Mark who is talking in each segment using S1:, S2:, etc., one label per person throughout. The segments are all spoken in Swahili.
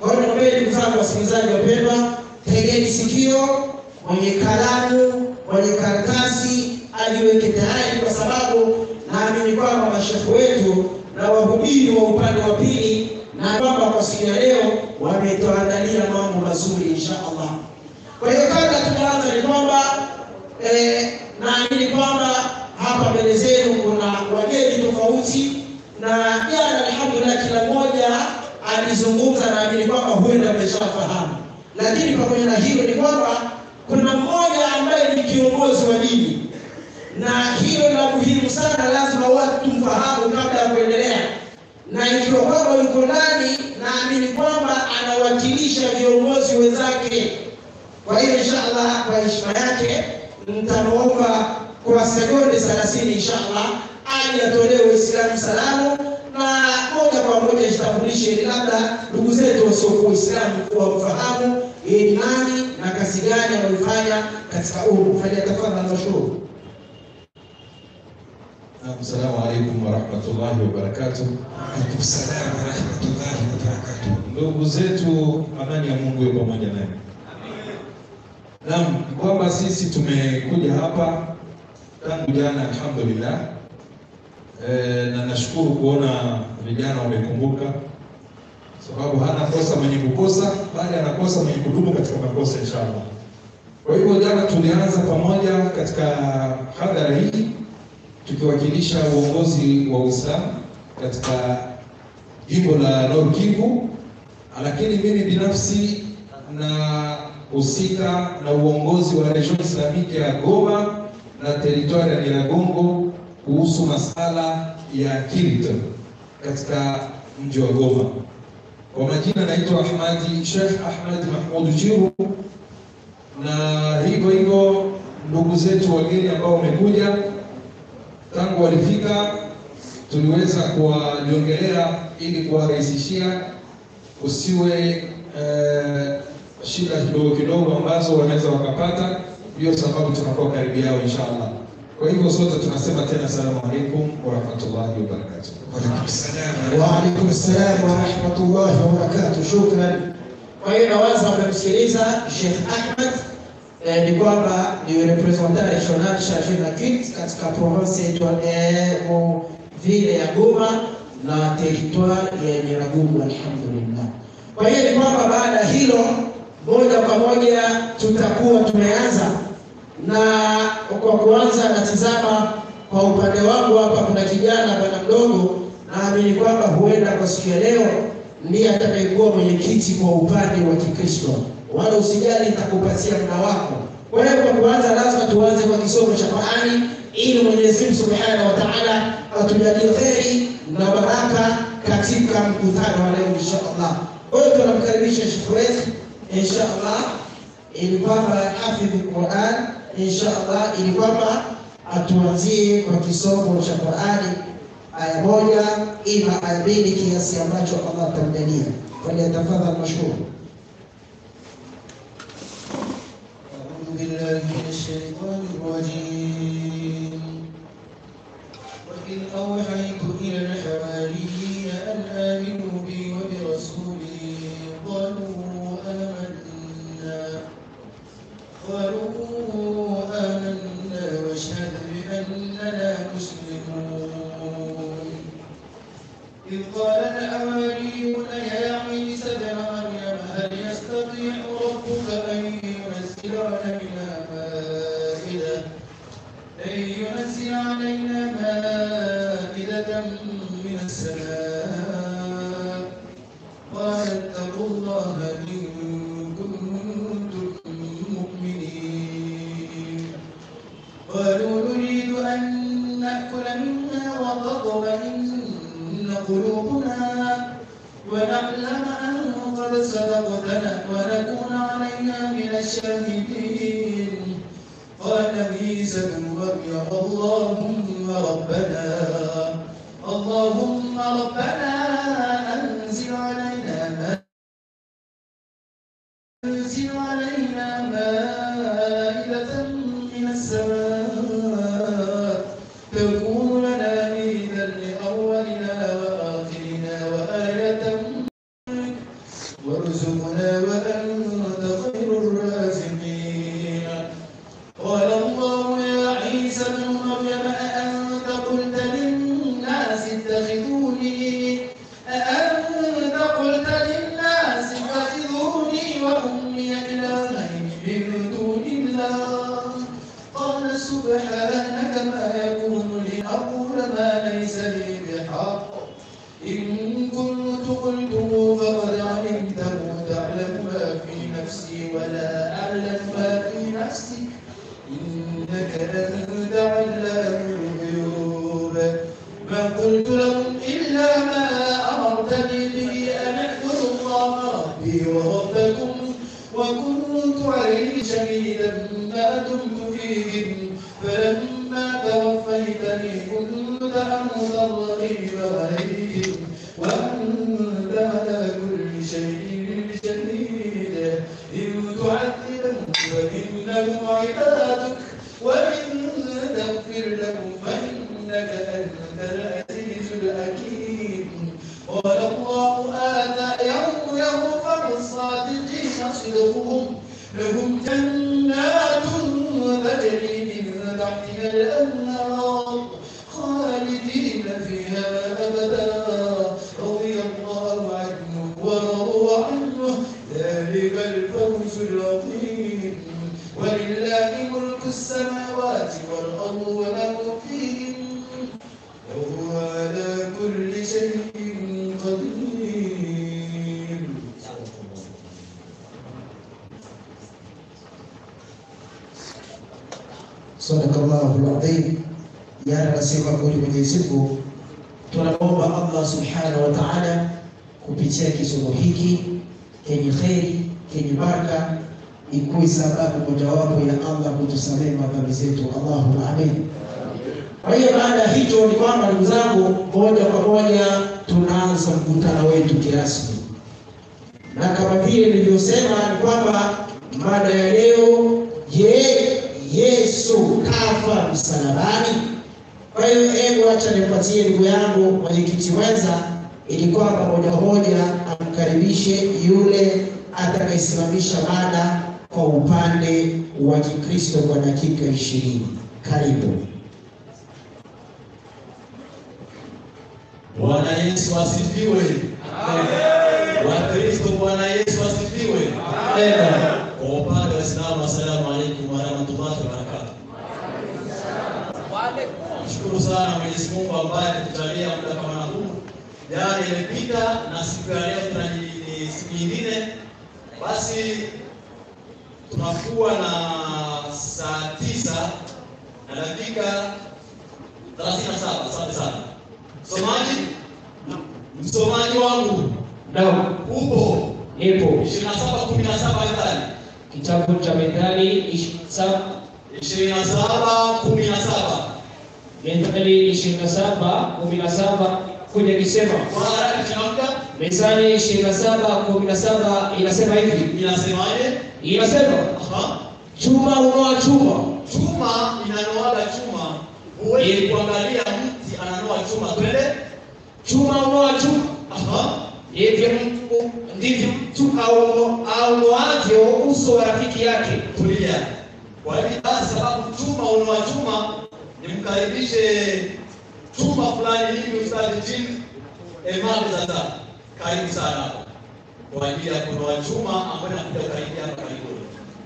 S1: Kwa hiyo niwaambie ndugu zangu wasikilizaji wapendwa, tegeni sikio, mwenye kalamu, mwenye karatasi aliweke tayari, kwa sababu naamini kwamba mashehe wetu na wahubiri wa upande wa pili na kwamba kwa siku ya leo wametuandalia mambo mazuri insha Allah. Kwa hiyo kabla tujaanza ni kwamba eh, naamini kwamba hapa mbele zenu kuna wageni tofauti, na jana alhamdulillah kila mmoja alizungumza, naamini kwamba huenda ameshafahamu, lakini pamoja na hilo ni kwamba kuna mmoja ambaye ni kiongozi wa dini, na hilo la muhimu sana, lazima watu tumfahamu kabla ya kuendelea na ikiwa kwamba yuko ndani, naamini kwamba anawakilisha viongozi wenzake. Kwa hiyo inshallah, kwa heshima yake nitamwomba kwa sekunde 30 inshallah aje atolee Waislamu salamu na moja kwa moja jitambulishe, ili labda ndugu zetu wasiokuwa Waislamu wamfahamu yeye ni nani na kazi gani anayoifanya katika umma. Falyatafadhal mashhur.
S2: Assalamu alaikum warahmatullahi wabarakatuh.
S3: Alaikum salam warahmatullahi wabarakatuh.
S2: Ndugu zetu, amani ya Mungu iwe pamoja nanyi. Naam, ni kwamba sisi tumekuja hapa tangu jana, alhamdulillah. E, na nashukuru kuona vijana wamekumbuka, sababu hana kosa mwenye kukosa, bali anakosa mwenye kudumu katika makosa, inshallah. Kwa hivyo jana tulianza pamoja katika hadhara hii tukiwakilisha uongozi wa Uislamu katika jimbo la Nord Kivu, lakini mimi binafsi na husika na uongozi wa Region Islamique ya Goma na teritwari ya Nyiragongo kuhusu masala ya kirt katika mji wa Goma. Kwa majina naitwa Ahmadi Sheikh Ahmad Mahmud Jiru, na hivyo hivyo ndugu zetu wageni ambao wamekuja tangu walifika tuliweza kuwaliongelea ili kuwarahisishia usiwe eh, shida kidogo kidogo ambazo wanaweza wakapata. Ndio sababu tunakuwa karibu yao inshallah. Kwa hivyo sote tunasema tena salamu alaikum warahmatullahi wabarakatuh.
S3: Waalaikum salam
S1: Wa alaikum salam wa rahmatullahi wa barakatuh. Shukran. Kwa hiyo nawaza wamemsikiliza Sheikh Ahmed eh, ni kwamba ni representant regional charge na kit katika province yetu eh, mu vile ya Goma na territoire ya Nyiragongo alhamdulillah. Kwa hiyo ni kwamba baada ya hilo moja kwa moja tutakuwa tumeanza na kwa kuanza, natizama kwa upande wangu hapa, kuna kijana bwana mdogo, naamini kwamba huenda kwa siku ya leo ndiye atakayekuwa mwenyekiti kwa upande wa Kikristo. Wala usijali, nitakupatia muda wako. Kwa hiyo kwa kuanza, lazima tuanze kwa kisomo cha Qur'ani ili Mwenyezi Mungu Subhanahu wa Ta'ala atujalie kheri na baraka katika mkutano wa leo insha Allah. Kwa hiyo tunamkaribisha Sheikh wetu insha Allah ili kwamba hafidhi Qur'an insha Allah, ili kwamba atuanzie kwa kisomo cha Qur'ani aya moja ima aya mbili kiasi ambacho Allah atamjalia. Falyatafadhal mashkur.
S4: أعوذ بالله من الشيطان الرجيم وإذ أوحيت إلى الحواريين أن آمنوا بي وبرسولي قالوا آمنا قالوا آمنا واشهد بأننا مسلمون إذ قال الحواريون يا عيسى ابن مريم هل يستطيع ربك أن ينزل علينا مائدة أن ينزل علينا مائدة من السماء قال اتقوا الله إن كنتم مؤمنين قالوا نريد أن نأكل منها وتطمئن قلوبنا ونعلم أن قد صدقتنا ونكون عليها من الشاهدين قال عيسى ابن مريم اللهم ربنا اللهم ربنا أنزل علينا ما أنزل علينا مائدة من السماء تكون لنا عيدا لأولنا وآخرنا وآية منك وارزقنا قلت للناس اتخذوني وأمي إلهين من دون الله قال سبحانك ما يكون لي أقول ما ليس لي بحق إن كنت قلته فقد علمته تعلم ما في نفسي ولا أعلم ما في نفسك إنك أنت علام الغيوب ما قلت لهم إلا ما أمرتني به أن اعبدوا الله ربي وربكم وكنت عليه شهيدا ما دمت فيهم فلما توفيتني كنت أنت الرقيب عليهم وأنت على كل شيء شهيد إن تعذبهم فإنهم عبادك وإن تغفر لهم فإنك أنت العزيز الحكيم قال الله هذا يوم يغفر الصادقين صدقهم لهم جنات تجري من تحتها الأنهار خالدين فيها أبدا رضي الله عنه ورضوا عنه ذلك الفوز العظيم ولله ملك السماوات والأرض وما فيهن وهو على كل شيء قدير
S1: Sadakallahu adhim. Jana nasema kweli Mwenyezi Mungu, tunamwomba Allah subhanahu wa ta'ala kupitia kisomo hiki kenye kheri kenye baraka ikuwe sababu mojawapo ya Allah kutusamehe madhambi zetu. Allahumma amin. Kwa hiyo baada ya hicho ni kwamba ndugu zangu, moja kwa moja tunaanza mkutano wetu kirasmi, na kama vile nilivyosema ni kwamba mada ya leo, je, Yesu kafa msalabani? Kwa hiyo hebu acha nipatie ndugu yangu mwenyekiti wenza, ili kwamba moja kwa moja amkaribishe yule atakayesimamisha mada kwa upande wa Kikristo kwa dakika ishirini. Karibu.
S5: Bwana Yesu asifiwe. Wakristo, Bwana Yesu asifiwe. Kwa upande wa Islamu, assalamu alaikum warahmatullahi wabarakatuh. Nashukuru sana Mwenyezi Mungu ambaye ametujalia muda kama huu. Jana imepita na siku ya leo tuna ni siku nyingine, basi tunakuwa na saa tisa na dakika 37. Asante sana msomaji, msomaji wangu
S6: Naam,
S5: upo
S6: ipo
S5: 27 17 Methali
S6: kitabu cha Methali ishi- sa-
S5: 27 17
S6: Methali ishirini na saba kumi na saba kuja kisema
S5: kwa haraka tunaamka,
S6: Methali ishirini na saba kumi na saba inasema hivi,
S5: inasemaje?
S6: inasema
S5: Aha,
S6: chuma unoa chuma,
S5: chuma inanoaga chuma. Huwezi kuangalia mti ananoa chuma, twende.
S6: chuma unoa chuma,
S5: Aha,
S6: ndivyo mtu ndivyo mtu auno- aunoavyo uso wa rafiki yake.
S5: tulia. Kwa hivyo basi, sababu chuma unoa chuma, nimkaribishe chuma fulani hivi, ustadi Jim Emmanuel sasa, karibu sana hapo kwa ajili ya kunoa chuma ambayo nakuja karibia hapa karibuni.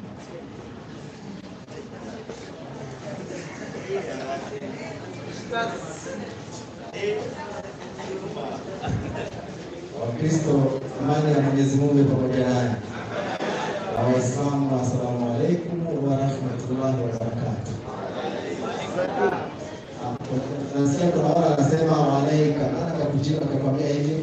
S7: Wakristo, amani ya Mwenyezi Mungu ipo pamoja nanyi. Na Waislamu, assalamu alaikum wa rahmatullahi wa barakatuh. Ah, Nasikia kuna wale wanasema walaika, nani akakujibu akakwambia hivi?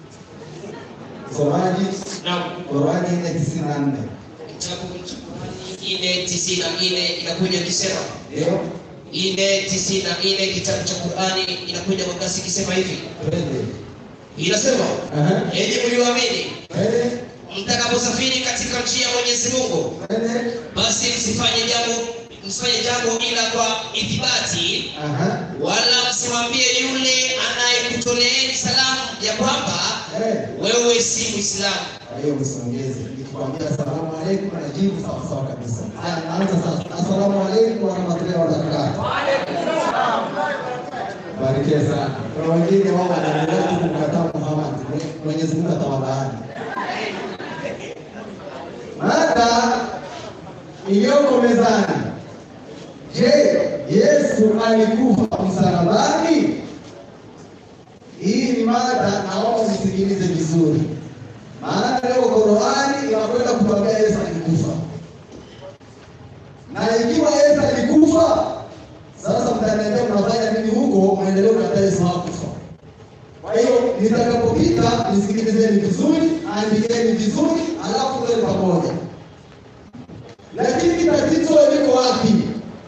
S7: Somaji
S6: Naam,
S7: Qurani nne tisini na nne
S6: kitabu cha Qur'ani nne tisini na nne inakuja kisema
S7: ndio
S6: nne tisini na nne kitabu cha Qur'ani inakuja kwa kasi ikisema hivi,
S7: twende.
S6: inasema
S7: Aha,
S6: enyi mlioamini,
S7: twende
S6: mtakaposafiri katika njia ya Mwenyezi Mungu,
S7: twende.
S6: basi msifanye jambo msifanye jambo ila kwa ithibati,
S7: Aha,
S6: wala msimwambie yule anayekutoleeni salamu ya kwamba
S7: eh.
S6: wewe si Muislamu.
S7: Kwa hiyo msiongeze. Nikikwambia asalamu alaikum najibu sawa sawa kabisa. Haya, naanza sasa. Asalamu alaikum warahmatullahi wabarakatuh. Barikiwe sana. Kuna wengine wao wanaendelea tu kumkataa Muhammad. Mwenyezi Mungu atawalaani. Mada iliyoko mezani. Je, Yesu alikufa msalabani? Hii ni mada, naomba msikilize vizuri, maana leo Qur'ani inakwenda kutuambia Yesu alikufa, na ikiwa Yesu alikufa, sasa mtaniambia mnafanya nini huko? Mwendelee kukataa Yesu hakufa. Kwa hiyo nitakapopita, nisikilizeni vizuri, andikeni vizuri, alafu tuwe pamoja. Lakini tatizo liko wapi?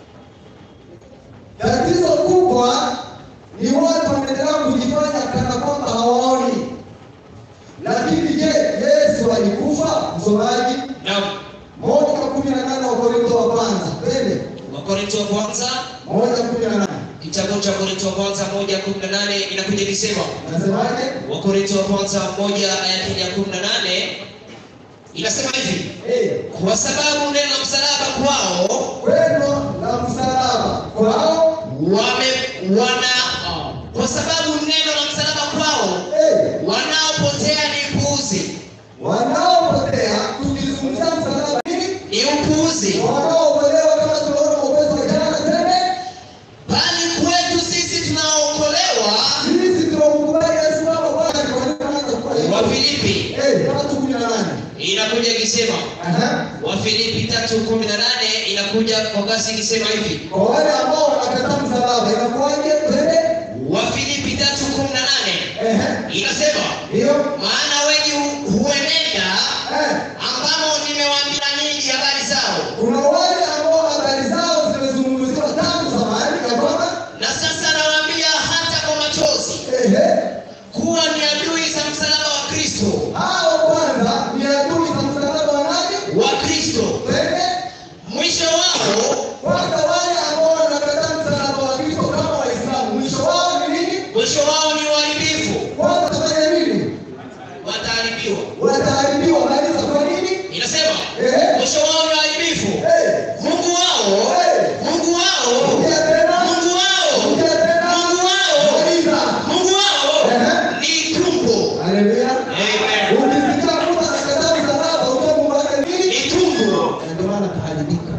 S7: Tatizo kubwa ni watu wanaendelea kujifanya kana kwamba hawaoni. Lakini je, Yesu alikufa? Msomaji
S6: Naam.
S7: moja kumi na nane Wakorintho wa kwanza twende
S6: Wakorintho wa kwanza
S7: moja kumi na nane
S6: kitabu cha Wakorintho wa kwanza moja kumi na nane inakuja ikisema
S7: nasemaje?
S6: Wakorintho wa kwanza moja aya yake ya kumi na nane inasema hivi
S7: Eh,
S6: kwa sababu neno la msalaba kwao
S7: Pendo la msalaba kwao,
S6: wame wana kwa sababu neno la msalaba kwao
S7: eh,
S6: wanaopotea ni upuuzi
S7: wanaopotea, tukizungumzia msalaba nini?
S6: ni upuuzi
S7: Wanaokolewa kama tunaona mwokozi wa jana tena,
S6: bali kwetu sisi tunaookolewa
S7: sisi tunamkubali Yesu kama Bwana kwa nini anaanza kuwa hivyo?
S6: wa Filipi
S7: Eh, tatu kumi na nane.
S6: inakuja ikisema
S7: Aha.
S6: wa Filipi tatu kumi na nane inakuja kwa kasi ikisema hivi
S7: Kwa wale ambao wanakataa msalaba inakuwaje? Twende.
S6: wa Filipi tatu kumi na nane
S7: Ehe.
S6: inasema
S7: Ndio.
S6: maana wengi hu- huenenda
S7: Eh.
S6: ambamo nimewaambia ninyi habari zao
S7: Kuna wale ambao habari zao zimezungumziwa tangu zamani ya kwamba
S6: na sasa nawaambia hata kwa machozi
S7: ehe,
S6: kuwa ni adui za msalaba wa Kristo
S7: hao kwanza ni adui za msalaba wa nani?
S6: wa Kristo
S7: Twende.
S6: mwisho wao
S7: Kwanza wale ambao wanakataa msalaba wa Kristo kama Waislamu, mwisho wao ni nini?
S6: mwisho wao ni uharibifu
S7: Kwanza fanya nini?
S6: wataharibiwa
S7: Wataharibiwa. Maliza kwa nini?
S6: inasema
S7: Ehe.
S6: mwisho wao ni uharibifu
S7: Eh.
S6: Mungu wao
S7: Eh.
S6: Mungu wao
S7: Rudia tena.
S6: Mungu wao
S7: Rudia tena.
S6: Mungu wao
S7: Maliza.
S6: Mungu wao
S7: Ehe.
S6: ni tumbo
S7: Haleluya.
S6: Amen.
S7: Ukisikia mtu anakataa msalaba, ujue Mungu wake nini?
S6: ni tumbo
S7: Na ndio maana kaharibika.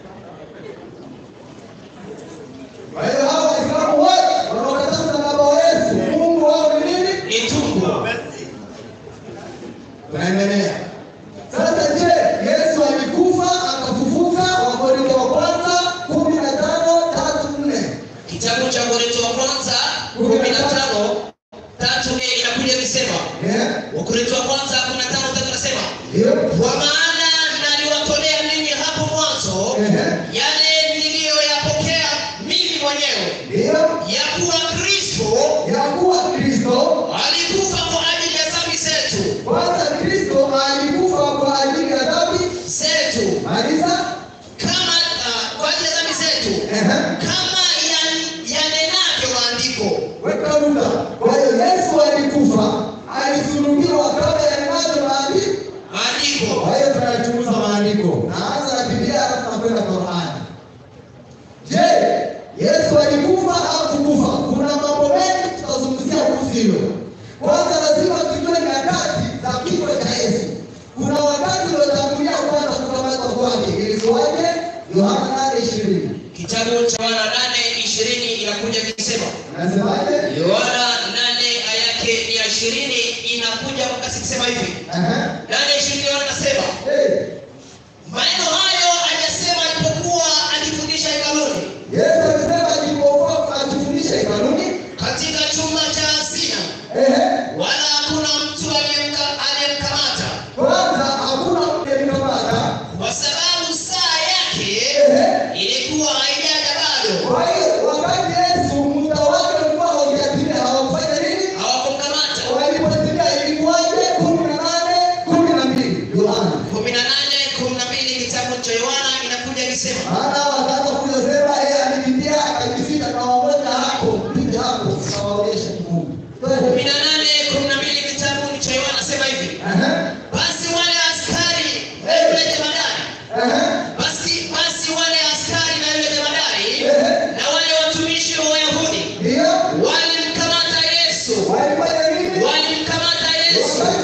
S7: Kwa hiyo hao Waislamu wote wanaokataa msalaba wa Yesu, Mungu wao ni nini?
S6: ni tumbo
S7: Tunaendelea. Sasa je, Yesu alikufa akafufuka? Wakorintho wa kwanza kumi na tano tatu nne.
S6: kitabu cha Korintho wa kwanza kumi na tano tatu nne inakuja ikisema
S7: Eh?
S6: Wakorintho wa kwanza kumi na tano tatu nasema
S7: Ndio.
S6: kwa maana naliwatolea ninyi hapo mwanzo
S7: Ehe.
S6: yale niliyoyapokea mimi mwenyewe
S7: Ndio.
S6: ya kuwa Kristo
S7: Ya kuwa Kristo
S6: alikufa kwa ajili ya dhambi zetu
S7: kwanza, Kristo alikufa kwa ajili ya dhambi.
S6: zetu
S7: Maliza.
S6: kama uh, kwa ajili ya dhambi zetu
S7: Ehe.
S6: kama yan- yanenavyo maandiko
S7: Weka muda. Kwa hiyo Yesu alikufa, alisulubiwa kabla ya neno maandiko.
S6: maandiko
S7: Kwa hiyo tunachunguza maandiko. Naanza na Biblia halafu nakwenda Qur'ani. Je, Yesu alikufa au kukufa? Kuna mambo mengi tutazungumzia kuhusu hilo. Kwanza lazima tujue nyakati za kifo cha Yesu. Kuna wakati uliotangulia kwanza kukamatwa kwake. Ilikuwaje? Yohana 8:20.
S6: kitabu cha Yohana nane ishirini inakuja ikisema
S7: Nasemaje?
S6: Yohana nane aya yake ni ya ishirini inakuja kwa kasi ikisema hivi
S7: Aha.
S6: nane ishirini Yohana anasema
S7: Eh,
S6: maneno hayo aliyasema alipokuwa akifundisha hekaluni
S7: Yesu alisema alipokuwa akifundisha hekaluni,
S6: katika chumba cha hazina
S7: ehe,
S6: wala hakuna mtu aliyemka- aliyemkamata
S7: kwanza hakuna mtu aliyekamata.
S6: kwa sababu saa yake
S7: Ehe.
S6: ilikuwa haijaja bado
S7: Kwa hiyo wakati Yesu muda wake ulikuwa haujatimia, hawakufanya nini?
S6: hawakumkamata
S7: Walipotimia ilikuwaje? kumi na nane kumi na mbili Yohana.
S6: kumi na nane kumi na mbili kitabu cha Yohana inakuja ikisema
S7: Maana wakaanza kuja sema yeye alikimbia akajificha, kawamoja hapo pige hapo, kawaonyesha Mungu.
S6: kumi na nane kumi na mbili kitabu cha Yohana nasema hivi
S7: Aha,
S6: basi wale askari na yule jemadari
S7: aha,
S6: basi basi wale askari na yule jemadari
S7: ehe,
S6: na wale watumishi wa Wayahudi
S7: ndio,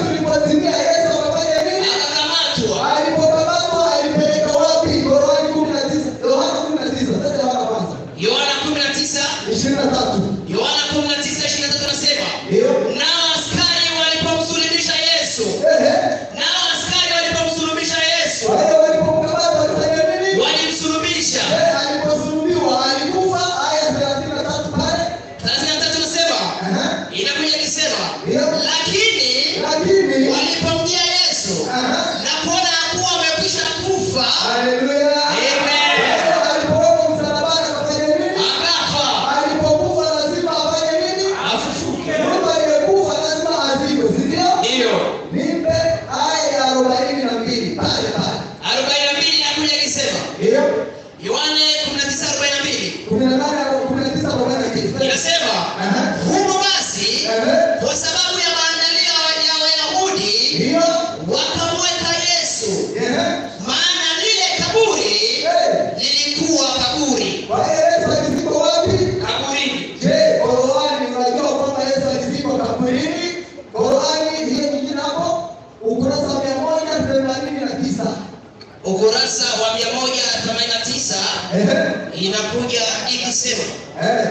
S7: tulipotimia Yesu akafanya nini?
S5: akakamatwa
S7: Alipokamatwa alipeleka wapi? Qurani kumi na tisa Yohana kumi na tisa Sasa Yohana kwanza
S5: yohana 19
S7: ishirini na tatu
S5: yohana 19 23 nasema
S7: Ndio.
S5: nao askari walipomsulubisha yesu
S7: Ehe.
S5: nao askari walipomsulubisha yesu
S7: Kwa hiyo walipomkamata walifanya nini?
S5: walimsulubisha
S7: Eh, aliposulubiwa alikufa. Aya thelathini na tatu pale
S5: 33 nasema
S7: Ehe.
S5: inakuja ikisema
S7: Ndio.
S5: lakini
S7: lakini
S5: walipomjia yesu
S7: Aha.
S5: na kuona kuwa amekwisha kufa
S7: Haleluya.
S5: Amen.
S7: Kwa hiyo alipowekwa msalabani akafanya nini?
S5: akafa
S7: Alipokufa lazima afanye nini?
S5: afufuke
S7: Mtu aliyekufa lazima azikwe, si ndio?
S5: ndiyo
S7: Nipe aya ya arobaini na mbili pale pale.
S5: 42 inakuja ikisema
S7: Ndio.
S5: yohane 19:42
S7: kumi na nane kumi na tisa arobaini na tisa.
S5: inasema
S7: Aha.
S5: humo basi
S7: Ehe.
S5: kwa sababu ya maandalio ya wayahudi
S7: Ndio.
S5: wakamweka yesu
S7: Ehe.
S5: maana lile kaburi
S7: Eh,
S5: lilikuwa kaburi
S7: Kwa hiyo Yesu alizikwa wapi?
S5: kaburini
S7: Je, Qur'ani unajua kwamba Yesu alizikwa kaburini? Qur'ani hiyo nyingine hapo ukurasa wa mia moja themanini na tisa.
S5: ukurasa wa 189
S7: Ehe.
S5: inakuja ikisema
S7: Eh,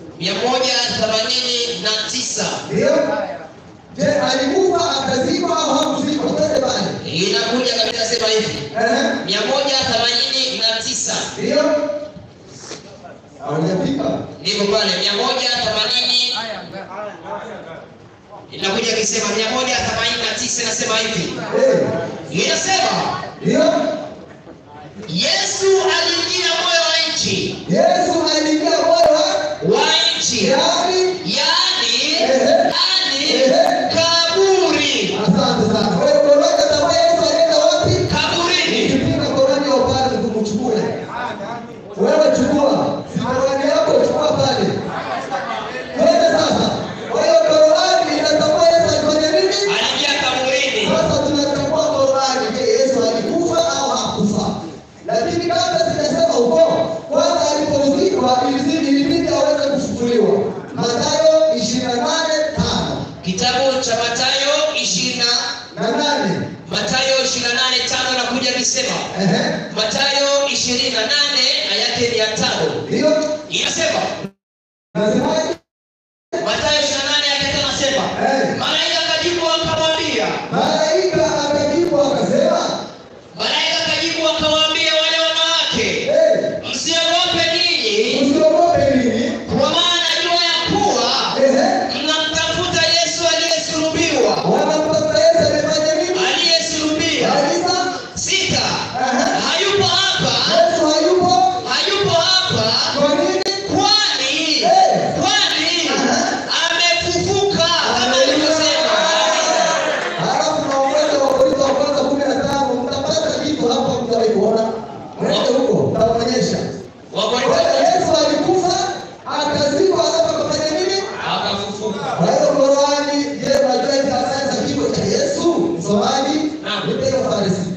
S5: 189
S7: Ndio. Je, alikufa akazikwa au hakuzikwa? Twende pale.
S5: inakuja kabisa sema hivi
S7: Ehe.
S5: 189
S7: Ndio. Haujafika.
S5: ndivyo pale 180 inakuja ikisema 189 inasema hivi
S7: Eh,
S5: inasema
S7: Ndio.
S5: yesu aliingia moyo wa nchi
S7: Yesu aliingia moyo wa
S5: wa nchi
S7: yaani
S5: yaani
S7: Ehe.
S5: yaani
S7: Ehe.
S5: kaburi
S7: Asante sana. Kwa hiyo Qur'ani atakuwa Yesu alienda wapi?
S5: kaburini
S7: Ukipinga Qur'ani ya upande kumchukue. Wewe chukua. Si Qur'ani yako chukua pale. Twende sasa. Kwa hiyo Qur'ani inatambua Yesu alifanya nini?
S5: aliingia kaburini
S7: Sasa tunatambua Qur'ani. Je, Yesu alikufa au hakufa? Lakini kabla sijasema huko, kwanza alipozikwa ilizidi ilibidi aweze kufufuliwa. Mathayo 28:5
S5: kitabu cha matayo 20
S7: na nane.
S5: matayo 28:5 nakuja kisema
S7: Ehe.
S5: matayo 28 na yake ni ya tano
S7: Ndio.
S5: inasema
S7: Nasemaje?
S5: matayo 28 yake tano nasema
S7: Eh.
S5: malaika akajibu akamwambia
S7: Malaika akajibu akasema,
S5: malaika akajibu akawaambia wale wanawake
S7: "Eh,
S5: msiogope ninyi
S7: usiogope nini?
S5: kwa maana najua ya kuwa
S7: Ehe,
S5: mnamtafuta yesu aliyesulubiwa
S7: wanamtafuta Yesu amefanya nini?
S5: aliyesulubiwa
S7: Kanisa,
S5: sita
S7: Aha.
S5: hayupo hapa
S7: Yesu hayupo.
S5: hayupo hapa
S7: Kwa nini?
S5: kwani
S7: Eh.
S5: kwani
S7: Aha.
S5: amefufuka kama alivyosema
S7: Halafu naongeza Wakorintho wa kwanza kumi na tano mtapata kitu hapa mtawahi kuona. Mwende huko, nitawaonyesha. Kwa hiyo
S5: wakorintho
S7: Yesu alikufa, akazikwa, halafu akafanya nini?
S5: akafufuka
S7: Kwa hiyo Qur'ani, je, unajua hizi habari za kifo cha Yesu? Msomaji,
S5: Naam.
S7: nipe hiyo farisi.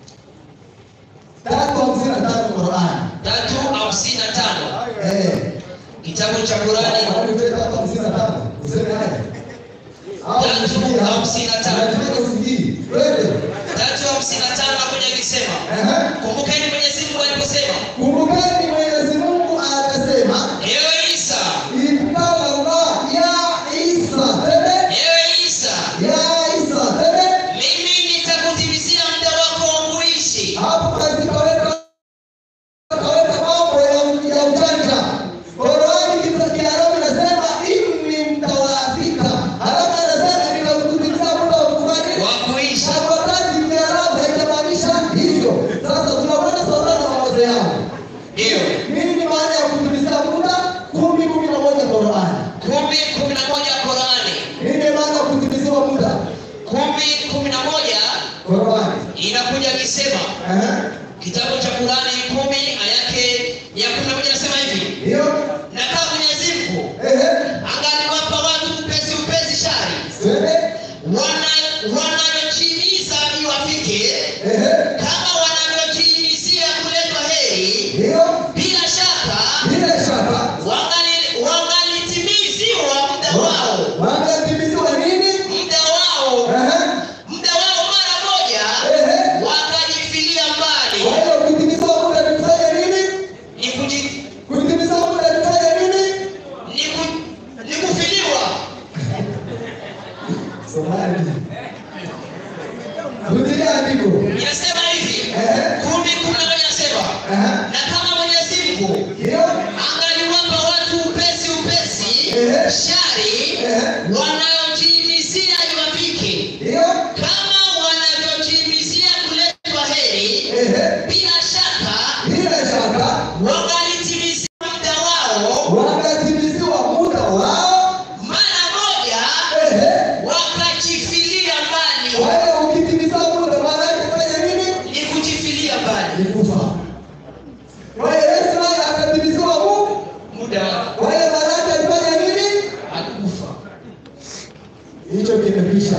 S7: Tatu hamsini na tano Qur'ani.
S5: tatu hamsini na tano
S7: Eh.
S5: kitabu cha Qurani
S7: Qur'ani nipe tatu hamsini na tano. Useme haya. Au
S5: Tatu
S7: usikie hapa.
S5: hamsini na tano.
S7: Unataka usikie. Twende.
S5: tatu hamsini na tano nakuja ikisema
S7: Ehe.
S5: kumbukeni mwenyezi mungu aliposema
S7: Kumbukeni Mwenyezi Mungu akasema,
S5: ewe isa
S7: "Ibtala Allah ya Isa." Twende.
S5: ewe isa
S7: Ya Isa. Twende.
S5: mimi nitakutimizia muda wako wa kuishi
S7: hapo kazi kaweka kaweka mambo ya ya ujanja. Qurani kita Kiarabu inasema inni mtawaafika, halafu anasema nikakutumikia muda wa kufanya
S5: wa kuishi
S7: na wakati Kiarabu haijamaanisha hivyo. Sasa tunakwenda sasa na mawazo yao.
S5: ndiyo
S7: Nini maana ya kutumikia muda? kumi kumi na moja Qurani.
S5: kumi kumi na moja Qurani
S7: Nini maana ya kutumiziwa muda?
S5: kumi kumi na moja
S7: Qurani.
S5: inakuja ikisema
S7: Ehe.
S5: kitabu cha Qurani kumi aya yake ya kumi na moja nasema hivi
S7: Ndio.
S5: na kama Mwenyezi Mungu
S7: Ehe.
S5: angaliwapa watu upesi upesi shari
S7: Twende.
S5: wana- wanayochimiza iwafike
S7: Ehe.
S5: kama wanavyochimizia kuletwa heri
S7: Ndio.
S5: bila shaka
S7: Bila shaka
S5: wangali- wangalitimiziwa muda wao
S7: wanatimiziwa nini?
S5: muda wao
S7: Ehe. Rudilia andiko.
S6: inasema hivi
S7: Eh.
S6: kumi kumi na moja inasema
S7: Aha.
S6: na kama mwenyezi mungu
S7: Ndio.
S6: angaliwapa watu upesi upesi
S7: Eh.
S6: shari
S7: Eh.
S6: wanaojiimizia iwafike
S7: Ndio.
S6: kama wanavyojiimizia kuletwa heri
S7: Ehe.
S6: bila shaka
S7: Bila shaka
S6: wangalitimizia muda wao
S7: wakatimiziwa muda wao.
S6: mara moja
S7: Ehe.
S6: wakajifilia mbali
S7: Kwa hiyo ukitimiza muda maana yake fanya nini?
S6: ni kujifilia mbali
S7: Ni kufa. Kwa hiyo Yesu naye akatimiziwa muda.
S6: muda wao
S7: Kwa hiyo maana yake alifanya nini?
S6: akufa
S7: Hicho kimekwisha.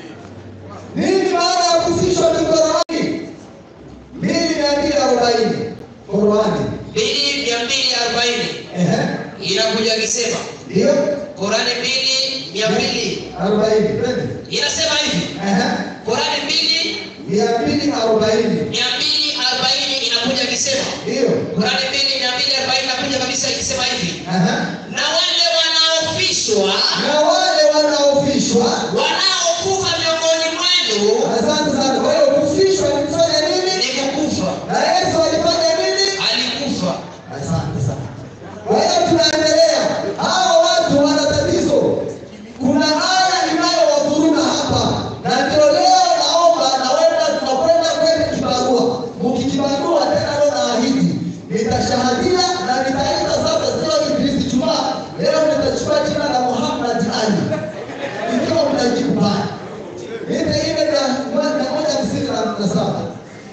S7: Nini maana ya kufishwa ni Qur'ani? Mbili mia mbili arobaini Qur'ani.
S6: mbili mia mbili arobaini
S7: Ehe.
S6: inakuja ikisema
S7: Ndio.
S6: Korani mbili mia mbili
S7: Arobaini. Twende.
S6: inasema hivi
S7: Ehe.
S6: Korani mbili
S7: Mia mbili arobaini.
S6: mia mbili arobaini inakuja ikisema
S7: Ndio.
S6: Korani mbili mia mbili arobaini inakuja kabisa ikisema hivi
S7: Ehe.
S6: na wale wanaofishwa
S7: Na wale wanaofishwa.
S6: wanaokufa miongoni mwenu
S7: Asante sana. Kwa hiyo kufishwa ni kufanya nini?
S6: ni kukufa
S7: Na Yesu alifanya nini?
S6: alikufa
S7: Asante sana. Kwa hiyo tunaendelea. Hao watu wana tatizo. Kuna aya inayowavuruga hapa, na ndio leo naomba na wenda tunakwenda kwenye kibarua. Mkikibarua tena leo naahidi nitashahadia na nitaita sasa, sio Ibilisi Jumaa. Leo nitachukua jina la Muhammad Ali, ikiwa mtajibu pale. Nipe ile ya mia moja hamsini na saba.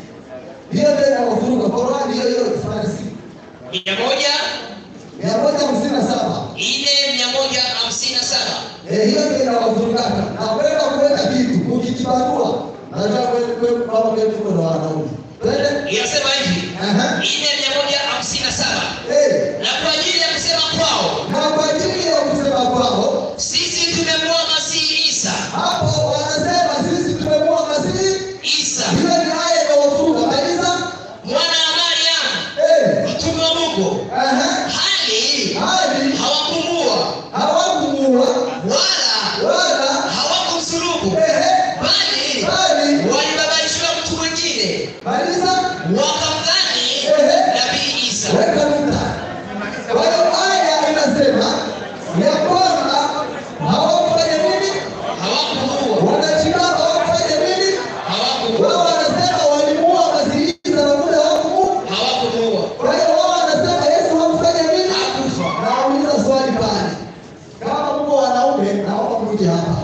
S7: Hiyo ndio inawavuruga. Qurani hiyo hiyo Farisi
S6: mia moja
S7: mia moja hamsini na saba
S6: ile mia moja hamsini na saba
S7: Eh, hiyo ndio inawavurugana na kwenda kuweka kitu ukikibarua najua kweli kweli kama kweli tuko na wanaume twende
S6: inasema hivi
S7: Aha.
S6: ile mia moja hamsini na saba
S7: Eh,
S6: na kwa ajili ya kusema kwao
S7: na kwa ajili ya kusema kwao
S6: sisi tumemwoa masihi isa
S7: hapo wanasema sisi tumemua masihi
S6: isa
S7: hiyo ni aya inawavuruga maliza
S6: mwana wa mariamu
S7: Eh,
S6: mtume wa mungu
S7: aha.
S6: hali
S7: hadi
S6: hawakumuua
S7: hawakumuua
S6: wala
S7: wala
S6: hawakumsulubu
S7: ehe,
S6: bali
S7: bali
S6: walibabaishiwa mtu mwingine
S7: maliza
S6: wakamdhani
S7: Ehe.
S6: nabii isa
S7: weka nukta. Kwa hiyo aya inasema ya kwamba hawakufanya nini?
S6: hawakumuua
S7: Wanashindana hawakufanya nini?
S6: hawakumuua
S7: Wao wanasema walimuua Masihi Isa na muda hawakumu.
S6: hawakumuua
S7: Kwa hiyo wao wanasema Yesu hakufanya nini?
S6: hakufa
S7: Nauliza swali pale, kama mko wanaume, naomba mrudi hapa.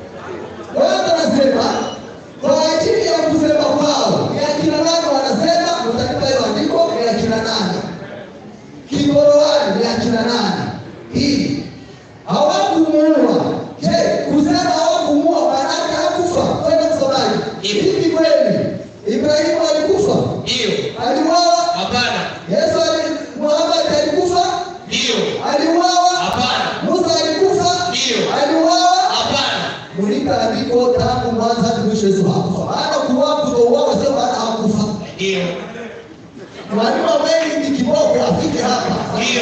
S7: Kwanza nasema kwa ajili ya kusema kwao ni akina nani wanasema, mtanipa hiyo andiko, ni akina nani? Kigoroani ni akina nani? Hii hawakumuua. Je, kusema hawakumuua maanake hakufa? Kwenda msomaji, hivi kweli Ibrahimu alikufa?
S6: ndiyo
S7: Aliuawa?
S6: hapana
S7: Yesu ali Muhammad alikufa?
S6: ndiyo
S7: Aliuawa?
S6: hapana
S7: Musa alikufa?
S6: Ndiyo.
S7: Aliuawa?
S6: hapana
S7: Mulika andiko tangu mwanzo hadi mwisho Yesu hakufa. Maana kuuawa kutouawa sio maana hakufa.
S6: ndiyo
S7: Mwalimu wengi ni kiboko afike hapa.
S6: ndiyo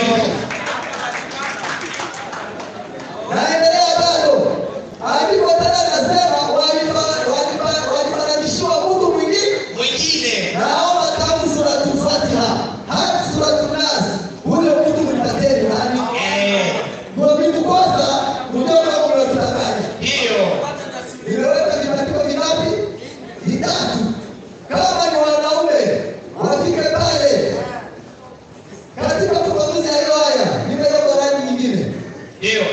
S7: Naendelea bado. Andiko tena nasema walifa- walifa- walifananishiwa Mungu mwingine.
S6: mwingine
S7: Naomba tangu suratul Fatiha hadi suratul Nas ule mtu mtateni nani?
S6: Eh,
S7: Mwamini kwanza mjomba mnatudanganya.
S6: ndiyo
S7: Nimeweka vibandiko vingapi? Vitatu. Kama ni wanaume wafike pale katika ufafanuzi ya hiyo aya, nimeweka rangi nyingine,
S6: ndiyo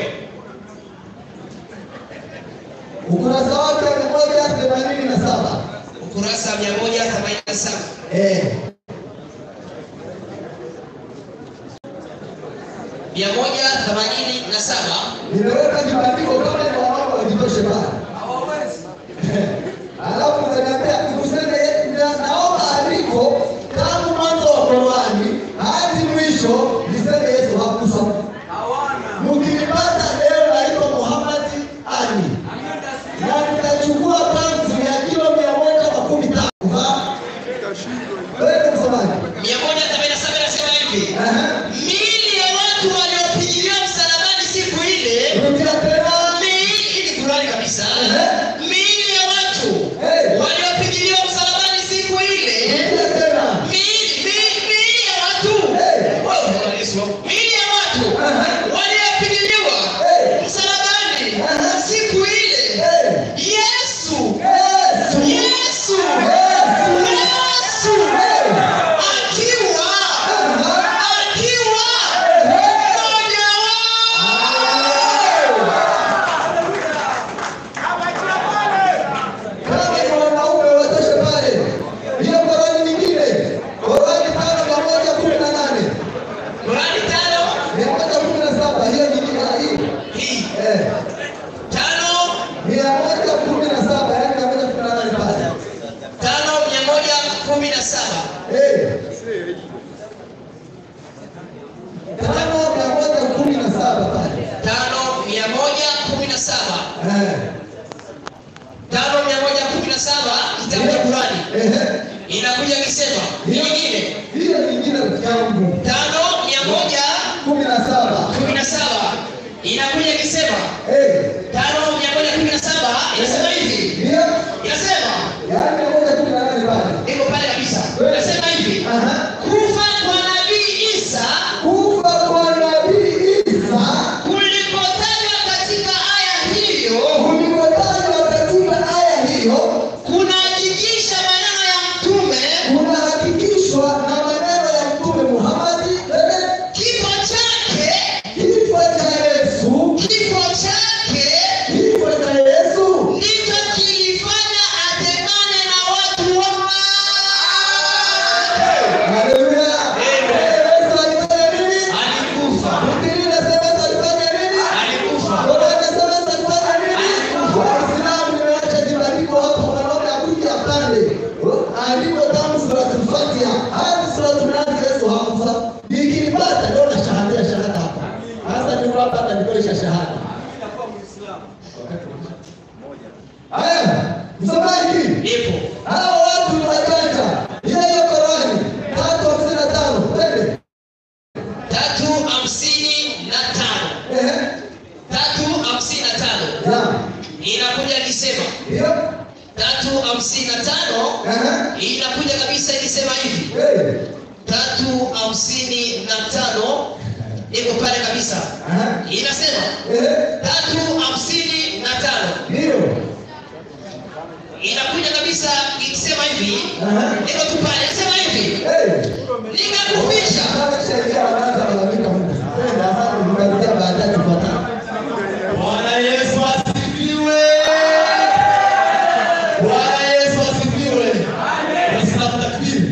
S7: ukurasa wake mia moja themanini na saba.
S6: ukurasa mia moja themanini na saba
S7: Eh,
S6: mia moja themanini na saba
S7: nimeweka vibandiko kama ni wanaume wajitoshe pale. Alafu unaniambia useme na- naomba andiko tangu mwanzo wa Qur'ani hadi mwisho niseme Yesu hakufa. Mkinipata leo naitwa Muhammad Ali na nitachukua kanzu ya kilo mia moja makumi tatu. Ha? Wewe msomaji.
S6: mia moja themanini na saba inasema hivi
S7: Aha.
S6: miili ya watu waliopigiliwa msalabani siku ile
S7: Rudia tena.
S6: miili ni kurani kabisa inakuja ikisema nyingine
S7: hiyo nyingine rafiki yangu
S6: tano mia moja
S7: kumi na saba
S6: kumi na saba inakuja ikisema
S7: Eh,
S6: tano mia moja kumi na saba inasema hivi
S7: ndio
S6: inasema
S7: yaani mia moja kumi na nane pale
S6: iko pale kabisa inasema hivi
S7: Aha.
S6: kufa kwa nabii isa
S7: kufa kwa nabii Isa
S6: kulikotajwa katika aya hiyo
S7: kulikotajwa katika aya hiyo
S6: kunahakikisha maneno ya mtume
S7: kunahakikishwa na maneno ya mtume Muhammadi eh,
S6: kifo chake
S7: kifo cha Yesu
S6: kifo chake
S7: kifo cha Yesu
S6: ndicho kilifanya atemane na watu wote
S7: Haleluya. Yesu alifanya nini?
S6: alikufa
S7: Biblia inasema Yesu alifanya nini?
S6: alikufa
S7: Biblia inasema Yesu alifanya nini? Waislamu nimeacha jibandiko hapo mwanaume akuja pale. Andiko tamu suratul Fatiha. Hadi suratul Nas Yesu hakufa. Nikipata ndio na shahada shahada hapa. Sasa niko hapa atanikolisha shahada. Haya, msemaji
S6: ipo
S7: hao watu ni wajanja. Hiyo hiyo Qurani tatu hamsini na tano. Twende.
S6: tatu hamsini na tano
S7: Ehe.
S6: tatu hamsini na tano
S7: Ya.
S6: inakuja ikisema
S7: Hiyo.
S6: tatu hamsini na tano
S7: Ehe.
S6: inakuja kabisa ikisema hivi
S7: Hey.
S6: tatu hamsini na tano iko pale kabisa
S7: Aha.
S6: inasema
S7: Ehe.
S6: tatu hamsini na tano
S7: Ndio.
S6: inakuja kabisa ikisema hivi
S7: Aha.
S6: iko tu pale inasema hivi
S7: Hey.
S6: nikakufisha
S7: Sheria wanaanza kulalamika Mungu. Twende hapa tunaanzia baadaye tupatane.
S5: Bwana Yesu asifiwe. Bwana Yesu asifiwe. Waislamu takbiri.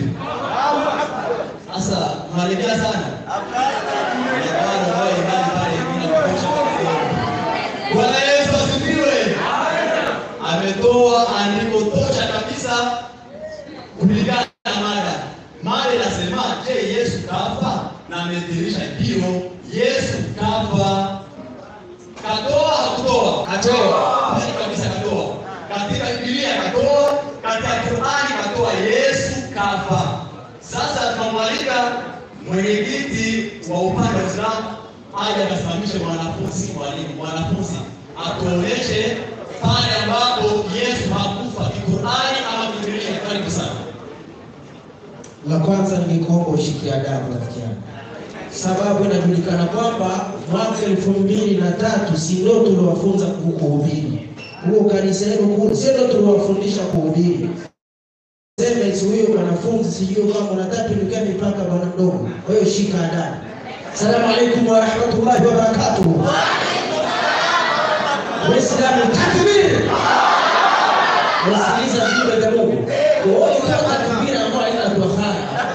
S5: Sasa mnalegea sana. Bwana wao imani pale ingine kutosha kidogo. Bwana Yesu asifiwe. Ametoa andiko tosha kabisa kulingana na mada. Mada inasema, je, Yesu kafa? Na amedhihirisha ndio, Yesu kafa. Katoa hakutoa? Katoa. Kweli kabisa katoa. Katika Biblia katoa, katika Qur'ani katoa Yesu kafa. Sasa tunamwalika mwenyekiti wa upande wa Uislamu aje akasimamishe mwanafunzi mwalimu mwanafunzi atuonyeshe pale ambapo Yesu hakufa kiqurani ama Biblia. Karibu sana.
S1: La kwanza ningekuomba ushikie adabu rafiki yangu, sababu inajulikana kwamba mwaka elfu mbili na tatu si ndio tuliwafunza ku- kuhubiri huo kanisa lenu kule, si ndio tuliwafundisha kuhubiri. Sema eti huyo mwanafunzi sijui kama unataka tulikia mipaka bwana mdogo, kwa hiyo shika adabu. Salamu alaikum wa rahmatullahi wa barakatuh. Waislamu takbir. Wasikiliza viumbe vya Mungu. Kwa hiyo kama takbira ambayo haina tohara.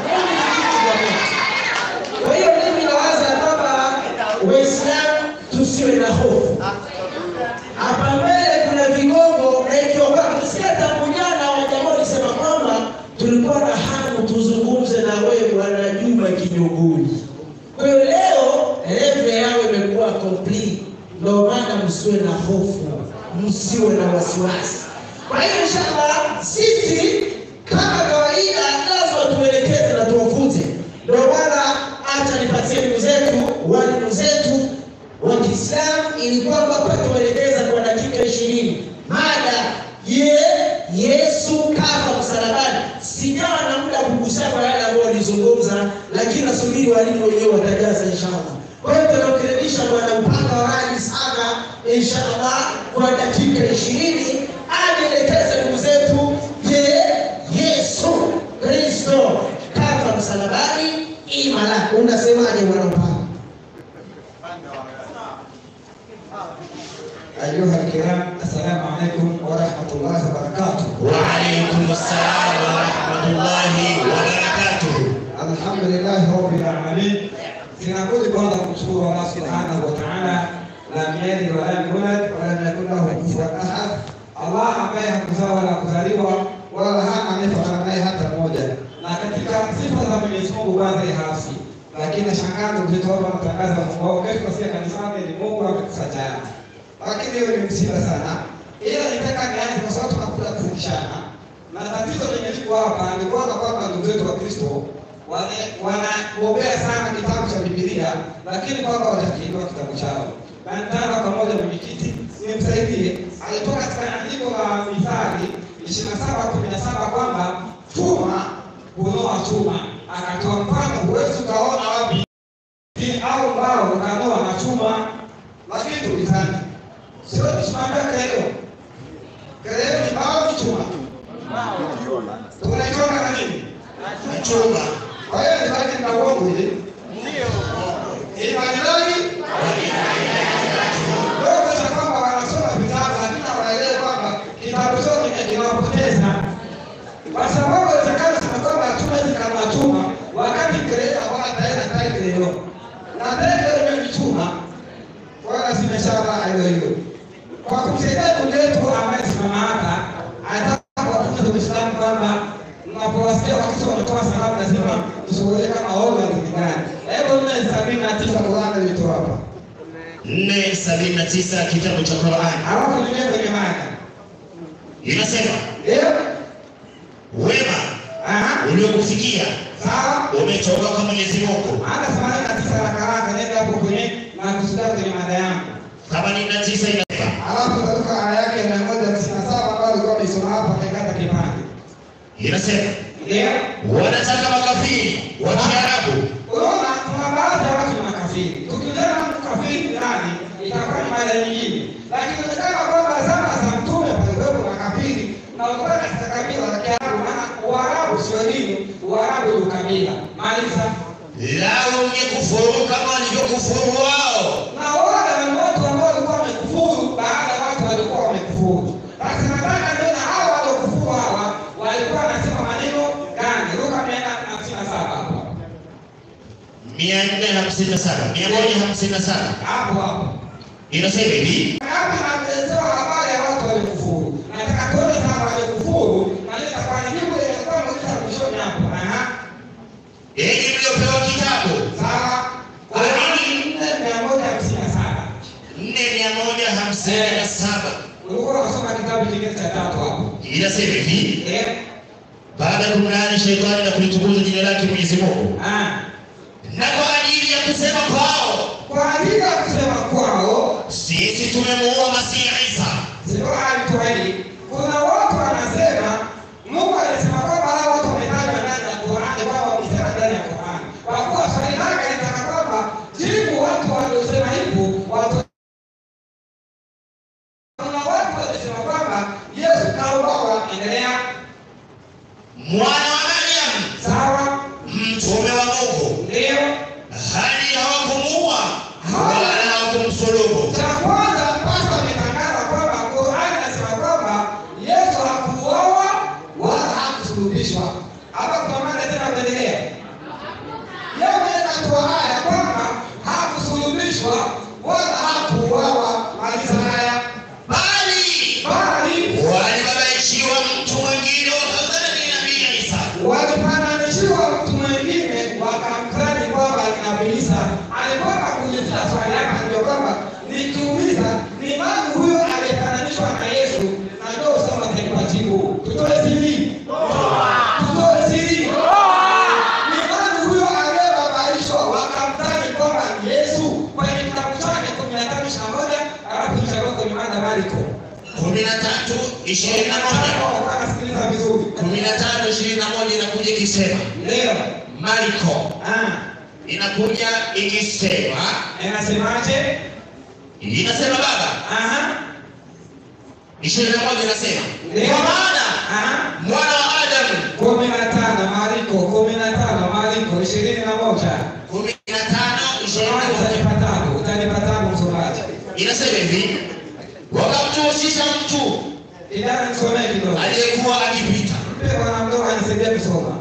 S1: Kwa hiyo mimi nawaza kwamba Waislamu tusiwe na hofu. Hapa mbele kuna vigongo na ikiwa kwa tusikia tangu jana wajamaa walisema kwamba tulikuwa na hamu tuzungumze na wewe Bwana Juma Kinyuguli. Kwa hiyo leo level yao imekuwa complete, ndio maana msiwe na hofu, msiwe na wasiwasi. Kwa hiyo inshallah sisi kama kawaida lazima tuelekeze na tuwafunze. Ndio maana acha nipatie ndugu zetu walimu zetu wa Kiislamu ili kwamba kwa tuelekeza kwa dakika ishirini mada je, Yesu kafa msalabani. Sijawa na muda wa kugusia kwa yale ambayo walizungumza, lakini nasubiri walimu wenyewe watajaza inshallah. Kwa hiyo tunakaribisha bwana upanga wa radi sana inshallah kwa dakika ishirini ajielekeze ndugu zetu, je, Yesu Kristo kafa msalabani ima la? Unasemaje bwana upanga?
S8: أيها الكرام السلام عليكم ورحمة الله وبركاته
S6: وعليكم السلام ورحمة الله وبركاته
S8: الحمد لله رب العالمين sinabudi kwanza kumshukuru Allah subhanahu wa ta'ala lam yalid wa lam yulad wa lam yakun lahu kufuwan ahad, Allah ambaye hakuzaa wala kuzaliwa wala hana anayefanana naye hata mmoja. Na katika sifa za Mwenyezi Mungu baadhi hasi, lakini nashangaa ndugu zetu hapa wanatangaza Mungu wao kesho nasikia kanisani ni Mungu amekufa jana, lakini hiyo ni msiba sana. Ila nitaka nianze kwa sababu tunakuja kufundishana na tatizo lenye liko hapa ni kwanza kwamba ndugu zetu wa Kristo wane- wanaombea sana kitabu cha Biblia, lakini kwamba watakiinua kitabu chao. Na nitaanza pamoja mwenyekiti, nimsaidie. Alitoka katika andiko la Mithali ishirini na saba kumi na saba kwamba chuma hunoa chuma, akatoa mfano, huwezi ukaona wapi au mbao ukanoa na chuma, lakini tulizani sio tusimambia keleo keleo ni mbao ni chuma tunaichonga na nini
S7: na chuma.
S8: kwa hiyo ni baki na uongo ile ili majirani wewe cha kwamba wanasoma vitabu lakini hawaelewi kwamba kitabu chote kinawapoteza kwa sababu inawezekana sana kwamba chuma hizi kama chuma wakati kelele hawana tena tai kelele na tena ile ni chuma wala zimeshawa hiyo hiyo kwa kumsaidia ndugu yetu ambaye simama hapa anataka kuwafunza Uislamu kwamba mnapowasikia wakati wanatoa salamu lazima tushughulike kama oga gani. Hebu nne sabini na tisa Qur'an ilitoa hapa,
S7: nne sabini na tisa kitabu cha Qur'an
S8: alafu tuingie kwenye mada.
S7: inasema
S8: Ndio,
S7: wema
S8: aha,
S7: uliokufikia
S8: sawa.
S7: umetoka kwa Mwenyezi Mungu.
S8: Hata themanini na tisa haraka haraka, nenda hapo kwenye na kusudia kwenye mada yangu,
S7: themanini na tisa inasema
S8: alafu utatoka aya yake mia moja tisini na saba ambayo alikuwa ameisoma hapa akaikata kipande.
S7: inasema
S8: Ndio.
S7: wanataka makafiri wa Kiarabu
S8: Unaona, kuna baadhi ya watu ni makafiri. Tukijana mtu kafiri ni nani, itakuwa ni mada nyingine, lakini inawezekana kwamba zama za mtume palikuwepo makafiri na walikuwa katika kabila la Kiarabu, maana Uarabu sio dini, Uarabu ni kabila. Maliza.
S7: lao ungekufuru kama walivyokufuru wao.
S8: Na wale ni watu ambao walikuwa wamekufuru baada ya watu walikuwa wamekufuru. Basi nataka nione hawa waliokufuru hawa walikuwa wanasema maneno gani? Luka mia nne hamsini na saba hapo
S7: mia nne hamsini na saba mia moja hamsini na saba
S8: hapo hapo.
S7: inasema hivi
S8: Hapa naelezewa habari ya watu waliokufuru. Nataka tuone sana waliokufuru na nitakuwa nijibu ile kwa mmoja mwishoni hapo. Aha.
S7: enyi mliopewa kitabu
S8: Sawa. Qurani nne mia moja hamsini na saba.
S7: nne mia moja hamsini na saba
S8: Ulikuwa unasoma kitabu kingine cha tatu hapo.
S7: inasema hivi
S8: Eh?
S7: baada ya kumlaani shetani na kulitukuza jina lake Mwenyezi Mungu
S8: Ah.
S7: na kwa ajili ya kusema kwao
S8: Kwa ajili ya kusema kwao,
S7: sisi tumemuua Masihi Isa
S8: sio alituahidi. Kuna watu wanasema Mungu alisema kwamba hao watu wametajwa ndani ya Qur'ani, kwamba wamesema ndani ya Qur'ani. Kwa kuwa swali lake litaka kwamba jibu watu waliosema hivyo watu kuna watu walisema kwamba Yesu kauawa. Endelea.
S7: mwana wa Mariam
S8: Sawa,
S7: mtume wa Mungu
S8: ndio
S7: hali hawakumuua wala hawakumsulubu
S8: cha kwanza. Pasta ametangaza kwamba Qur'ani inasema kwamba Yesu hakuuawa wala hakusulubishwa. Hapa kuna mada tena, kuendelea. Yeye mwenyewe anatoa haya kwamba hakusulubishwa wala hakuuawa. Maliza haya,
S7: bali
S8: bali
S7: walibabaishiwa mtu mwingine wakadhani ni nabii Isa
S8: walipananishiwa mtu mwingine wakamkani kwamba ni Nabii Isa. Alikwenda kuulizia swali yake ndio kwamba nikiuliza ni nani huyo aliyefananishwa na Yesu, na ndio usema taifa jibu. Tutoe siri, tutoe siri. Ni nani huyo aliyebabaishwa wakamkani kwamba ni Yesu? Kwenye kitabu chake kumi na tano ishirini na moja alafu kisha kwenye mada Marko
S7: kumi na tatu ishirini na moja
S8: Anasikiliza vizuri
S7: kumi na tano ishirini na moja inakuja ikisema
S8: leo.
S7: Marko
S8: Ah,
S7: inakuja ikisema
S8: inasemaje?
S7: inasema baba
S8: Aha.
S7: ishirini na moja inasema
S8: Ndio.
S7: kwa maana
S8: Aha.
S7: mwana wa Adamu
S8: kumi na tano Mariko kumi na tano Mariko ishirini na moja
S7: kumi na tano ishirini na moja
S8: utanipatapo utanipatapo msomaji
S7: inasema hivi wakamtuhusisha mtu
S8: idara nisomee kidogo
S7: aliyekuwa akipita
S8: mpe bwana mdogo anisaidia kusoma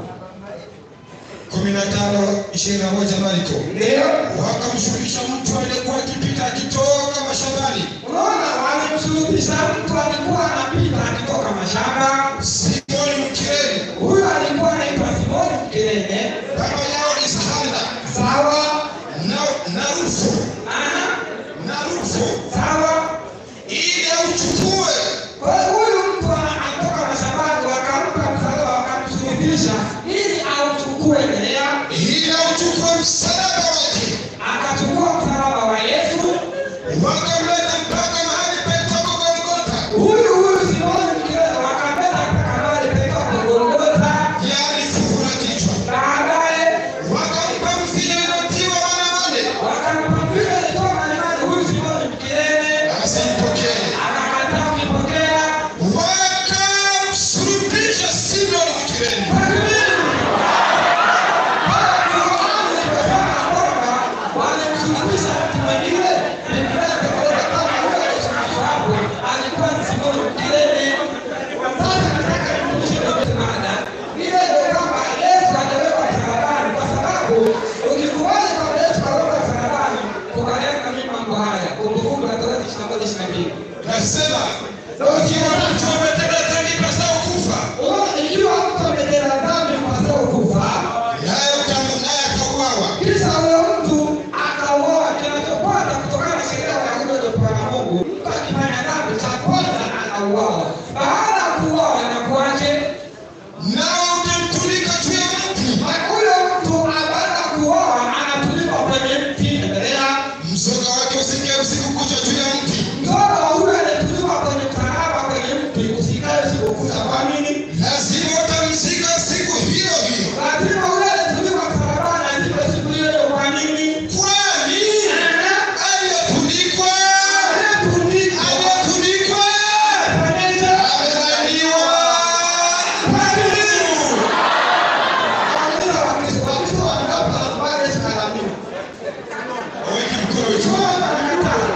S3: kumi na tano ishirini na moja Marko.
S8: ndio
S3: Wakamshukisha mtu aliyekuwa akipita akitoka mashambani,
S8: unaona walimsulubisha mtu alikuwa anapita akitoka mashamba
S3: Simoni Mkireni,
S8: huyo alikuwa anaitwa Simoni Mkirene
S3: baba yao Isahanda
S8: sawa
S3: na, na Rufo
S8: Aha.
S3: na Rufo,
S8: sawa
S3: ili auchukue
S8: Kwa hiyo huyu mtu ana- anatoka mashambani wakampa
S3: Takbiri. Nasema ukiwa mtu ametenda dhambi pasao kufa,
S8: Ikiwa mtu ametenda dhambi pasao kufa,
S3: naye utamu naye akauawa,
S8: kisha huyo mtu akauoa. Kinachopata kutokana na sheria ya Wayahudi waliopewa na Mungu, mtu akifanya dhambi, cha kwanza anauawa. Baada ya kuuawa, anakuwaje?
S3: nawe utamtundika juu ya mti,
S8: Na huyo mtu baada ya kuuawa, anatundikwa kwenye mti. Endelea.
S3: mzoga wake usikae usiku kucha juu ya mti,
S8: Mtoto wa huyo aliyetundikwa kwenye msalaba kwenye mti, usikae usiku kucha. Kwa nini?
S3: lazima utamzika siku hiyo hiyo.
S8: Lazima huyo aliyetundikwa msalabani azikwe siku hiyo hiyo. Kwa nini?
S3: Kwani aliyetundikwa
S8: Aliyetundikwa
S3: aliyetundikwa
S8: fanyaje?
S3: amelaaniwa. Waweke mkono juu.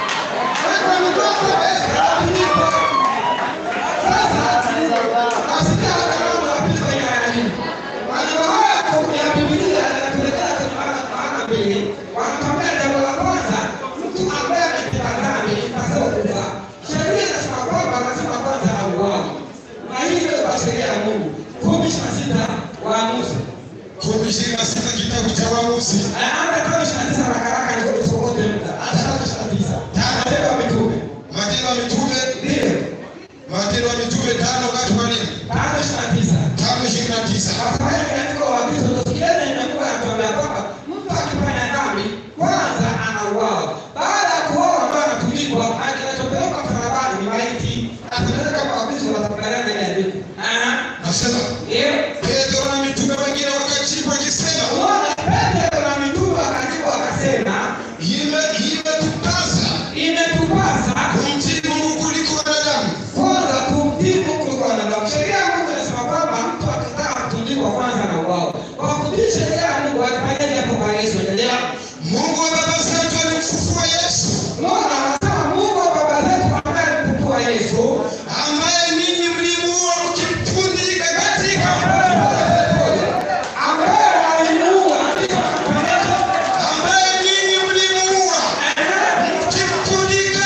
S8: Waamuzi.
S3: Kumi ishirini na sita kitabu cha Waamuzi.
S8: Anaanza kama 29 haraka haraka ndio tusokote muda. Hata kama 29. Matendo ya Mitume.
S3: Matendo ya Mitume,
S8: Ndio.
S3: Matendo ya Mitume tano wakati wa nini?
S8: Tano 29.
S3: Tano ishirini na tisa.
S8: Afanye katika waagizo tusikieni inakuwa yanatuambia kwamba mtu akifanya dhambi kwanza anauawa. Baada ya kuuawa ndio anatundikwa, na kinachopelekwa msalabani ni maiti. Na tunaweza kama waagizo watakubaliana ile andiko. Ah,
S3: Nasema
S8: ndio.
S3: Petro na mitume wengine wakajibu wakisema,
S8: Unaona Petro na mitume wakajibu wakasema,
S3: ime imetupasa
S8: imetupasa
S3: kumtii Mungu kuliko wanadamu.
S8: kwanza kumtii Mungu kuliko wanadamu. Sheria ya Mungu inasema kwamba mtu akitaka kutundikwa kwanza anauawa. Kwa kutii sheria ya Mungu alifanyaje hapo kwa Yesu? Endelea.
S3: Mungu wa baba zetu alimfufua Yesu,
S8: Unaona, anasema Mungu wa baba zetu ambaye alimfufua Yesu
S3: ambaye ninyi mlimuua mkimtundika katika
S8: ambaye alimuua kisha akafanyaje?
S3: ambaye ninyi mlimuua mkimtundika.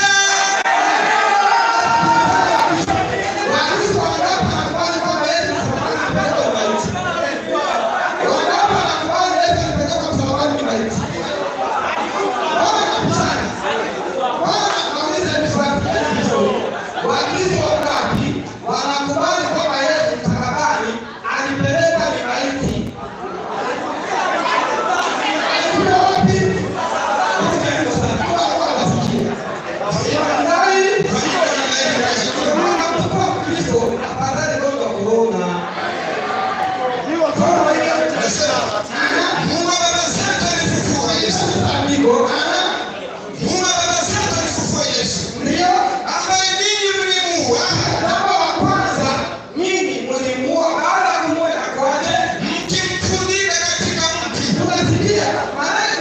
S8: Wakristo wangapi wanakubali kwamba Yesu msalabani amepelekwa maiti? Wangapi wanakubali Yesu alipelekwa msalabani ni maiti? Mbona kabishana? Mbona nauliza hivi swali? Wakristo wangapi wanakubali kwamba Yesu msalabani alipelekwa ni maiti? Alikuwa wapi? Hawakuwa wanasikia. Wanadai
S3: Mungu wa baba zetu alifufua Yesu, Mungu wa baba zetu alifufua Yesu, ambaye ninyi mlimuua mkimtundika katika mti.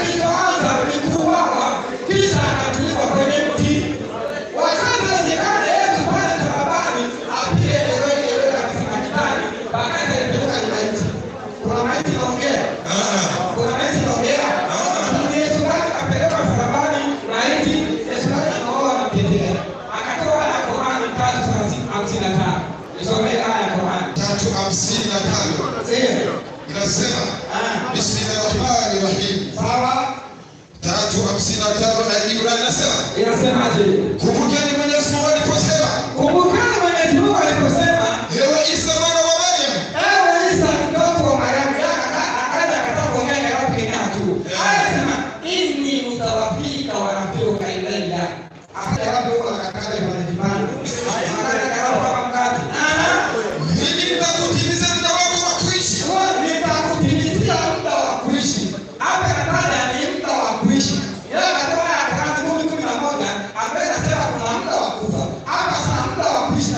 S3: Ah,
S8: kuna maiti inaongea Ni Yesu wake kapelekwa msalabani maiti Yesu wake anaoa anamtetea akatoa na Qur'ani tatu thelathini hamsini na tano nisomee aya ya Qur'ani
S3: tatu hamsini na tano
S8: Ndiyo.
S3: inasema bismillahi rahim
S8: sawa
S3: tatu hamsini na tano na Ibrani inasema
S8: inasemaje
S3: kumbukeni Mwenyezi Mungu aliposema
S8: kumbukani Mwenyezi Mungu aliposema
S3: ewe Isa mwana wa Mariam
S8: ewe Isa mtoto wa Mariamu Aka- akaja akataka kuongea na watu kingine tu anasema inni mutawafika wa rafiuka ilayya akaja wapi huko akakaja kwa jibani akaja akawapa mkate
S3: mimi nitakutimiza muda wako wa kuishi
S8: nitakutimizia muda wa kuishi. Hapa inataja ni muda wa kuishi. Yeye akatoa Yohana kumi kumi na moja ambaye inasema kuna muda wa kufa. Hapa sasa muda wa kuishi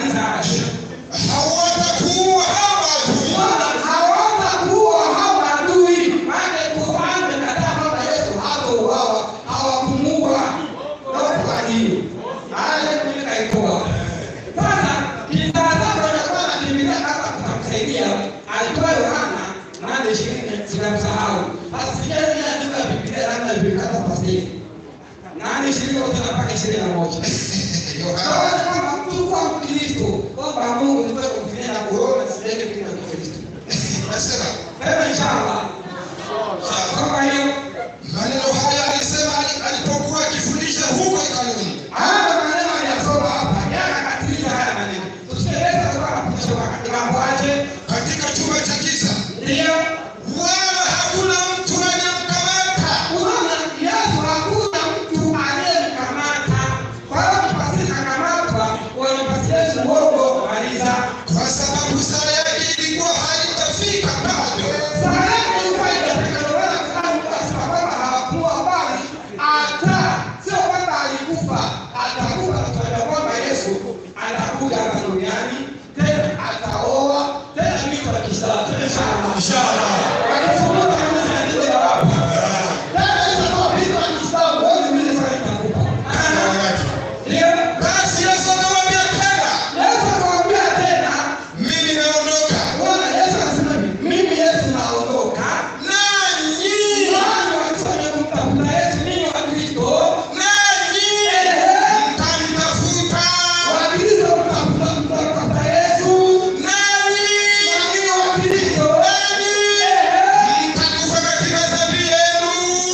S8: maliza haya.
S3: hawatakuwa hawa adui
S8: hawatakuwa hawa adui. Maana Qur'an imekataa kwamba Yesu hatauawa, hawakumuua. Ndio kwa hiyo. Haya mimi naitoa. Sasa kitazama anakuwa anakimbilia hapa kutamsaidia. Alitoa Yohana nane ishirini zinamsahau. Sasa sijazi andika Biblia labda ilikata pasiri. Nane ishirini kutoka mpaka ishirini na moja. Naona kama mtu kuwa Mkristo kwamba Mungu ni wewe kumfinia na korona sijaje kile Mkristo.
S3: nasema
S8: Sema inshallah. Kama hiyo
S3: maneno haya alisema ali- alipokuwa akifundisha huko hekaluni
S8: haya maneno aliyasoma hapa jana katiliza haya maneno. Tusieleze kwa kufundisha wakati mambo aje.
S3: katika chumba cha giza
S8: Ndio.
S3: wala hakuna mtu aliyemkamata
S8: Unaona Yesu hakuna mtu aliyemkamata. Kwa hiyo kipasiri kakamatwa, wanapatia Yesu uongo maliza.
S3: kwa sababu saa yake ilikuwa haijafika bado
S8: Saa yake ilikuwa haijafika, ndio maana kuna mtu asema kwamba hawakuwa bali ata sio kwamba alikufa, atakufa na tunaona kwamba Yesu atakuja hapa duniani tena ataoa tena mito ya Kiislamu tena inshallah. Wakifungua kanisa ya dini ya wapi? Tena itakuwa mito ya Kiislamu, wewe mimi sasa nitakupa. Ndio.
S3: basi yesu akamwambia tena
S8: Yesu akamwambia tena,
S3: mimi naondoka
S8: Bwana Yesu anasema hivi, mimi Yesu naondoka
S3: nanyi
S8: Nani walifanya kumtafuta Yesu? Ninyi Wakristo.
S3: nanyi
S8: Ehe.
S3: mtanitafuta
S8: Wakristo mtafuta mtafuta Yesu.
S3: nanyi
S8: Ninyi Wakristo.
S3: nanyi
S8: Ehe.
S3: mtakufa katika dhambi yenu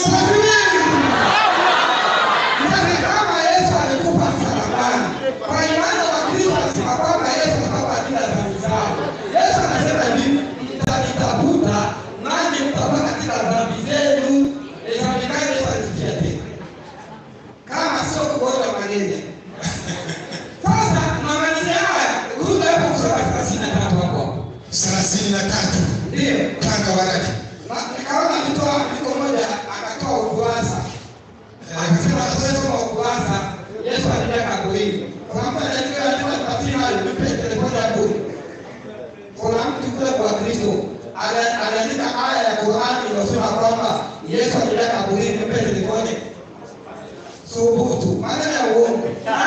S8: Yaani kama Yesu alikufa msalabani, kwa imani Wakristo wanasema kwamba Yesu alikufa ajili ya dhambi zao. Yesu anasema hivi, mtanitafuta nanyi mtakufa katika dhambi zenu. Ni dhambi gani Yesu alizifia tena? Kama sio kugonjwa malaria. Sasa tunamalizia haya, rudi hapo kusoma thelathini na tatu hapo hapo.
S3: thelathini na tatu
S8: Ndio.
S3: panga waraka
S8: Na- nikaona akitoa andiko moja akatoa ukurasa akasema tusoma ukurasa yesu alija kaburini kuna mtu anaandika andiko la tafsiri hayo nipe telefoni ya bure kuna mtu kule kwa kristo ana- anaandika aya ya qurani inayosema kwamba yesu alija kaburini nipe telefoni subutu maneno ya uongo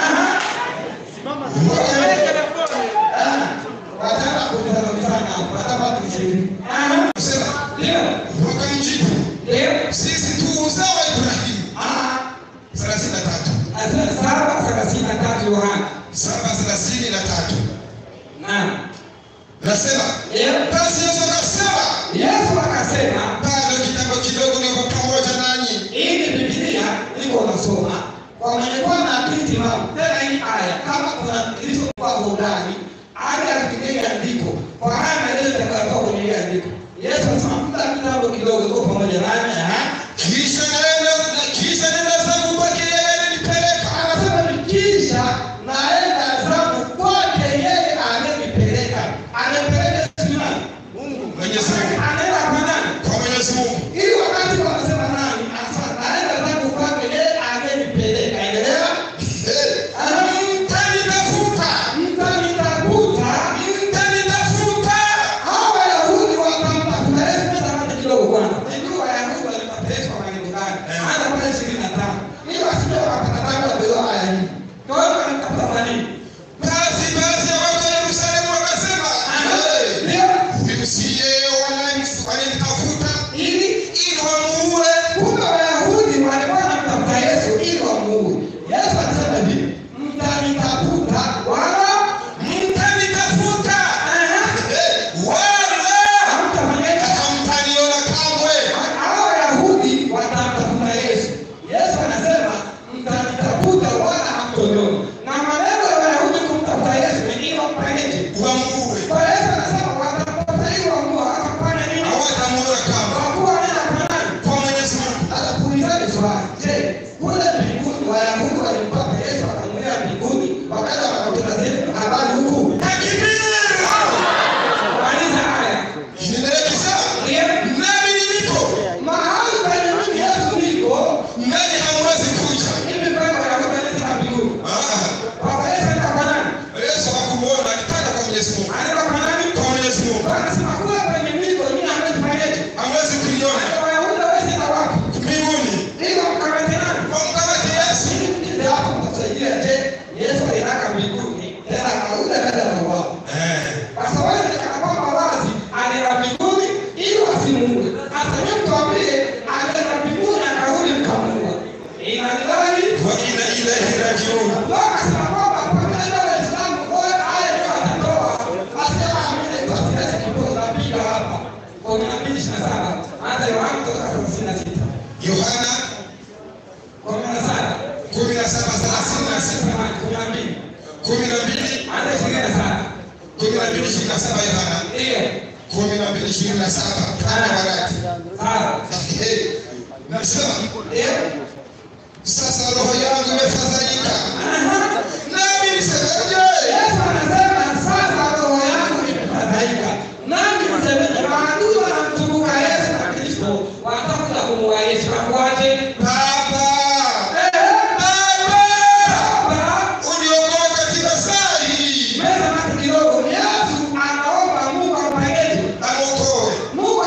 S8: Ah, wataka kunizalomizana wataka kunishauri
S3: sema
S8: ndio
S3: wakamjibu
S8: ndio
S3: sisi tu uzao wa ibrahimu
S8: Ah,
S3: thelathini na tatu
S8: saba thelathini na tatu Yohana.
S3: saba thelathini na tatu
S8: Naam.
S3: nasema
S8: Ndio.
S3: basi yesu akasema
S8: Yesu akasema
S3: bado kitambo kidogo niko pamoja nanyi
S8: hii ni Biblia niko nasoma kwa mwenye kuwa na akili timamu. Tena hii aya kama kuna Kristo kwa burudani aje afikirie andiko kwa haya maelezo yatakayotoka kwenye hili andiko. Yesu anasema muda kitambo kidogo niko pamoja nanyi. aha.
S3: kisha naenda kisha nenda zangu kwake yeye alinipeleka
S8: Anasema ni kisha naenda zangu kwake yeye amenipeleka. Anapeleka sisi nani?
S3: mwenyezi mungu
S8: Anaenda kwa nani?
S3: kwa mwenyezi mungu
S8: ili wakati wanasema nani anasema naenda zangu kwake yeye amenipeleka endelea
S3: Eh, mtanitafuta
S8: mtanitafuta
S3: mtanitafuta
S8: hawa wayahudi watamtafuta yesu mezamata kidogo kwanza najua wayahudi walimtafuta yesu kwa maneno gani hata pale ishirini na tano ili wasije wakapata wapewa aya hii kwa hiyo walimtafuta kwa nini
S3: basi baadhi ya watu wa yerusalemu wakasema "Eh,
S8: ndio
S3: huyu si yeye wanani- wananitafuta
S8: ili
S3: ili wamuue
S8: kumbe wayahudi walikuwa wanamtafuta yesu ili wamuue yesu anasema hivi mtanitafuta wala
S3: mtanitafuta Eh, wala
S8: hamtafanyaje
S3: hamtaniona kamwe
S8: hao Wayahudi watamtafuta Yesu. Yesu anasema mtanitafuta wala hamtoniona. Na maneno ya Wayahudi kumtafuta Yesu ni ili wamfanyeje?
S3: wamuue
S8: Kwa Yesu anasema watamtafuta ili wamuue, hawatafanya nini?
S3: hawatamuona kamwe
S8: Kwa kuwa wanaenda kwa nani?
S3: kwa mwenyezi mungu
S8: Sasa kuulizani swali, je, kule mbinguni Wayahudi walimpata Yesu wakamwendea mbinguni wakaja wakakuta zile habari huku? Maliza haya.
S3: inaelekeza nami niliko
S8: Mahali penye mimi Yesu niko,
S3: nani hamwezi kuja
S8: hivi kwamba Wayahudi wanaenda mbinguni.
S3: Ah,
S8: Baba Yesu anaenda kwa nani?
S3: yesu hakumuona Mwenyezi Mungu.
S8: anaenda kwa nani?
S3: Kwa Mwenyezi Mungu.
S8: Anasema kule kwenye mliko nyinyi hamwezi kufanyaje?
S3: Hawezi kuliona
S8: Wayahudi hawezi na wapi?
S3: mbinguni.
S8: Ili wamkamate nani?
S3: Wamkamate Yesu.
S8: Ndio hapo mtasaidia je? Yesu alitaka mbinguni tena akarudi akaja na wao.
S3: Eh.
S8: Sasa wewe kana kwamba wazi alienda mbinguni ili wasimuue. Sasa wewe tuambie alienda mbinguni akarudi mkamuua. Ina nilali
S3: Wa inna ilaihi rajiun.
S8: Ndio akasema kwamba kwa neno la Uislamu kwa aya ndio atatoa. Asema amine kwa kiasi kidogo napiga hapa. Kwa 227 hata Yohana kutoka 36.
S3: Yohana
S8: Kwa 17
S3: kumi na saba thelathini na sita kumi na mbili kumi na mbili ishirini na saba Yohana kumi na mbili ishirini na saba kama warati. Eh, Nasema sasa roho yangu imefadhaika, nami nisemeje? Baba, Baba, uniokoe katika saa hii, amokoe.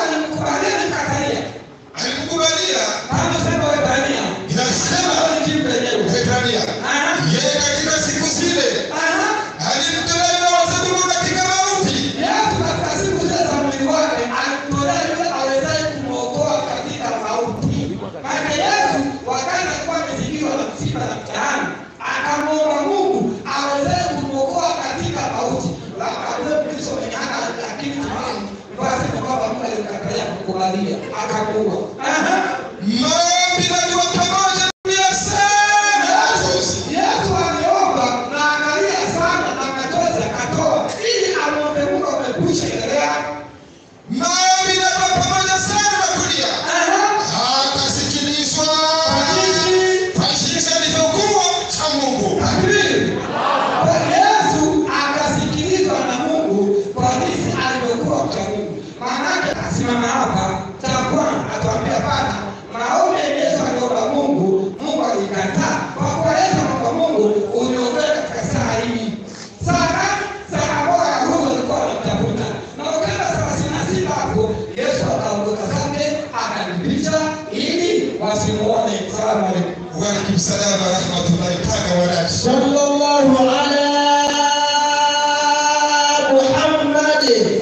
S3: Alikukubalia, inasema Waebrania, yeye katika siku zile alimtolea na wazadumu katika mauti
S8: akamwomba Mungu aweze kumwokoa katika mauti. Lakini tunafahamu basi kwamba Mungu alimkatalia kukubalia akamuua.
S3: maombi najua pamoja dunia sana
S8: Yesu aliomba na angalia sana na machozi akatoa ili amwombe Mungu amekwisha endelea.
S3: maombi najua pamoja sana na kulia akasikilizwa kwa jinsi alivyokuwa cha Mungu
S8: Yesu akasikilizwa na Mungu kwa jinsi alivyokuwa mcha Mungu. Maanake asimama hapa takuwa atuambia Bwana, maombi ya Yesu aliomba Mungu, Mungu alikataa. Kwa kuwa Yesu anaomba Mungu, uniokoe katika saa hii. Saa gani? Saa ambayo Wayahudi walikuwa wanamtafuta. Na ukaenda thelathini na sita hapo, Yesu akaondoka zake akanipisha ili wasimuone. Salamu alaikum.
S3: Waalaikum salam wa rahmatullahi taala wa barakatuh.
S1: sallallahu ala Muhammad.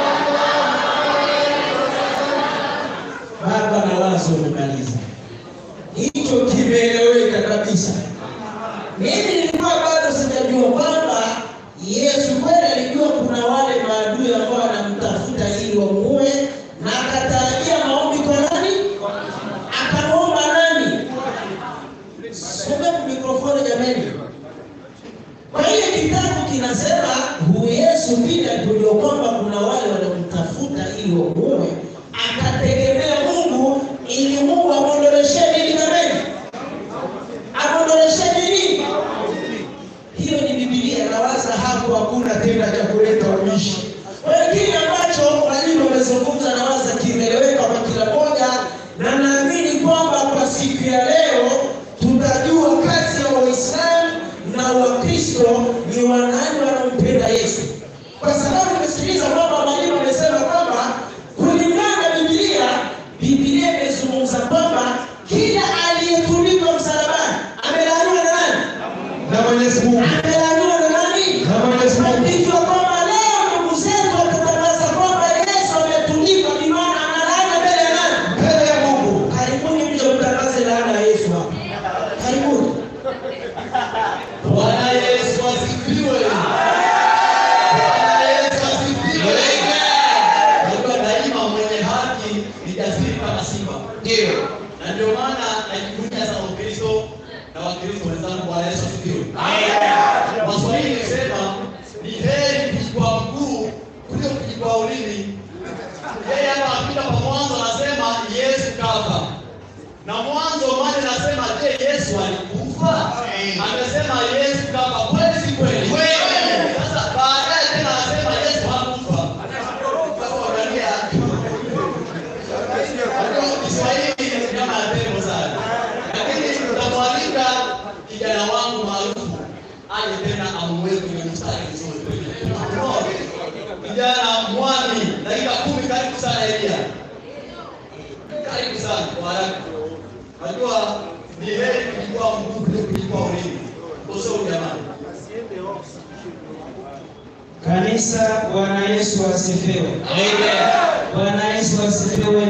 S1: Baba na wazo umemaliza, hicho kimeeleweka kabisa. Mimi nilikuwa bado sijajua kwamba Yesu kweli alijua kuna wale maadui ambao wanamtafuta ili wamuue, na akatarajia maombi kwa nani? Akamwomba nani? Somea kwa mikrofoni jameni. Kwa hiyo kitabu kinasema huyu Yesu vile alipojua kwamba kuna wale wanamtafuta ili wamuue, akategemea Mungu ili Mungu amwondoleshe nini jameni? Amwondoleshe nini? Hiyo ni Biblia, nawaza hapo hakuna tena cha kuleta ubishi. Kwa hiyo kile ambacho walimu wamezungumza, nawaza kimeeleweka kwa kila moja, na naamini kwamba kwa siku ya leo tutajua kati ya Waislamu na Wakristo ni wanani wanampenda Yesu, kwa sababu nimesikiliza kwamba mwalimu amesema kwamba kulingana na Biblia, Biblia imezungumza kwamba kila aliyetundikwa msalabani amelaaniwa na nani?
S2: na Mwenyezi Mungu
S1: Amelaaniwa na nani?
S2: na Mwenyezi Mungu
S1: Ikiwa kwamba leo ndugu zetu watatangaza kwamba Yesu ametundikwa, ni maana analaana mbele ya nani?
S2: mbele ya Mungu.
S1: Karibuni mje mtangaze laana ya Yesu hapa. Karibuni.
S5: Bwana Yesu asifiwe. Bwana Yesu asifiwe. kijana mwami, dakika kumi. Karibu sana Elia, karibu sana kwa haraka. Najua ni heri kuchukua nguvu kuliko kuchukua ulimi. Usio jamani.
S6: Kanisa, Bwana Yesu asifiwe. Bwana Yesu asifiwe.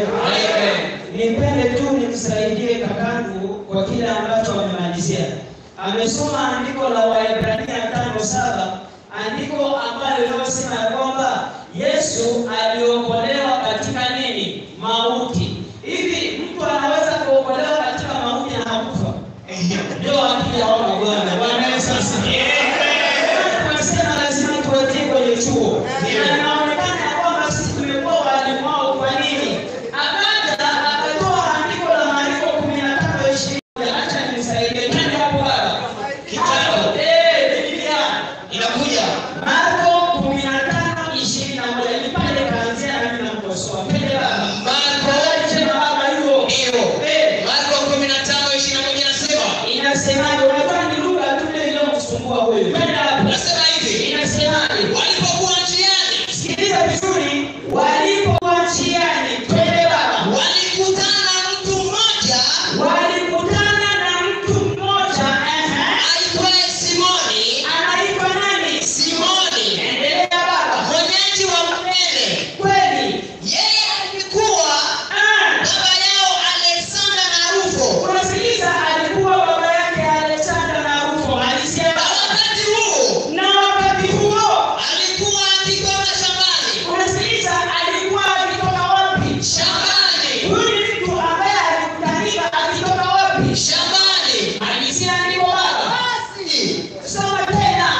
S6: Nipende tu nimsaidie kakangu kwa kile ambacho amemalizia. Amesoma andiko la Waebrania tano saba, andiko ambalo linalosema ya kwamba Yesu aliokolewa katika nini? Mauti. Hivi mtu anaweza kuokolewa katika mauti na hakufa? Ndio akili haona Bwana. Bwana Yesu asifiwe. Tunasema lazima tuwatie kwenye chuo. Na inaonekana ya kwamba sisi tumekuwa walimu wao. Kwa nini? Akaja akatoa andiko la Marko kumi na tano ishirini. Acha nisaidie. Twende hapo baba. Kitabu. Eh, Biblia.
S1: Inakuja.
S6: Marko kumi na tano ishirini na moja. Ni pale kaanzia na mimi namkosoa. Twende baba.
S1: Marko.
S6: Tena baba hiyo.
S1: Ndio.
S6: Eh,
S1: Marko 15:21 nasema.
S6: inasemaje? Unajua ni lugha tu ile iliyomsumbua huyu. Twende hapo.
S1: Nasema hivi.
S6: Inasemaje?
S1: Walipokuwa njiani,
S6: Sikiliza vizuri, walipokuwa njiani, twende baba,
S1: walikutana na mtu mmoja
S6: walikutana na mtu mmoja ehe,
S1: aitwaye Simoni.
S6: anaitwa nani?
S1: Simoni,
S6: Endelea baba.
S1: mwenyeji wa Mrene.
S6: Kweli
S1: Yeye alikuwa
S6: ah,
S1: baba yao Alexander na Rufo.
S6: unasikiliza, alikuwa baba yake Alexander na Rufo, alisema
S1: Wakati huu
S6: na wakati huo,
S1: alikuwa akitoka shambani.
S6: unasikiliza, alikuwa akitoka wapi?
S1: Shambani.
S6: Huyu ni mtu ambaye alikutanika akitoka wapi?
S1: Shambani.
S6: Alisia ndiko baba.
S1: Basi.
S6: Soma tena.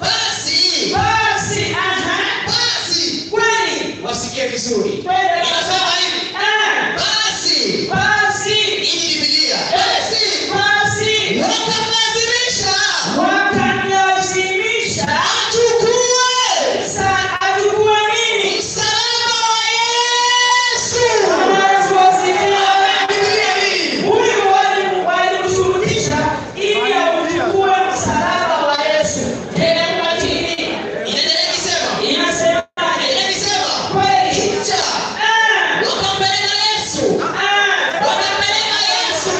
S1: Basi.
S6: Basi, aha.
S1: Basi.
S6: Kweli.
S1: Wasikie vizuri.
S6: Twende
S1: Inasema
S6: baba.
S1: hivi.
S6: Ah,
S1: Basi.
S6: Basi.
S1: Hii ni Biblia. Basi.
S6: Basi.
S1: Wakamlazimisha
S6: Wakamlazimisha
S1: achukue
S6: sa achukue nini?
S1: msalaba wa Yesu.
S6: Bwana Yesu asifiwe.
S1: Biblia hii.
S6: Huyu wali- walimshurutisha ili auchukue msalaba wa Yesu. Tena kwa chini.
S1: Inaendelea ikisema.
S6: Inasemaje?
S1: Inaendelea ikisema.
S6: Kweli.
S1: Kisha
S6: Ah,
S1: wakampeleka Yesu.
S6: ah.
S1: Wakampeleka Yesu.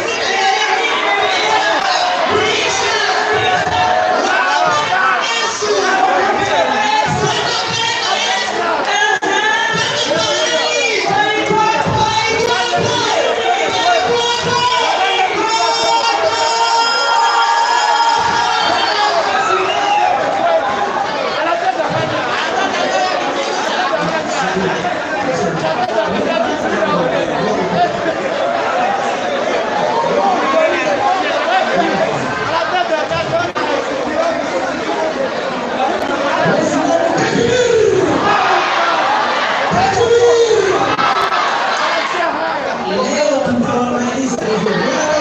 S7: Leo tutawamaliza hivyo.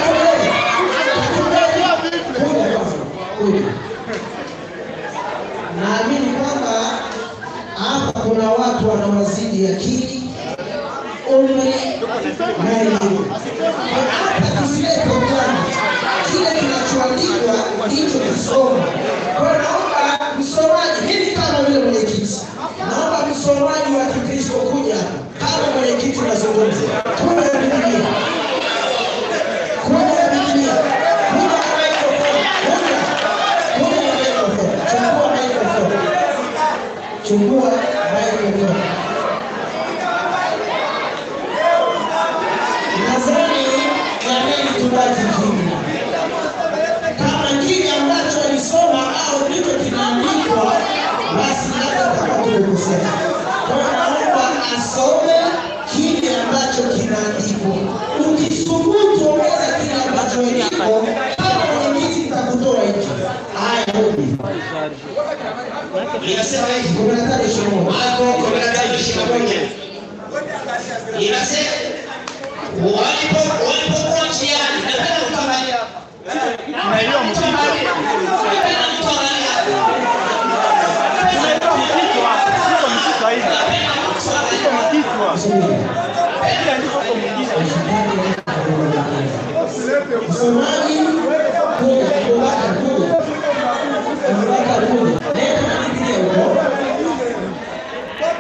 S7: Kuja kwanza. Kuja. Naamini kwamba hapa kuna watu wanawazidi akili, umri na elimu. Hapa tusilete ujana, kile kinachoandikwa ndicho kusoma. Kwa hiyo naomba msomaji, mimi kama vile mwenyekiti, naomba msomaji wa Kikristo kuja kama mwenyekiti nazungumza, kuja na Biblia, kuja na Biblia, kuja na microphone, kuja, kuja na microphone, chukua microphone, chukua microphone. Nadhani jamani, tubaki kimya. Kama kile ambacho alisoma au ndicho kinaandikwa, basi hata kama tumekosea. Kwa hiyo naomba asome kile ambacho kinaandikwa. Ukisubutu ongeza kile ambacho iko, kama mwenyekiti nitakutoa nje. Haya, rudi.
S1: Inasema hivi.
S7: Kumi na tano ishirini na moja.
S1: Marko 15:21. Inasema walipo walipokuwa njiani, napenda kuangalia. Napenda kuangalia. Napenda kuangalia.
S7: Msomaji kuja, kubaka kuja, kubaka kuja, leta na Biblia huko.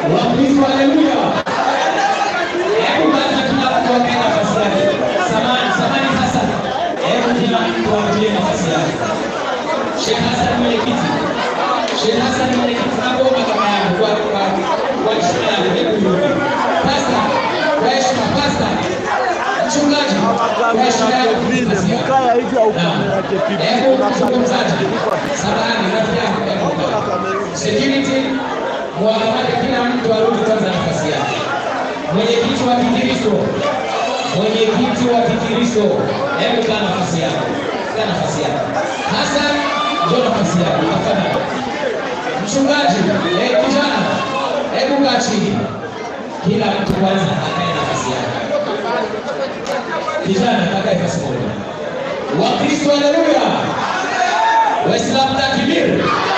S6: Wakristo, haleluya. Hebu kwanza kila mtu ape nafasi yake. Samani, samani sasa. Hebu kila mtu ape nafasi yake. Sheikh Hassan mwenyekiti. Sheikh Hassan mwenyekiti, nakuomba kama yangu kwa kwa kwa heshima yangu hebu yule. Pastor, kwa heshima pastor. Mchungaji, kwa heshima yangu nafasi yako. Naam. Hebu mzungumzaji. Samahani, rafiki yangu. hebu. Security, muwakamate kila mtu arudi kwanza nafasi yake. Mwenyekiti wa Kikristo, mwenyekiti wa Kikristo, hebu kaa nafasi yako, kaa nafasi yako. Hassan, njoo nafasi yako, tafadhali. Mchungaji, eh, kijana, hebu kaa chini. Kila mtu kwanza akae nafasi yake. Kijana, kakae nafasi moja. Wakristo, haleluya! Waislamu, takbir!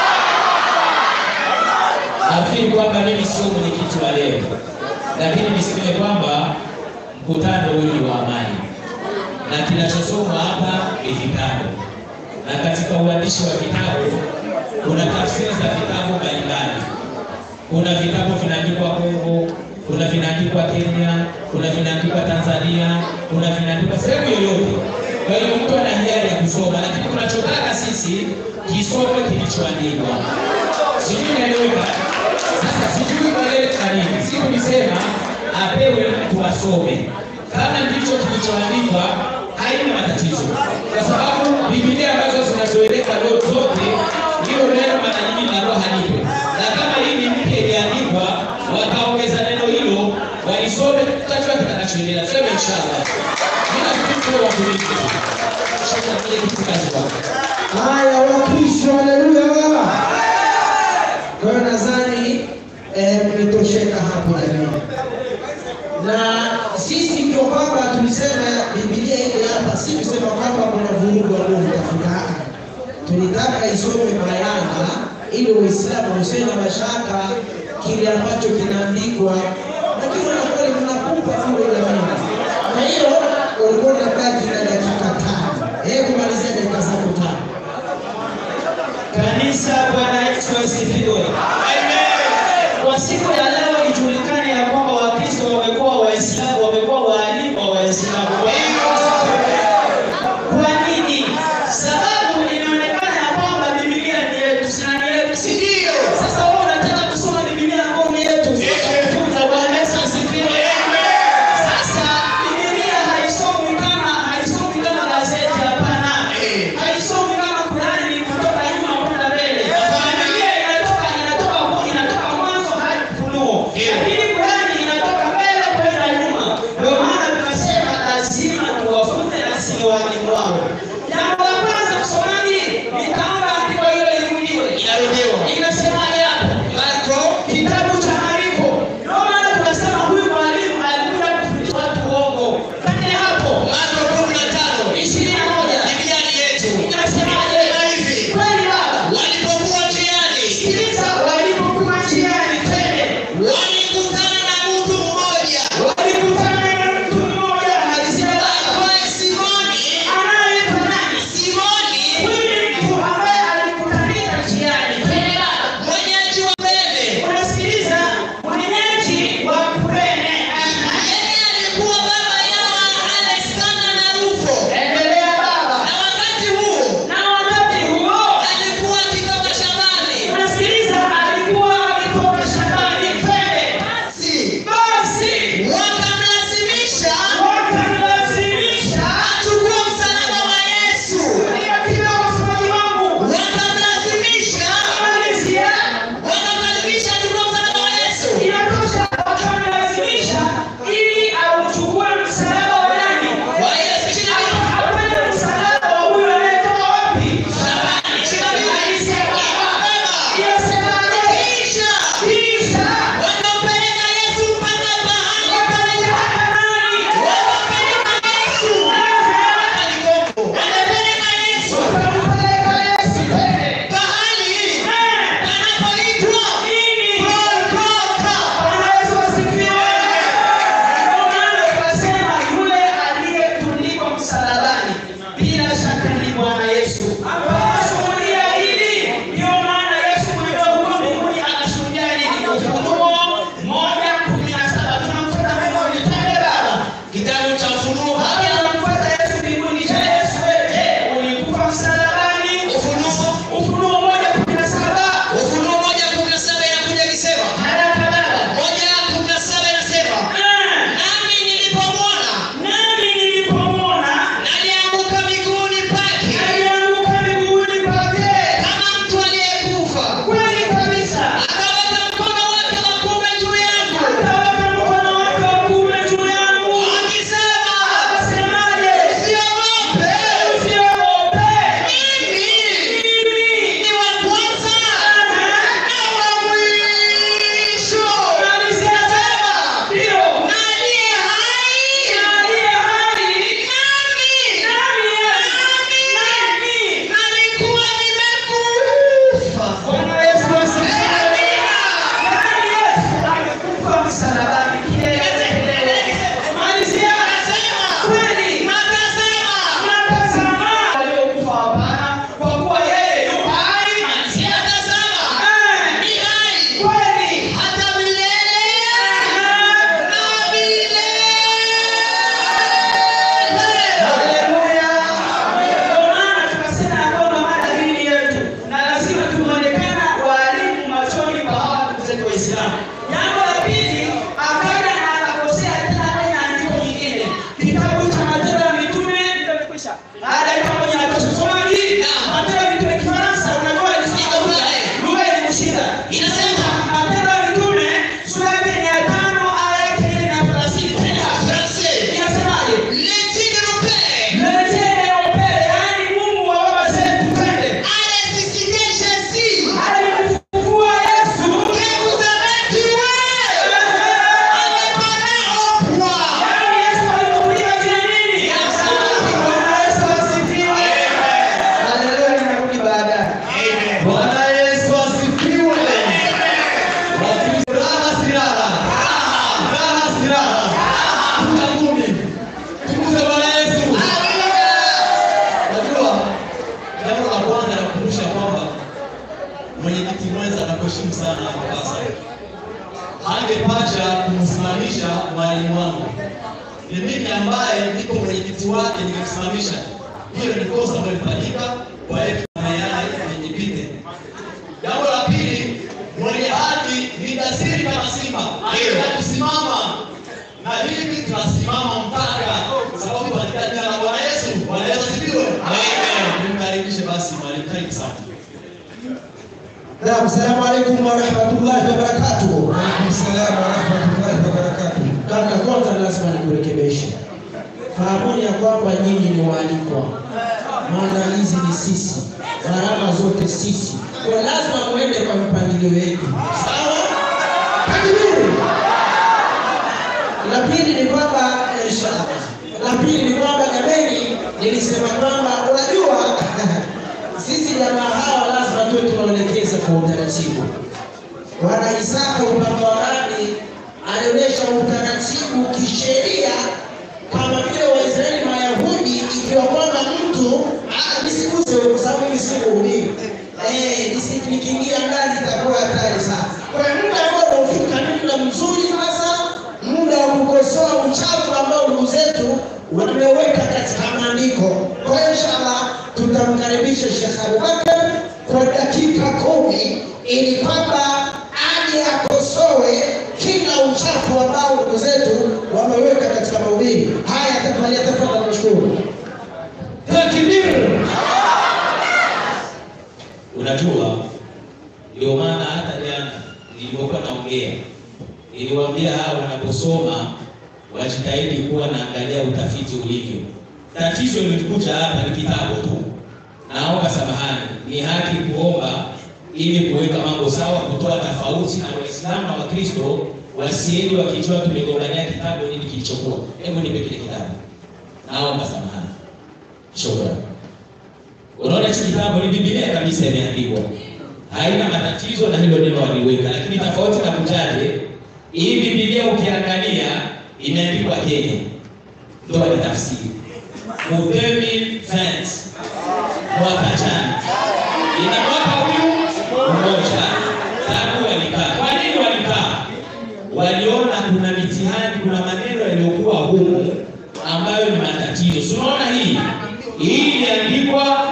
S6: Nafikiri kwamba mimi sio mwenyekiti wa leo, lakini niseme kwamba mkutano huu ni wa amani na kinachosomwa hapa ni vitabu, na katika uandishi wa vitabu kuna tafsiri za vitabu mbalimbali. Kuna vitabu vinaandikwa Kongo, kuna vinaandikwa Kenya, kuna vinaandikwa Tanzania, kuna vinaandikwa sehemu yoyote. Kwa hiyo mtu ana hiari ya kusoma, lakini tunachotaka sisi kisome kilichoandikwa. Sijui naeleweka. Sasa sijui maleta nini. Si tulisema apewe mtu asome. Kama ndicho kilichoandikwa haina matatizo, kwa sababu Biblia ambazo zinazoeleka leo zote hilo neno mara nyingi linakuwa halipo, na kama hii ni mpya iliandikwa, wakaongeza neno hilo, walisome, tutajua kitakachoendelea. Tuseme inshallah. Mimi nafikiri tuwe watulivu. Sasa mje kitu kazi wako.
S1: Haya, Wakristo, haleluya. Kwa hiyo nadhani eh, mmetosheka hapo jamii, na sisi ndio kwamba tulisema Biblia ile hapa, si kusema kwamba kuna vurugu ambao mtafuta. Tulitaka isome bayana ili Waislamu usiwe na mashaka kile ambacho kinaandikwa, lakini unakuwa mnakupa vile jamii. Kwa hiyo ulikuwa unabaki na dakika tano, hebu malizia dakika zako tano.
S6: Kanisa, Bwana Yesu asifiwe. Kwa siku ya leo ijulikane ya kwamba Wakristo wamekuwa Waislamu, wamekuwa waalimu wa Waislamu. Kwa nini? Sababu inaonekana ya kwamba Biblia ni yetu, si ni yetu, si ndio? Sasa wewe unataka kusoma Biblia ambayo ni yetu. Funza Bwana Yesu asifiwe. Sasa Biblia haisomi kama haisomi kama gazeti, hapana. Haisomi kama Qurani ni kutoka nyuma kwenda mbele. Biblia inatoka inatoka inatoka mwanzo hadi Ufunuo. Lakini Qurani inatoka mbele kwenda nyuma. Ndio maana tunasema lazima tuwafunze na sisi walimu wao. Jambo la kwanza msomaji, nitaomba andiko hilo lirudiwe. Inarudiwa. Inasemaje hapo? Marko kitabu cha Marko. Ndio maana tunasema huyu mwalimu alikuja kufundisha watu uongo. Kati hapo Marko 15 21 Biblia ni yetu. Inasemaje? hivi. Kweli baba. Walipokuwa njiani. Sikiliza, walipokuwa njiani tena. Walikutana
S5: kumsimamisha mwalimu wangu. Ni mimi ambaye niko mwenyekiti wake nikimsimamisha. Hiyo ni kosa ambayo ilifanyika, kwa hiyo tunayana nijipite. Jambo la pili, mwenye haki ni jasiri kama simba, anaweza kusimama na hivi tunasimama mpaka sababu katika jina la Bwana Yesu. Bwana Yesu asifiwe. Nimkaribishe basi mwalimu, karibu sana.
S1: Naam, salamu alaikum warahmatullahi wabarakatuh.
S8: Waalaikumsalam warahmatullahi wabarakatuh.
S1: Kaka, kwanza lazima nikurekebishe. Fahamuni ya kwamba nyinyi ni waalikwa, maandalizi ni sisi, gharama zote sisi, kwa lazima muende kwa mpangilio wetu, sawa? Takbiri! La pili ni kwamba inshallah, la pili ni kwamba jameni, nilisema kwamba unajua sisi jamaa hawa lazima tuwe tunaelekeza kwa utaratibu. Bwana Isaka upande wa rani alionyesha utaratibu kisheria kama vile Waisraeli Mayahudi, ikiwa kwamba mtu ah, nisiguse kwa sababu mimi si muumini eh, nisi- nikiingia ndani itakuwa hatari sana. Kwa hiyo muda ambao unaofika ni muda mzuri sasa, muda wa kukosoa uchafu ambao ndugu zetu wameweka katika maandiko. Kwa hiyo inshallah tutamkaribisha Sheikh Abubakar kwa dakika kumi ili kwamba aje akosoe kila uchafu ambao ndugu zetu wameweka katika mahubiri haya. Tafadhali, tafadhali, nashukuru. Takbir!
S9: Unajua, ndio maana hata jana nilipokuwa naongea niliwaambia hawa wanaposoma wajitahidi kuwa naangalia utafiti ulivyo. Tatizo lilikuja hapa ni kitabu tu. Naomba samahani, ni haki kuomba ili kuweka mambo sawa, kutoa tofauti na Waislamu na Wakristo wasiende wakijua tumegombania kitabu nini kilichokuwa. Hebu nipe kile kitabu, naomba samahani. Shukrani. Unaona hichi kitabu ni Biblia kabisa imeandikwa, haina matatizo na hilo neno waliweka, lakini tofauti na kuchaje, hii Biblia ukiangalia imeandikwa Kenya, ndio ni tafsiri Mudemi Fence mwaka jana, ina mwaka huyu mmoja tangu walikaa. Kwa nini walikaa? Waliona kuna mitihani, kuna maneno yaliyokuwa humu ambayo ni matatizo. Si unaona hii hii iliandikwa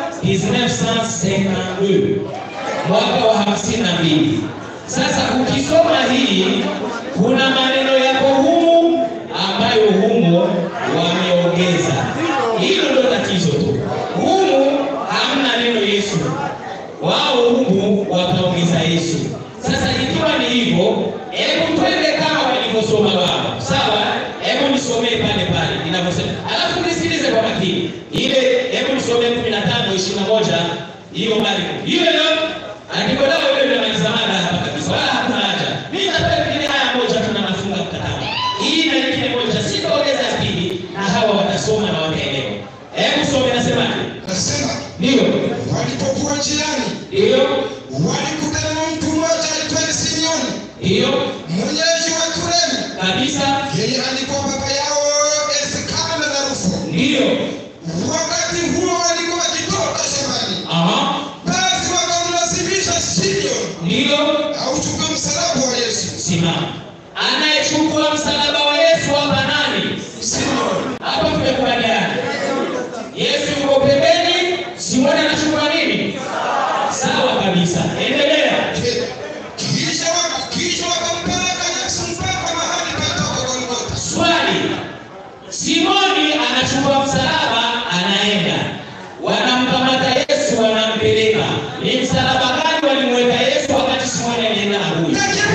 S9: 1952 mwaka wa hamsini na mbili. Sasa ukisoma hii kuna maneno yako humu ambayo humu wameongeza. Hilo ndio tatizo tu. Humu hamna neno Yesu, wao humu wakaongeza Yesu. Sasa ikiwa ni hivyo, hebu twende kama walivyosoma wao, sawa? Hebu nisomee pale pale inavyosema, alafu nisikilize kwa makini ile. Hebu nisomee kumi na tano ishirini na moja hiyo mali hiyo leo andiko lao ile linamaliza mada hapa kabisa, wala hakuna haja. Mimi nataka kile haya moja tunafunga mkataba hii na nyingine moja, sitaongeza ya pili, na hawa watasoma na wataelewa. Hebu some, nasemaje?
S3: Nasema
S9: Ndio,
S3: walipokuwa njiani
S9: ndio,
S3: walikutana na mtu mmoja aitwaye Simeoni
S9: ndio
S3: mwenyeji wa Kureni.
S9: kabisa,
S3: Yeye alikuwa baba yao Elikana na Rufo.
S9: ndio,
S3: Wakati huo walikuwa wakitoka shambani,
S9: aha,
S3: basi wakamlazimisha Simeoni
S9: ndio.
S3: auchukue msalaba wa Yesu.
S9: Simama. Anayechukua msalaba wa Yesu hapa nani?
S3: Simeoni
S9: Hapa tumekubaliana. Yesu yuko pembeni, Simoni anachukua nini? Sawa kabisa. Endelea.
S3: kisha wa- kisha wakampeleka Yesu mpaka mahali patoka Golgotha.
S9: Swali. Simoni anachukua msalaba, anaenda. Wanamkamata Yesu, wanampeleka. Ni msalaba gani walimweka Yesu wakati Simoni alienda na huyu?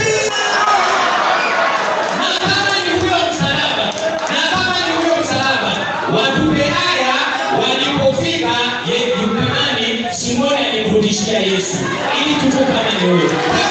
S9: na kama ni huyo msalaba, na kama ni huyo msalaba, watupe haya walipofika ye- Yukanani, Simoni alimrudishia Yesu ili tujue kama ni huyo.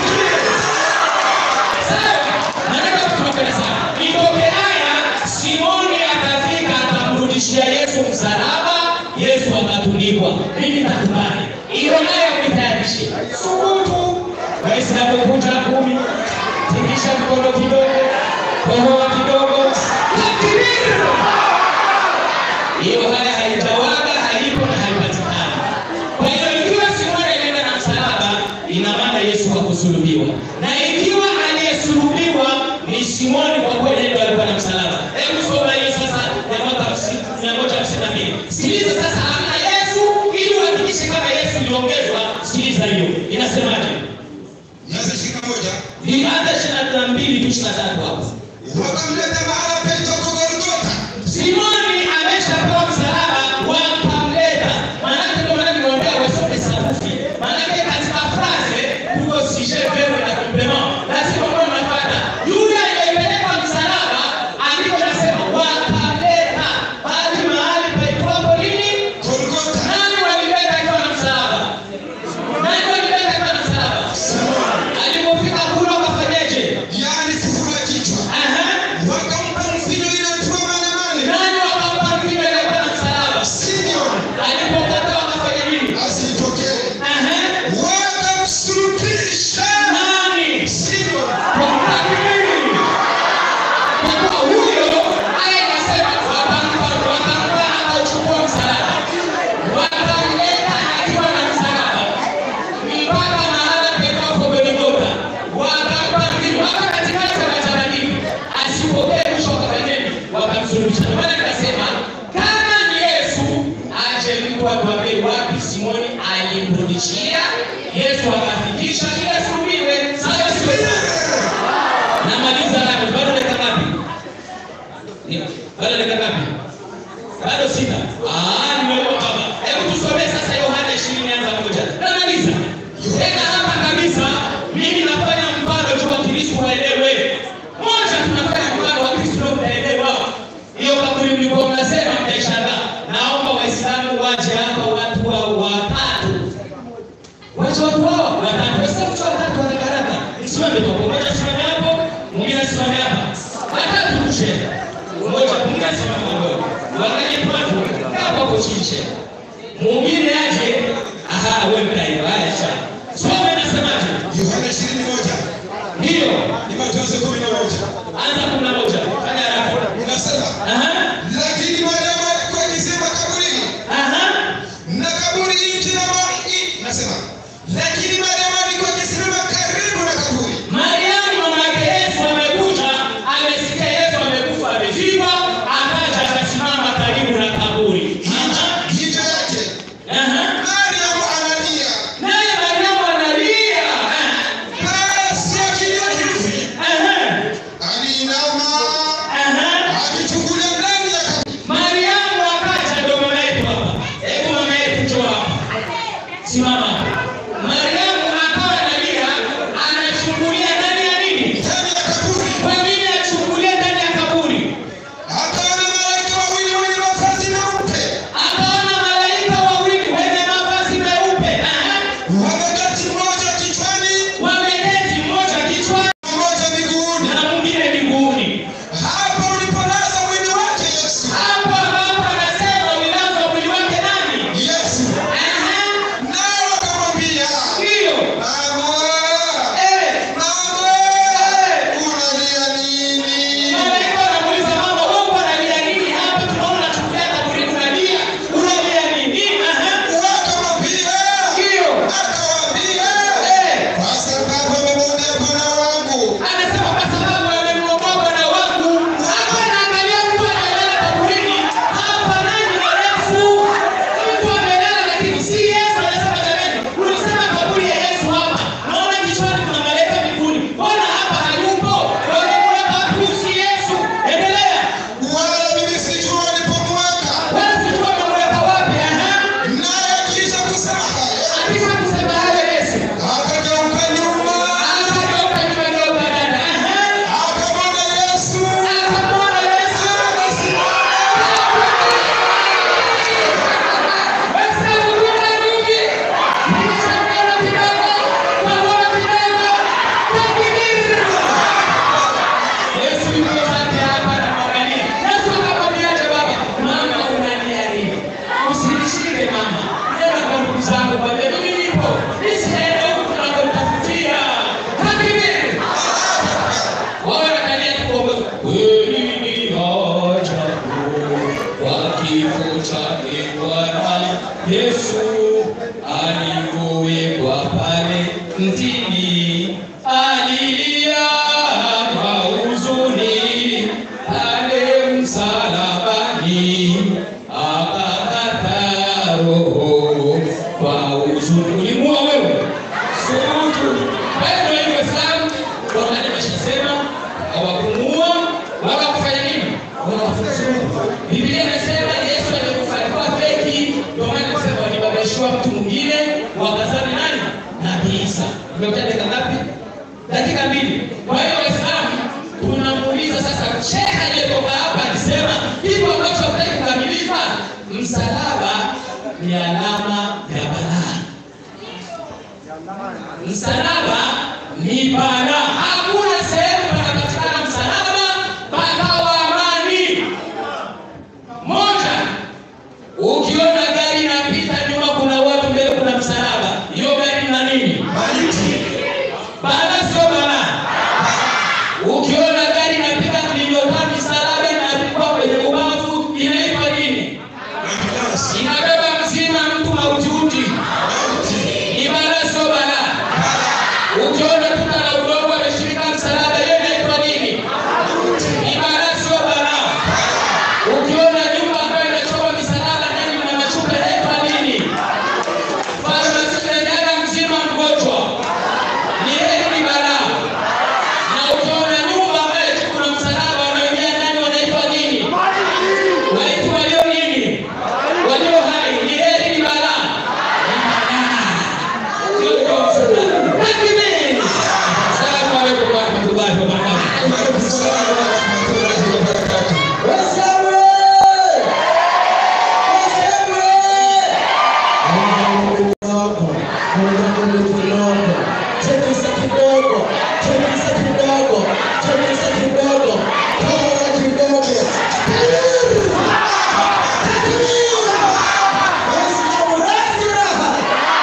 S9: Sawa, nataka tunakwenda sawa. Itoke haya, Simoni akafika akamrudishia Yesu msalaba, Yesu akatundikwa. Mimi nitakubali hiyo, nayo nitayarishe. Subutu Waislamu kunja kumi, tikisha mkono kidogo, kohoa kidogo, takbir. Hiyo haya haijawaga, haipo na haipatikani. Kwa hiyo ikiwa Simoni alienda na msalaba, ina maana Yesu hakusulubiwa, na ikiwa aliyesulubiwa ni Simoni kwa kweli ndio alikuwa na msalaba. Hebu soma hiyo sasa ya mwaka mia moja hamsini na mbili. Sikiliza sasa, hamna Yesu ili uhakikishe kama Yesu iliongezwa. Sikiliza hiyo inasemaje?
S3: Nianze shika moja.
S9: Nianze ishirini na mbili tu ishirini na tatu hapo.
S3: Wakamleta mahala paitwa Golgotha.
S9: Simoni ameshapewa msalaba, wakamleta. Maanake ndio maana nimeombea wasome sarufi. Maanake katika frase tuko sujet verbe na complement. Lazima uwe unapata. Yule aliyepeleka msalaba andiko nasema wakamleta bali mahali paitwapo nini?
S3: Golgotha.
S9: Nani walileta akiwa na msalaba? Nani walileta akiwa na msalaba? Alipofika kule wakafanyaje?
S3: Yaani kufura kichwa.
S9: Aha.
S3: Wakampa mvinyo ile mtua mane mane.
S9: Nani wakampa mvinyo aliyekuwa na msalaba?
S3: Simeon
S9: Alipokata wakafanya nini?
S3: asitokee.
S9: Aha.
S3: Wakamsulubisha.
S9: Nani?
S3: Simeon
S9: Kwa nini? Kwa kuwa huyo aya inasema wakampa wakampa akauchukua msalaba. Wakamleta akiwa na msalaba. Mpaka mahala pekapo Golgotha. Wakampa mvinyo. Hapa katikati wanachanganyikiwa. Asipokee mwisho wakafanya nini? Wakamsulubisha. Ndio maana nikasema kama ni Yesu aje mtu atuambie wapi Simoni alimrudishia. Yesu akafikisha kila sulubiwe. Sawa sio? Namaliza hapo. Bado dakika ngapi? Ni- Bado dakika ngapi? Bado sita. Ah, nimeona baba. Hebu tusomee sasa Yohana 20 anza moja. Namaliza. Tena hapa kabisa mimi nafanya mfano tu wa Kristo waelewe. Moja tunafanya mfano wa Kristo waelewa. Hiyo kaburi mlikuwa mnasema mtaishangaa. Naomba Waislamu waje hapa watu wa watatu. Wacha watu wao watatu. Sasa mtu watatu haraka haraka. Simame kwa pamoja, simame hapo. Mwingine asimame hapa. Watatu tushe. Mmoja mwingine asimame hapo. Wangalie watu hapo hapo chini shehe. Mwingine aje. Aha, wewe mtaiwa. Haya sawa. Soma inasemaje?
S3: Yohana ishirini moja
S9: Ndio.
S3: ni Mathayo kumi na moja
S9: Anza kumi na moja. Fanya haraka.
S3: unasema
S9: Aha.
S3: lakini Mariamu alikuwa akisema kaburini
S9: Aha.
S3: na kaburi nchi na maji nasema lakini Mariamu alikuwa akisimama karibu na kaburi
S9: Mariamu mama yake Yesu amekuja, amesikia Yesu amekufa, amezikwa, akaja akasimama karibu na kaburi. Aha.
S3: hivyo yake
S9: Aha.
S3: Mariamu analia
S9: Msalabani akakata roho kwa huzuni. Ulimua wewe, sio mtu. Wewe ndio hivyo Waislamu, Qur'ani imeshasema hawakumuua wala kufanya nini, wala kufuzuru. Biblia inasema Yesu alikufa alikuwa feki, ndio maana inasema walibabishiwa mtu mwingine wakazani nani? Nabii Isa. Umekuja dakika ngapi? Dakika mbili. Kwa hiyo Waislamu tunamuuliza sasa, shekhe aliyetoka hapa alisema hivyo ambacho hataki kukamilika, msalaba ni alama ya balaa. Msalaba ni balaa. Hakuna sehemu panapatikana msalaba pakawa amani. Moja, ukiona gari inapita nyuma, kuna watu mbele, kuna msalaba, hiyo gari na nini? Balaa sio balaa. Ukiona gari inapita kilomita misalaba inapigwa kwenye ubavu, inaitwa nini? Inabeba mzima mtu mautiuti. Ni balaa sio balaa. Ukiona tuta la udongo ameshirika msalaba, hiyo inaitwa nini? Ni balaa sio balaa. Ukiona nyumba ambayo imechorwa misalaba ndani mna mashuka, inaitwa nini? Farmasi inajaga mzima mgonjwa. Ni heri ni balaa. Na ukiona nyumba ambayo kuna msalaba wanaingia ndani wanaitwa nini? Waitu walio nini? Walio hai. Ni heri ni balaa. Ni balaa. Sio ndio msalaba. Takbir. Asalamu alaykum wa rahmatullahi wa barakatuh.
S1: Chemisa kidogo, chemisa kidogo, chemisa kidogo, toa kidogo. Waislamu razi raha.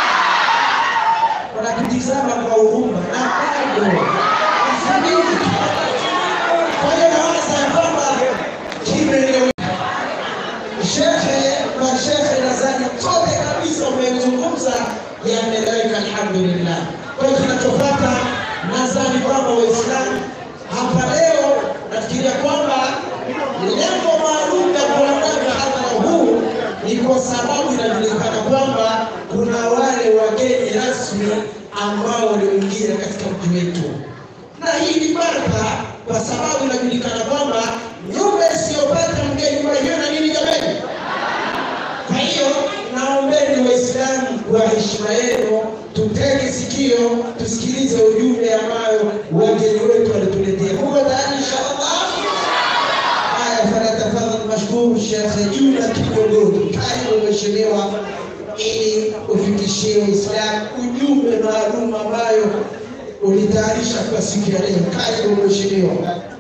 S1: Wanakutizama kwa huruma na bado wasadiki. Kwa hiyo nawaza ya kwamba kimeeleweka. Shekhe na shekhe nadhani kote kabisa umezungumza yameeleweka, alhamdulillah. Kwa hiyo tunachopata nadhani kwamba Waislamu hapa leo nafikiria kwamba lengo maalum la kuandaa mhadhara huu ni kwa sababu inajulikana kwamba kuna wale wageni rasmi ambao walioingia katika mji wetu na hii ni baraka kwa sababu inajulikana kwamba nyumba isiyopata mgeni nyumba hiyo na nini jamani? Kwa hiyo naombeni Waislamu kwa heshima yenu, tutege sikio, tusikilize ujumbe ambayo wageni wetu walituletea. Muko tayari inshallah? Haya, falyatafadhal mashkuru Sheikh Juma Kigogoni, karibu mheshimiwa, ili ufikishie Waislamu ujumbe maalum ambayo ulitayarisha kwa siku ya leo. Karibu mheshimiwa.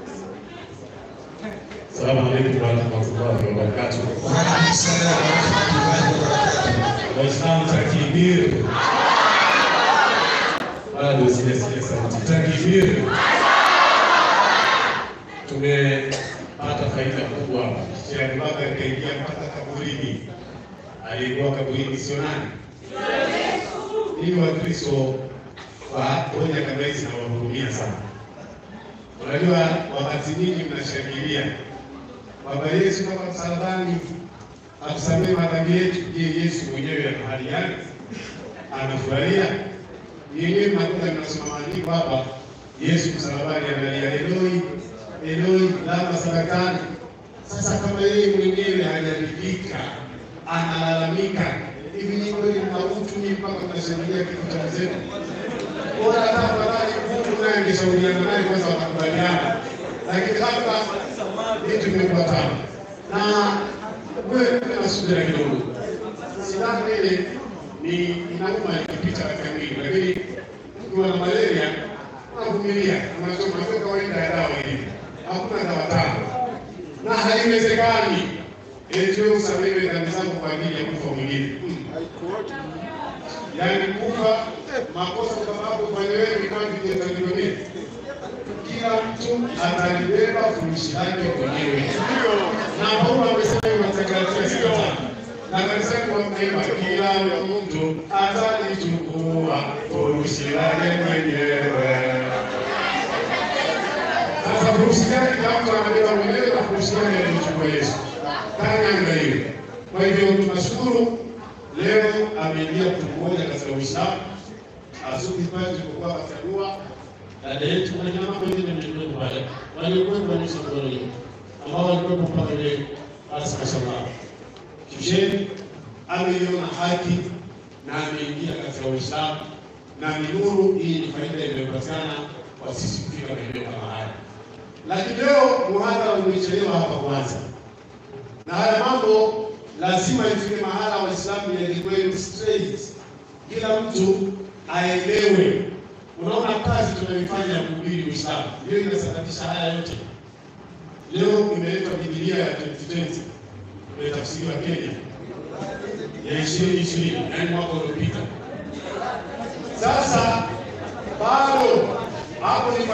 S10: Salamu alaikum warahmatullahi wabarakatuh. Waislamu takbir. Bado sijasikia sauti. Takbir. Tumepata faida kubwa. Sheikh Bakar kaingia mpaka kaburini. Aliyekuwa kaburini sio nani? Ili Wakristo wa hoja kama hizi nawahurumia sana. Unajua, wakati nyingi mnashangilia kwamba Yesu kama msalabani atusamehe madhambi yetu. Je, Yesu mwenyewe ana hali gani? Anafurahia? Yenyewe mnakuta mnasoma maandiko hapa, Yesu msalabani analia Eloi Eloi lama sabakani. Sasa kama yeye mwenyewe hajaridhika, analalamika, hivi ni kweli mna utu ni mpaka mnashangilia kifo cha mzee? Bora hata afadhali Mungu naye angeshauriana naye kwanza, wakakubaliana, lakini hapa vitu vimekuwa tamu na wewe na subira kidogo. Silaha ile ni inauma ikipita katika mwili, lakini ukiwa na malaria unavumilia, unasoma ndio kawaida ya dawa hivi. Hakuna dawa tamu na haiwezekani eti wewe usamehe dhambi zako kwa ajili ya kufa mwingine. Yaani kufa makosa kwa sababu ufanye wewe ni kama vile kila mtu atalibeba furushi lake mwenyewe. Na Paulo amesema hivyo katika Galatia sita tano. na kanisani wamesema kila mtu atalichukua furushi lake mwenyewe. Sasa furushi gani kila mtu anabeba mwenyewe na furushi gani alichukua Yesu? Kani iangaliwe. Kwa hivyo tunashukuru leo ameingia mtu mmoja katika Uislamu asubuhi pale tulipokuwa katika dua dada yetu na jamaa wengine mlikuwepo pale waliokuwepo wanyesha mkono juu ambao walikuwepo mpaka leo basi mashallah kisheni ameiona haki na ameingia katika Uislamu na ni nuru. Hii ni faida inayopatikana kwa sisi kufika maeneo kama haya, lakini leo muhadhara umechelewa hapa kwanza, na haya mambo lazima ifike mahala Waislamu yalikwe straight, kila mtu aelewe. Unaona kazi tunayoifanya ya kuhubiri Uislamu ndio inasababisha haya yote. Leo imeletwa Biblia ya 2020 imetafsiriwa Kenya ya ishirini ishirini, yaani mwaka uliopita. Sasa bado hapo ni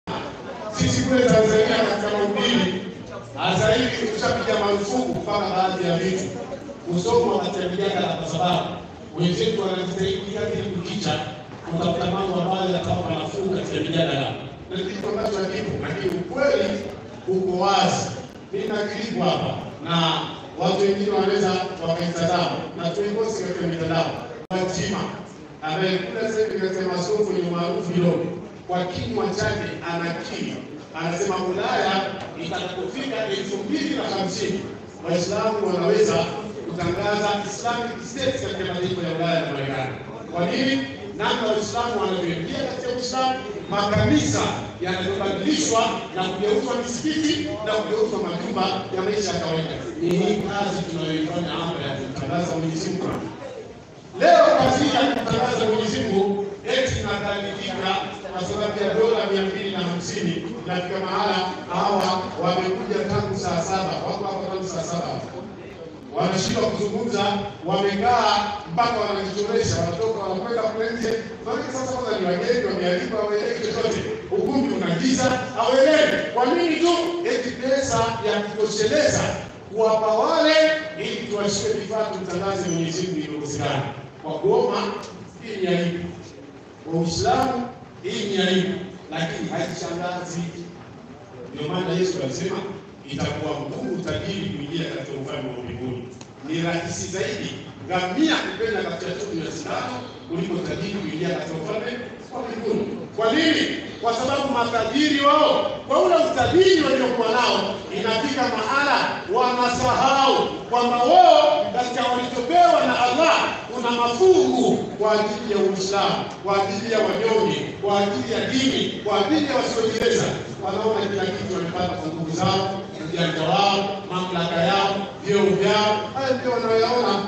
S10: sisi kule Tanzania katika mahubiri sasa hivi tushapiga marufuku mpaka baadhi ya vitu kusomwa katika mijadala, kwa sababu wenzetu wanajitahidi kila kitu kukicha kutafuta mambo ambayo yatawapa nafuu katika mijadala, na kitu ambacho hakipo, lakini ukweli uko wazi. Mimi nakilipo hapa na watu wengine wanaweza wakaitazama na tuikosi katika mitandao. Fatima ambaye kula sasa hivi katika masomo ni maarufu kidogo, kwa kinywa chake anakiri, anasema Ulaya itakapofika elfu mbili na hamsini Waislamu wanaweza kutangaza Islamic State katika mataifa ya Ulaya na Marekani. Kwa nini? Namna Waislamu wanavyoingia katika Uislamu, makanisa yanavyobadilishwa na kugeuzwa misikiti na kugeuzwa majumba ya maisha ya kawaida. Ni hii kazi tunayoifanya hapa ya kutangaza Mwenyezi Mungu. Leo kazi hii ya kutangaza Mwenyezi Mungu eti inadhalilika kwa sababu ya dola mia mbili na hamsini inafika mahala hawa wamekuja tangu saa saba wako hapa tangu saa saba wanashindwa kuzungumza, wamekaa mpaka wanajichoresha, wanatoka wanakwenda kule nje. Maana sasa kwanza ni wageni, wamealikwa, hawaelewi chochote, ukumbi una giza, hawaelewi. Kwa nini tu eti pesa ya kutosheleza kuwapa wale ili tuwashie vifaa tumtangaze Mwenyezi Mungu ilikosekana kwa kuoma. Hii ni aibu kwa Uislamu, hii ni aibu, lakini haishangazi. Ndio maana Yesu alisema itakuwa ngumu tajiri kuingia katika ufalme wa mbinguni. Ni rahisi zaidi ngamia kupenda katika tundu ya sindano kuliko tajiri kuingia katika ufalme wa mbinguni. Kwa nini? Kwa sababu matajiri wao kwa ule utajiri waliokuwa nao, inafika mahala wanasahau kwamba wao katika walichopewa na Allah kuna mafungu kwa ajili ya Uislamu, kwa ajili ya wanyonge, kwa ajili ya dini, kwa ajili ya wasiojiweza. Wanaona kila kitu wamepata kwa nguvu zao, ujanja wao, mamlaka yao, vyeo vyao, haya ndio wanayoyaona.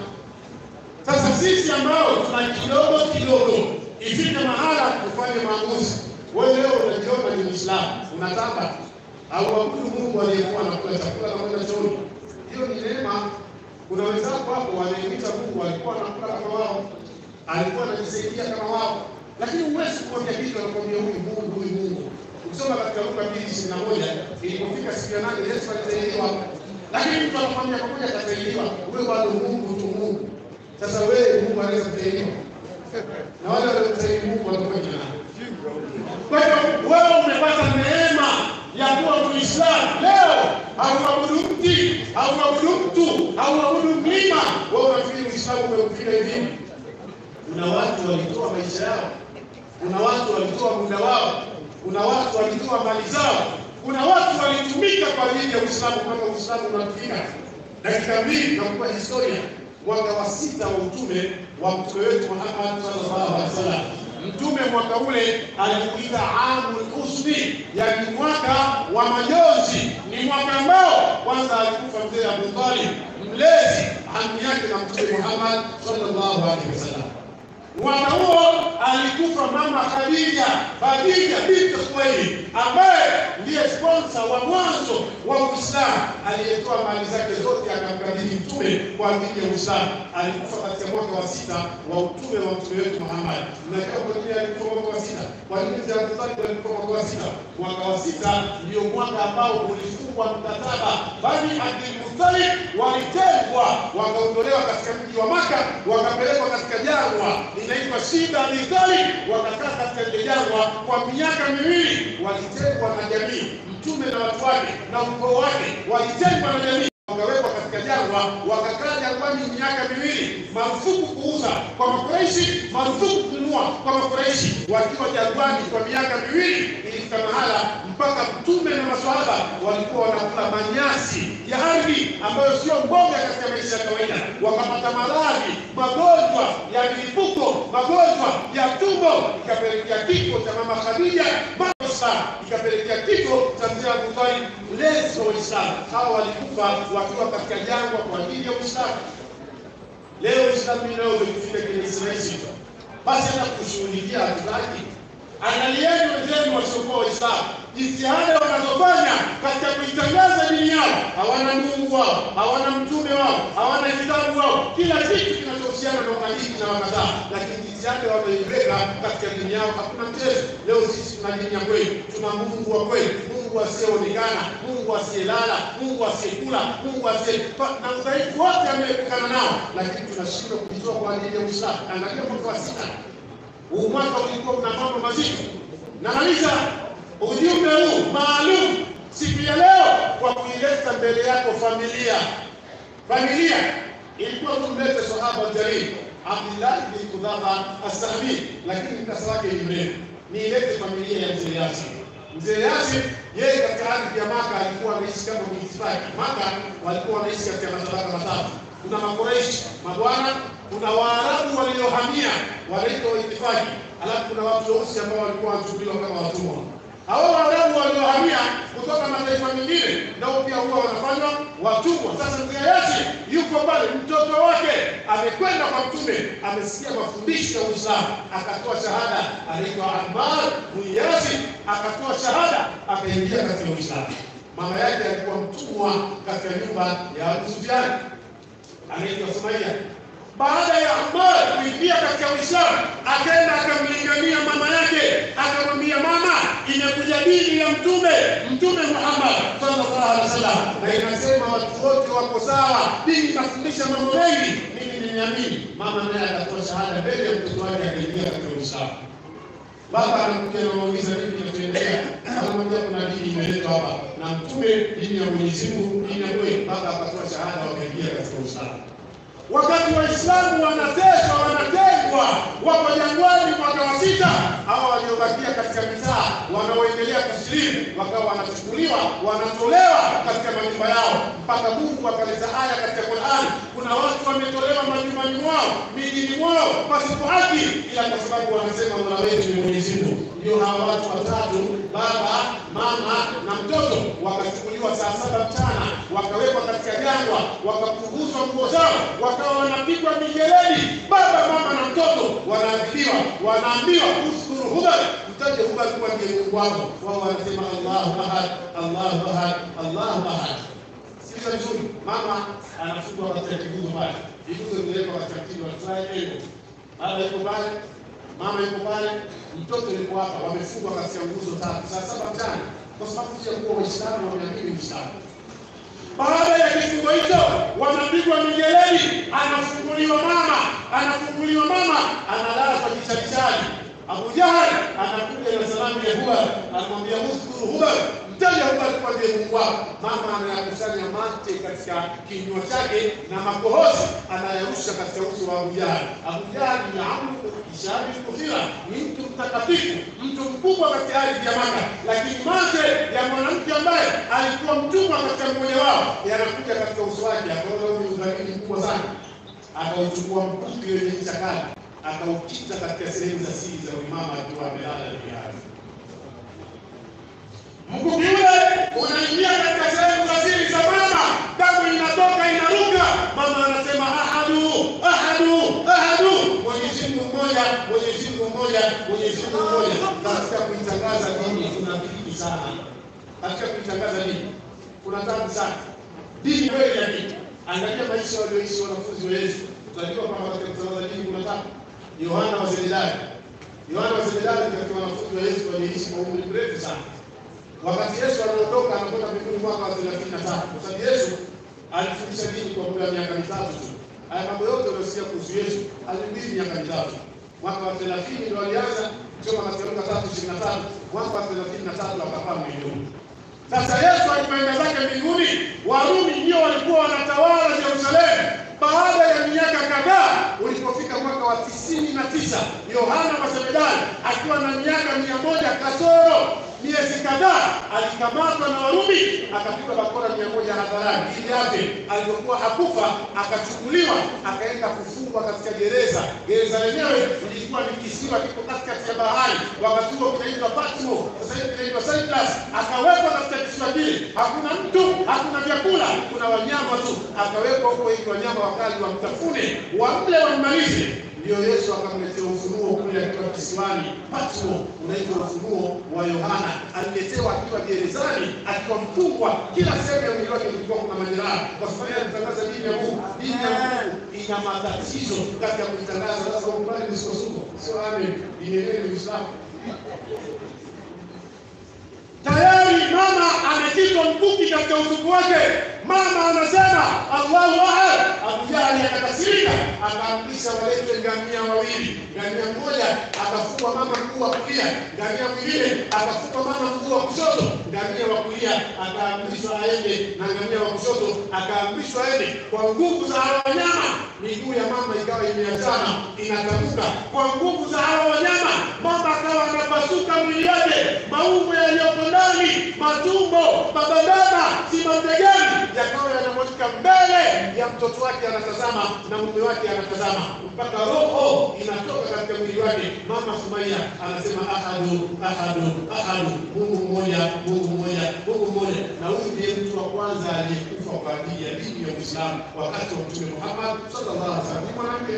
S10: Sasa sisi ambao tuna kidogo kidogo, ifike mahala tufanye maamuzi. Wewe leo unajiona ni Muislamu, unataka au abudu Mungu aliyekuwa anakula chakula na kwenda chooni. Hiyo ni neema. Kuna wenzako hapo wanaimita Mungu, alikuwa anakula kama wao, alikuwa anajisaidia kama wao, lakini huwezi kuambia kitu, anakwambia huyu Mungu, huyu Mungu. Ukisoma katika Luka mbili ishirini na moja ilipofika siku ya nane Yesu alitahiriwa, lakini mtu anakwambia pamoja akatahiriwa, wewe bado Mungu tu Mungu. Sasa wewe Mungu anaweza kutahiriwa na wale waliotahiri Mungu watakuwa jina nani? Kwa hiyo wewe umepata neema ya kuwa Muislamu leo, hauabudu mti, hauabudu mtu, hauabudu mlima. Wewe unafikiri Uislamu umekufika hivi? Kuna watu walitoa maisha yao, kuna watu walitoa muda wao, kuna watu walitoa mali zao, kuna watu walitumika kwa ajili ya Uislamu mpaka Uislamu unafika. Dakika mbili nakupa historia. Mwaka wa sita wa utume wa mtume wetu Muhammad sallallahu alaihi wasallam Mtume mwaka ule alikuita amul usni, yani mwaka wa majonzi. Ni mwaka ambao kwanza alikufa mzee Abu Talib, mlezi amu yake na Mtume Muhammad sallallahu alaihi wasallam. Mwaka huo alikufa mama Khadija, Khadija binti Khuwailid, ambaye ndiye sponsor wa mwanzo wa Uislamu, aliyetoa mali zake zote akamkabidhi Mtume kwa ajili ya Uislamu. Alikufa katika mwaka wa sita wa utume wa Mtume wetu Muhammad. Mnajua kwa nini alikufa mwaka wa sita? Kwa nini mzee Abu Talib alikufa mwaka wa sita? Mwaka wa sita ndio mwaka ambao ulifungwa mkataba, bali Abdul Muttalib walitengwa, wakaondolewa katika mji wa Maka, wakapelekwa katika jangwa inaitwa Shida Abi Talib, wakakaa katika ile jangwa kwa miaka miwili, walitengwa na jamii. Mtume na watu wake na ukoo wake walitengwa na jamii, wakawekwa katika jangwa jangwa, wakakaa jangwani miaka miwili, marufuku kuuza kwa Makureishi, marufuku kununua kwa Makureishi. Wakiwa jangwani kwa miaka miwili, ilifika mahala mpaka mtume na maswahaba walikuwa wanakula manyasi ya ardhi ambayo sio mboga katika maisha ya kawaida, wakapata maradhi, magonjwa ya milipuko, magonjwa ya tumbo, ikapelekea kifo cha mama Khadija Islam ikapelekea kifo cha mzee Abu Talib, mlezi wa Uislamu. Hawa walikufa wakiwa katika jangwa kwa ajili ya Uislamu. Leo Uislamu leo umefika kwenye Israeli, basi hata kushughulikia hatutaki. Angalieni wenzenu wasiokuwa Waislamu, jitihada wanazofanya katika kuitangaza dini yao. Hawana Mungu wao, hawana mtume wao, hawana kitabu wao, kila kitu kinachohusiana na uhalifu na wakataa, lakini jitihada wameiweka katika dini yao, hakuna mchezo. Leo sisi tuna dini ya kweli, tuna Mungu wa kweli, Mungu asiyeonekana, Mungu asiyelala, Mungu asiyekula, Mungu asiye na udhaifu wote ameepukana nao, lakini tunashindwa kujitoa kwa ajili ya Uislamu. Angalia mwaka wa sita huu mwaka ulikuwa una mambo mazito. Namaliza ujumbe huu maalum siku ya leo kwa kuileta mbele yako familia. Familia ilikuwa tumlete sahaba jalil Abdullah bin Qudama as-Sahmi, lakini mkasa wake ni mrefu. Niilete familia ya mzee Yasin. Mzee Yasin yeye katika ardhi ya Maka alikuwa anaishi kama muitifaki. Maka walikuwa wanaishi katika matabaka matatu. Kuna Makoreishi, mabwana, kuna Waarabu waliohamia wanaitwa waitifaki, alafu kuna watu weusi ambao walikuwa wanachukuliwa kama watumwa. Hao Waarabu waliohamia kutoka mataifa mengine nao pia huwa wanafanywa watumwa. Sasa mzee Yasin yuko pale, mtoto wake amekwenda kwa Mtume, amesikia mafundisho ya Uislamu, akatoa shahada, anaitwa Ammar bin Yasin, akatoa shahada, akaingia katika Uislamu. Mama yake alikuwa mtumwa katika nyumba ya Abu Sufyan, anaitwa Sumaia. Baada ya Ammar kuingia katika Uislamu, akaenda akamlingania mama yake, akamwambia mama, imekuja dini ya mtume mtume Muhammad sallallahu alaihi wasallam, na inasema watu wote wako sawa, dini inafundisha mambo mengi, mimi nimeamini. Mama naye akatoa shahada mbele ya mtoto wake, akaingia katika Uislamu. Baba anakuja anamwuliza nini kinachoendelea, anamwambia kuna dini imeletwa hapa na mtume, dini ya Mwenyezi Mungu, dini ya kweli. Baba akatoa shahada, wakaingia katika Uislamu. Wakati Waislamu wanateswa wanatengwa, wako jangwani mwaka wa sita, hawa waliobakia katika mitaa wanaoendelea kusilimu wakawa wanachukuliwa wanatolewa katika majumba yao, mpaka Mungu akaleta aya katika Qur'an, kuna watu wametolewa majumbani mwao mijini mwao pasipo haki, ila kwa sababu wanasema Mola wetu ni Mwenyezi Mungu. Ndio hawa watu watatu, baba, mama na mtoto, wakachukuliwa saa saba mchana, wakawekwa katika jangwa, wakapunguzwa nguo zao, wakawa wanapigwa mijeledi, baba, mama na mtoto wanaadhibiwa, wanaambiwa uskuru Hubal, mtaje Hubal kuwa ndiye Mungu wako. Wao wanasema Allahu ahad, Allahu ahad, Allahu ahad. Sikiza vizuri, mama anafungwa katika kiguzo pale, kiguzo kimewekwa katika mtindo wa triangle. Baba yuko pale, mama yuko pale, mtoto yuko hapa, wamefungwa katika nguzo tatu, saa saba mchana, kwa sababu ya kuwa Waislamu wameamini Uislamu. Baada ya kifungo hicho, wanapigwa mijeledi, anafunguliwa mama, anafunguliwa mama, analazwa kichalichali. Abu Jahal anakuja na salamu ya Hubal, anamwambia uskuru Hubal, mtaja Hubal kuwa ndiye Mungu wako. Mama anayakusanya mate katika kinywa chake na makohozi anayarusha katika uso wa Abu Jahal. Abu Jahal ni amru ishabi kufira, ni mtu mtakatifu, mtu mkubwa katika ardhi ya Maka, lakini mate ya mwanamke ambaye alikuwa mtumwa katika mmoja wao yanakuja katika uso wake, akaona huyu ni udhalili mkubwa sana, akauchukua mkuki wenye ncha kali akaukita katika sehemu za siri za uimama akiwa amelala juu ya ardhi. Mkuki ule unaingia katika sehemu za siri za mama, damu inatoka inaruka. Mama anasema ahadu, ahadu, ahadu, Mwenyezi Mungu mmoja, Mwenyezi Mungu mmoja, Mwenyezi Mungu mmoja. Katika kuitangaza dini kuna bidii sana, katika kuitangaza dini kuna tabu sana. Dini kweli ya dini. Angalia maisha walioishi wanafunzi wa Yesu, utajua kwamba katika kutangaza dini kuna tabu. Yohana wa Zebedayo. Yohana wa Zebedayo ni katika wanafunzi wa Yesu waliishi kwa umri mrefu sana. Wakati Yesu anaondoka anakwenda mbinguni mwaka wa 33. Kwa sababu Yesu alifundisha dini kwa muda wa miaka mitatu tu. Haya mambo yote unayosikia kuhusu Yesu alihubiri miaka mitatu. Mwaka wa 30 ndio alianza kusoma katika Luka 3:23. Mwaka wa 33 akapaa mbinguni. Sasa Yesu alipoenda zake mbinguni, Warumi ndio walikuwa wanatawala Yerusalemu.
S11: mwaka wa tisini na tisa Yohana Masemedani akiwa na miaka mia moja kasoro miezi kadhaa alikamatwa na Warumi akapigwa bakora mia moja hadharani. Ili yake alipokuwa hakufa akachukuliwa akaenda kufungwa katika gereza. Gereza lenyewe lilikuwa ni kisiwa kiko katikati ya bahari, wakati huo kinaitwa Patmo, sasa hivi kinaitwa Cyprus. Akawekwa katika kisiwa kile, hakuna mtu, hakuna vyakula, kuna wanyama tu. Akawekwa huko ili wanyama wakali wamtafune, wamle, wammalize ndio Yesu akamletea ufunuo kule akiwa kisiwani Patmo, unaitwa ufunuo wa Yohana. Aliletewa akiwa gerezani, akiwa mfungwa, kila sehemu ya mwili wake kulikuwa kuna majeraha, kwa sababu ya kutangaza dini ya Mungu. Dini ya Mungu ina matatizo katika kuitangaza. Sasa ukubali misukosuko, sio amen. Dini yenyewe ni Uislamu. Tayari mama amekitwa mkuki katika utupu wake. Mama anasema Allahu ahad. Abu Jahali akakasirika, akaamrisha walete ngamia wawili. Ngamia mmoja akafungwa mama mguu wa kulia, ngamia mwingine akafungwa mama mguu wa kushoto. Ngamia wa kulia akaamrishwa aende na ngamia wa kushoto akaamrishwa aende. Kwa nguvu za hawa wanyama, miguu ya mama ikawa imeachana inatamka. Kwa nguvu za hawa wanyama, mama akawa anapasuka mwili wake, maumbo yaliyoko ndani, matumbo, mabandana, simategani yakawa yanamwagika mbele ya mtoto wake, anatazama na mume wake anatazama, mpaka roho inatoka katika mwili wake. Mama Sumaia anasema ahadu, ahadu, ahadu, Mungu mmoja, Mungu mmoja, Mungu mmoja. Na huyu ndiye mtu wa kwanza aliyekufa kwa ajili ya dini ya Uislamu wakati wa Mtume Muhammad sallallahu alaihi wasallam. Ni mwanamke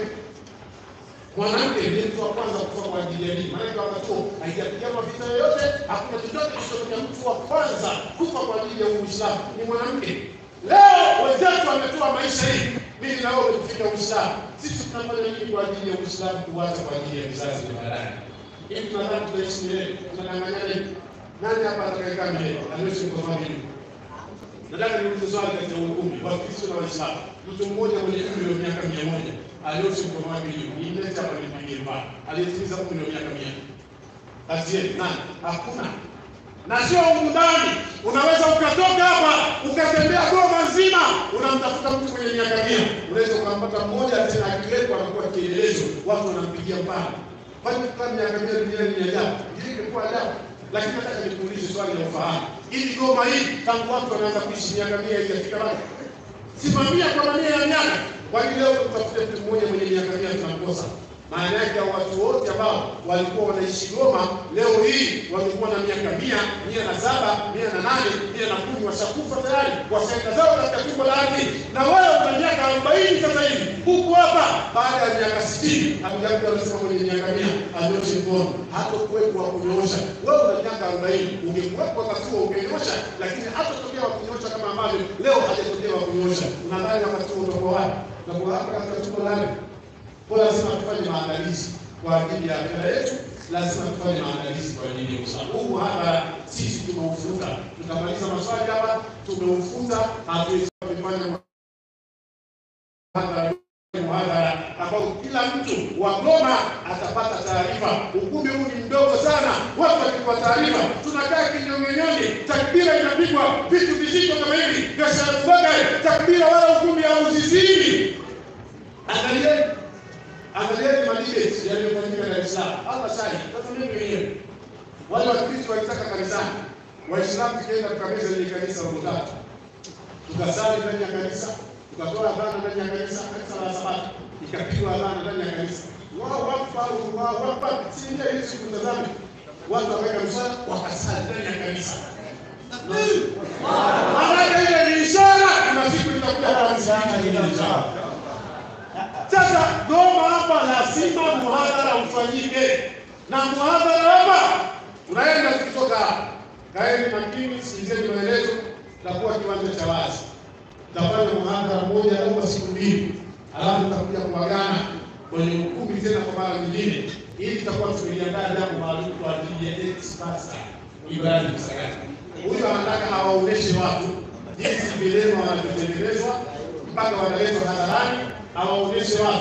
S11: mwanamke ndiye mtu wa kwanza kufa kwa ajili ya dini. Maanake wakati huo haijapiganwa vita yoyote, hakuna chochote kilichotokea. Mtu wa kwanza kufa kwa ajili ya Uislamu ni mwanamke. Leo wenzetu wametoa maisha hii, mimi na wewe kufika Uislamu. Sisi tunafanya nini kwa ajili ya Uislamu, kuwacha kwa ajili ya vizazi vya baadaye? Hivi tunadhani tutaishi milele? Tunadanganyana hivi? Nani hapa atakayekaa milele? Aliwezi kukomaa milele? Nataka niulize swali katika ukumbi wa Kristo na Waislamu. Mtu mmoja mwenye umri wa miaka mia moja aliyoishi mkono wake juu, nimlete hapa nipigie mfano, aliyetimiza umri wa miaka mia kati yetu nani? Hakuna. Na sio humu ndani, unaweza ukatoka hapa ukatembea Goma nzima, unamtafuta mtu mwenye miaka mia, unaweza ukampata mmoja, tena akiwekwa anakuwa kielelezo, watu wanampigia mfano. Kwani kukaa miaka mia duniani ni ajabu? Hili ingekuwa ajabu lakini nataka nikuulize swali la ufahamu. Ili Goma hii tangu watu wanaanza kuishi miaka mia haijafika bado, simamia kwa mamia ya miaka. Kwa hiyo leo tutafute mtu mmoja mwenye miaka mia tunamkosa. Maana yake hao watu wote ambao walikuwa wanaishi Goma leo hii walikuwa na miaka mia, mia na saba, mia na nane, mia na kumi, washakufa tayari, washaenda zao katika tumbo la ardhi. Na wewe una miaka arobaini sasa hivi huko hapa, baada ya miaka sitini hatujakuta anasema mwenye miaka mia anyoshe mkono, hata kuwepo wa kunyoosha. Wewe una miaka arobaini, ungekuwepo wakati huo ungenyosha, lakini hata tokea wa kunyoosha kama ambavyo leo hajatokea wa kunyoosha. Unadhani wakati huo utakuwa wapi? Utakuwa hapa katika tumbo la ardhi. Kwa lazima tufanye maandalizi kwa ajili ya akhera yetu, lazima tufanye maandalizi kwa ajili ya usalama. Huu muhadhara sisi tumeufunga, tutamaliza maswali hapa, tumeufunza, hatuwezi kufanya muhadhara muhadhara ambao kila mtu wa Goma atapata taarifa. Ukumbi huu ni mdogo sana, watu wakipewa taarifa, tunakaa kinyongenyonge, takbira inapigwa, vitu vizito kama hivi vya Sharafubaga, takbira wala ukumbi hauzizimi. Angalieni angalieni madebate yaliyofanyika Dar es Salaam. Hapa sasa tazameni wenyewe. Wale Wakristo walitaka kanisani. Waislamu tukaenda tukameza ile kanisa la tatu. Tukasali ndani ya kanisa, tukatoa adhana ndani ya kanisa, kanisa la Sabato. Ikapigwa adhana ndani ya kanisa. Wao wafa wao wafa si ndio hiyo siku tazame. Watu wakaweka msala wakasali ndani ya kanisa. Maana ile ni ishara na siku itakuja kwa msala. Sasa Goma hapa lazima muhadhara ufanyike, na muhadhara hapa tunaenda tukitoka hapa, kaeni makini, sikilizeni maelezo. Takuwa kiwanja cha wazi, tutafanya muhadhara mmoja au siku mbili, alafu tutakuja kuagana kwenye ukumbi tena kwa mara nyingine, ili tutakuwa tumeliandaa jambo maalum kwa ajili ya ex-pastor Ibrahim Msagati. Huyu anataka awaoneshe watu jinsi vilema wanavyotengenezwa mpaka wanaletwa hadharani awaonyeshe watu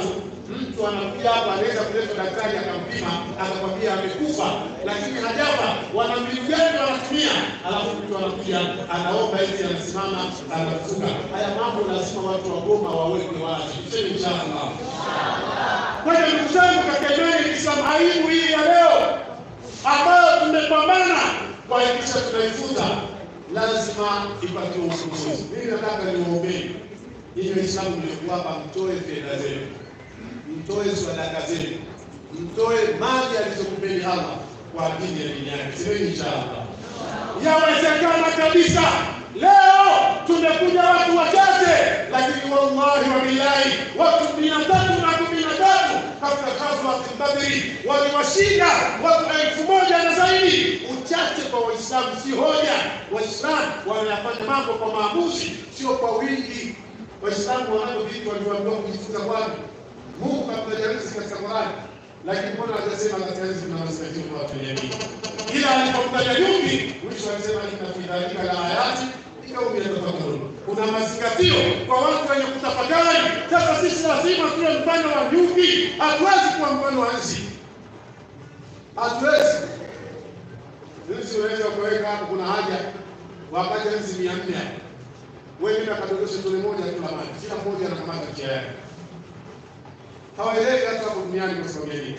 S11: Mtu anakuja hapa, anaweza kuleta daktari akampima akakwambia amekufa, lakini hajafa. Wana mbinu gani wanatumia? Alafu mtu anakuja anaomba hizi, anasimama anafuka. Haya mambo lazima watu wa Goma waweke wazi. Tuseme inshallah. Kwa hiyo ndugu zangu, katika imani ya Kiislamu, aibu hii ya leo ambayo tumepambana kuhakikisha tunaifuta lazima ipatiwe ufumbuzi. Mimi nataka niwaombee ninyi Waislamu mliokuwa hapa, mtoe fedha zenu, mtoe sadaka zenu, mtoe mali alizokupeni Allah kwa ajili ya dini yake. Semeni inshallah. Yawezekana kabisa leo tumekuja watu wachache, lakini wallahi wa billahi watu mia tatu na kumi na tatu katika ghazwat Badri waliwashinda watu elfu moja na zaidi. Uchache kwa Waislamu si hoja. Waislamu wanayafanya mambo kwa maamuzi, sio kwa wingi. Waislamu wanavyo vitu walivyoambiwa kujifunza kwani Mungu kamtajarisi katika Qurani, lakini mbona hajasema katika hizi mnawasikatiwa kwa watu wenye dini? Ila alipomtaja nyungi, mwisho alisema inna fi dhalika la ayati likaumi yatafakkarun. Kuna mazingatio kwa watu wenye kutafakari. Sasa sisi lazima tuwe mfano wa nyungi, hatuwezi kuwa mfano wa nzi, hatuwezi. Nzi unaweza ukaweka hapo, kuna haja wakaja nzi mia nne hapo wewe nenda kadondoshe tone moja tu la maji, kila mmoja anakamata njia yake. Hawaelewi hata hapo duniani kwa sababu ya nini,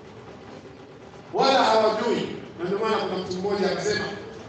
S11: wala hawajui. Na ndio maana kuna mtu mmoja akasema,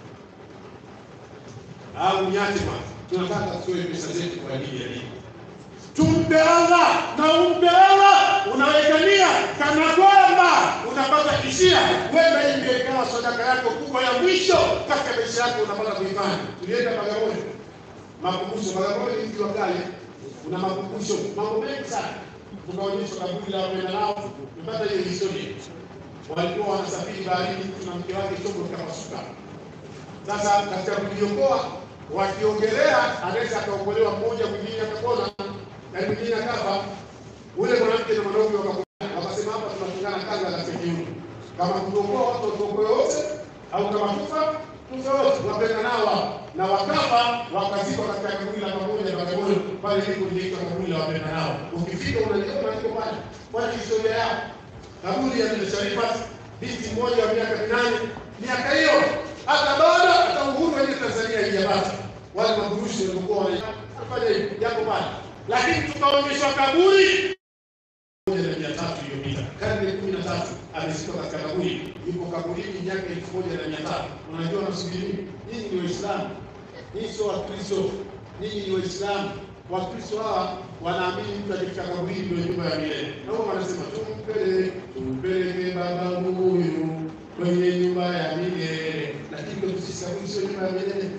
S11: au niache bwana, tunataka tutoe pesa zetu kwa ajili ya dini. Tumpe Allah na umpe Allah, unawekania kana kwamba unapata hisia, wenda hii ndio ikawa sadaka yako kubwa ya mwisho katika maisha yako, unapata kuifanya. Tulienda Bagamoyo makumbusho Bagamoyo ni mji wa kale, kuna makumbusho mambo mengi sana. Tukaonyeshwa kaburi la wapenda nao, tumepata hiyo historia. Walikuwa wanasafiri baharini, mtu na mke wake, chombo kikapasuka. Sasa katika kujiokoa, wakiogelea, anaweza akaokolewa mmoja, mwingine akapona na mwingine akafa. Ule mwanamke na mwanaume wakakubaliana, wakasema hapa tunafungana kanga za kiume, kama kuokoa watu watuokoe wote, au kama kufa tufe wote, wapenda nao na wakafa wakazikwa katika kaburi la pamoja Bagamoyo pale liko linaitwa kaburi la wapenda nao. Ukifika unaliona liko pale, kwani historia yao kaburi ya Bibi Sharifat binti mmoja wa miaka minane, miaka hiyo hata bado hata uhuru wenye Tanzania haijapata. Wale maburushi walikuwa wanafanya hivi yako pale, lakini tukaonyeshwa kaburi moja na mia tatu iliyopita, karne kumi na tatu amezikwa katika kaburi, yuko kaburini miaka elfu moja na mia tatu. Unajua nasubiri nini? Nyinyi ni Waislamu, nyinyi sio Wakristo, nyinyi ni Waislamu. Wakristo hawa wanaamini mtu akifika kaburini ndio nyumba ya milele, na wao wanasema tumpele tumpeleke baba huyu kwenye nyumba ya milele, lakini kwetu sisi kaburi sio nyumba ya milele.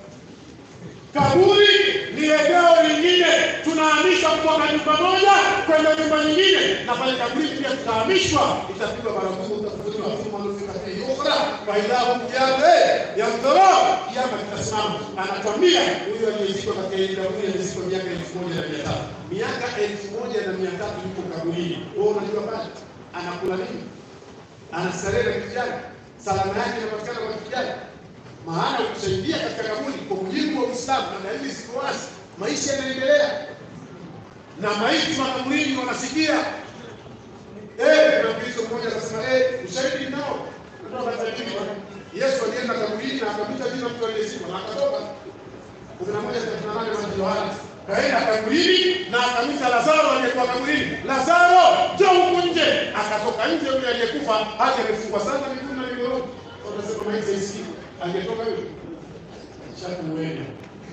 S11: Kaburi ni eneo lingine, tunahamishwa kutoka nyumba moja kwenda nyumba nyingine, na pale kaburi pia tutahamishwa, itapigwa baragumu, utafufuliwa thumma nufika fihi ukhra fa idha hum qiyamun yanzurun, kiama kitasimama. Anatuambia huyu aliyezikwa katika hili kaburi alizikwa miaka elfu moja na mia tatu miaka elfu moja na mia tatu yuko kaburini. Wewe unajua pale anakula nini? Anastarehe na kitu gani? Salama yake inapatikana kwa kitu gani? maana kusaidia katika kaburi kwa mujibu wa Uislamu na dalili ziko wazi, maisha yanaendelea na maiti makaburini wanasikia. Eh, kuna Mkristo mmoja akasema eh, ushahidi nao ndio katika Yesu alienda kaburini na akamta jina mtu aliyezikwa na akatoka. Kumi na moja thelathini na nane Mathayo Yohana kaenda kaburini na akamta Lazaro aliyekuwa kaburini, Lazaro njoo huku nje. Akatoka nje, yule aliyekufa hadi amefungwa sana miguu na miguu, wanasema maiti isikii angetoka yule shakuwena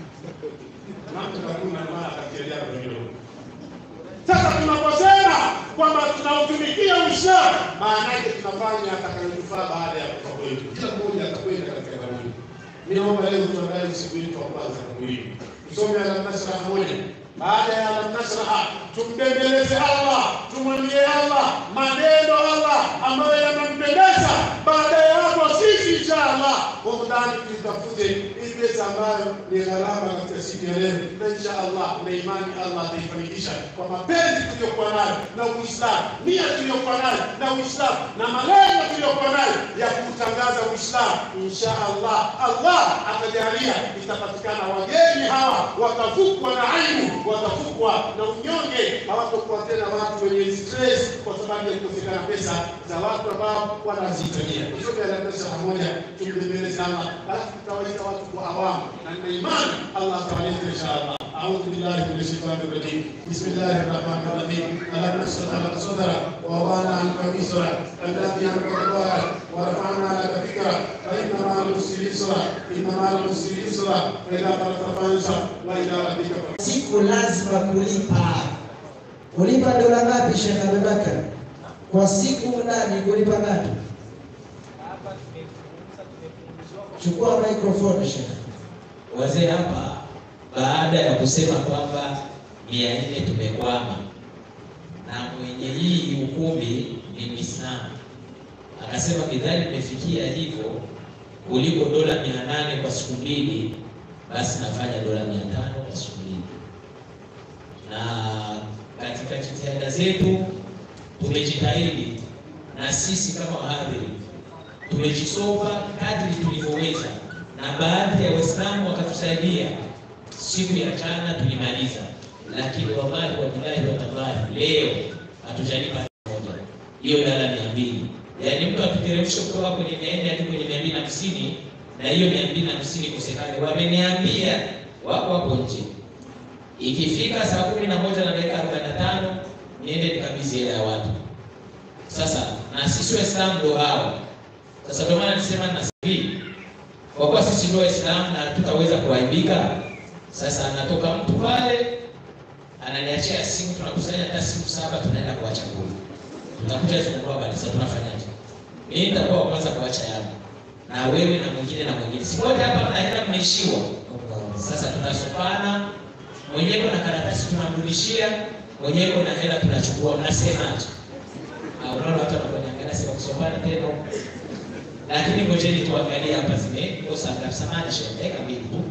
S11: namtakuna maa katika jambo hilo. Sasa tunaposema kwamba tunautumikia Uislamu, maana yake tunafanya atakayotufaa baada ya kufa kwetu. Kila mmoja atakwenda katika kaburi. Ninaomba leo tuandae usiku wetu wa kwanza kaburini, tusome Alam Nasrah moja. Baada ya Alam Nasrah tumbembeleze Allah, tumwambie Allah maneno Allah ambayo yanampendeza. Baada ya hapo sisi inshallah huko ndani tutafute hii pesa ambayo ni gharama katika siku ya leo, na inshallah na imani Allah ataifanikisha kwa mapenzi tuliyokuwa nayo na Uislamu, nia tuliyokuwa nayo na Uislamu na malengo tuliyokuwa nayo ya kutangaza Uislamu. Inshallah Allah atajalia itapatikana wageni hawa watavukwa na aibu watafukwa na unyonge, hawatakuwa tena watu wenye stress kwa sababu ya kukosekana pesa za watu ambao wanazihitajia. Tusome Al-Qur'an pamoja, tumtembeleze Allah, alafu tutawaita watu kwa awamu, na nina imani Allah atawaleta inshallah. أعوذ بالله من الشيطان الرجيم بسم الله الرحمن الرحيم ألم نشرح لك صدرك ووضعنا عنك وزرك الذي أنقض ظهرك ورفعنا لك ذكرك فإن مع العسر يسرا إن مع العسر يسرا فإذا فرغت فانصب وإلى ربك فارغب
S1: siku lazima kulipa. Kulipa dola ngapi, Sheikh Abubakar? Kwa siku ndani kulipa ngapi? Chukua microphone Sheikh.
S9: Wazee hapa baada ya kusema kwamba mia nne tumekwama na mwenye hii ukumbi ni Muislamu, akasema midhali imefikia hivyo kuliko dola mia nane kwa siku mbili, basi nafanya dola mia tano kwa siku mbili. Na katika jitihada zetu tumejitahidi na sisi kama wahadhiri tumejisova kadri tulivyoweza, na baadhi ya Waislamu wakatusaidia. Siku ya jana tulimaliza, lakini wallahi wabillahi watallahi, leo hatujalipa moja hiyo dala mia mbili. Yaani mtu akiteremsha kutoka kwenye mia nne hadi kwenye mia mbili na hamsini na hiyo mia mbili na hamsini kosekane. Wameniambia wako hapo nje, ikifika saa kumi na moja na dakika arobaini na tano niende nikabidhi hela ya watu. Sasa na sisi Waislamu ndio hao. Sasa ndio maana nisema na sisi kwa kuwa sisi ndio Waislamu na tutaweza kuaibika. Sasa anatoka mtu pale ananiachia simu, tunakusanya hata simu saba, tunaenda kwa chakula, tutakuja tunakula baada. Sasa tunafanyaje? Mimi nitakuwa wa kwanza kuacha yangu na wewe na mwingine na mwingine, si wote hapa mnaenda mnaishiwa. Sasa tunasopana, mwenyewe na karatasi tunamrudishia, mwenyewe na hela tunachukua. Mnasemaje? Ah, unaona watu wananiangalia sema kusopana tena lakini ngojeni tuangalie hapa zimekosa ngapi. Samahani shehe, dakika mbili tu.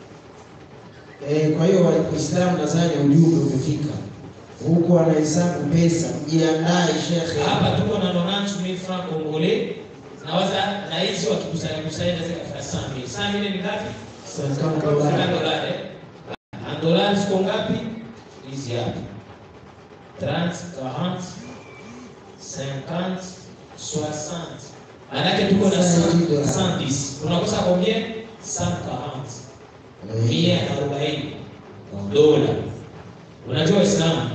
S1: Eh, kwa hiyo Waislamu nadhani ujumbe umefika huku, wanahesabu pesa, mjiandae shekhe.
S9: Hapa tuko na 90000 francs congolais. Nawaza na hizi wakikusanya kusanya naweza kufika 100000. 100000 ni ngapi?
S1: Cinquante
S9: Kama
S1: dollars.
S9: dolari. Na dolari ziko ngapi? Hizi hapa. 30, 40, 50, 60. Manake tuko na 110. Tunakosa combien? 140. Mia arobaini dola. Unajua Waislamu,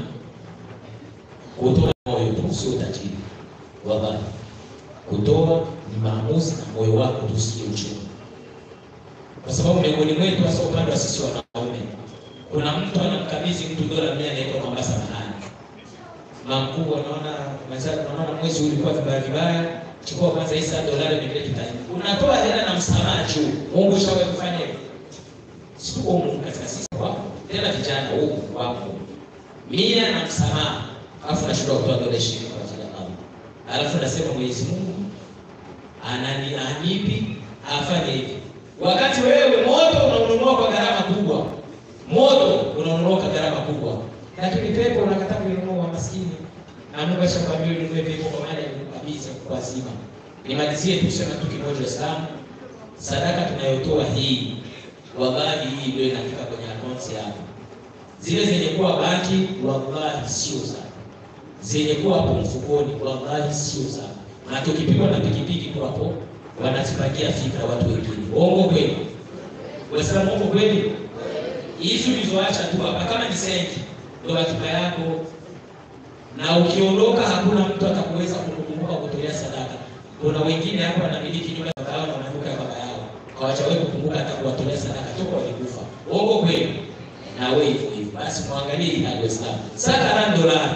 S9: kutoa moyo tu sio tajiri, wallahi. Kutoa ni maamuzi na moyo wako tu, sio uchumi, kwa sababu miongoni mwetu, hasa upande wa sisi wanaume, kuna mtu anamkabidhi mtu dola mia, anaitwa kwamba samahani, mamkuu anaona mwenzako, anaona mwezi ulikuwa vibaya vibaya, chukua kwanza hii saa dolari nyingine kitaji, unatoa hela na msamaha juu. Mungu shawahi kufanya hivyo? Sio Mungu katika sisi wako tena vijana huku wako mia na msamaha, alafu nashindwa kutoa dola ishirini kwa ajili ya Allah, alafu nasema Mwenyezi Mungu anani anipi afanye hivi, wakati wewe moto unaununua kwa gharama kubwa, moto unaununua kwa gharama kubwa, lakini pepo unakataa kuinunua kwa maskini, na Mungu ashakwambia ununue pepo kwa maana ya kukabidhi kwa zima. Nimalizie tu sema tu kimoja, Waislamu, sadaka tunayotoa hii wallahi hii ndio inafika kwenye akaunti yako. Zile zenye kuwa banki, wallahi sio zako. Zenye kuwa hapo mfukoni, wallahi sio zako. Na tukipigwa na pikipiki tu hapo, wanazipangia fikra watu wengine. Uongo kweli? Waislamu, uongo kweli? Hizi ulizoacha tu hapa, kama ni senti, ndio akiba yako, na ukiondoka hakuna mtu atakuweza kukukumbuka kutolea sadaka. Kuna wengine hapo wanamiliki nyumba za baba yao na maduka ya baba yao hawajawahi kukumbuka hata kuwatolea sadaka toka walikufa. Uongo kweli? Na wewe hivyo hivyo. Basi muangalie hii hali Waislamu. Saka na dolari.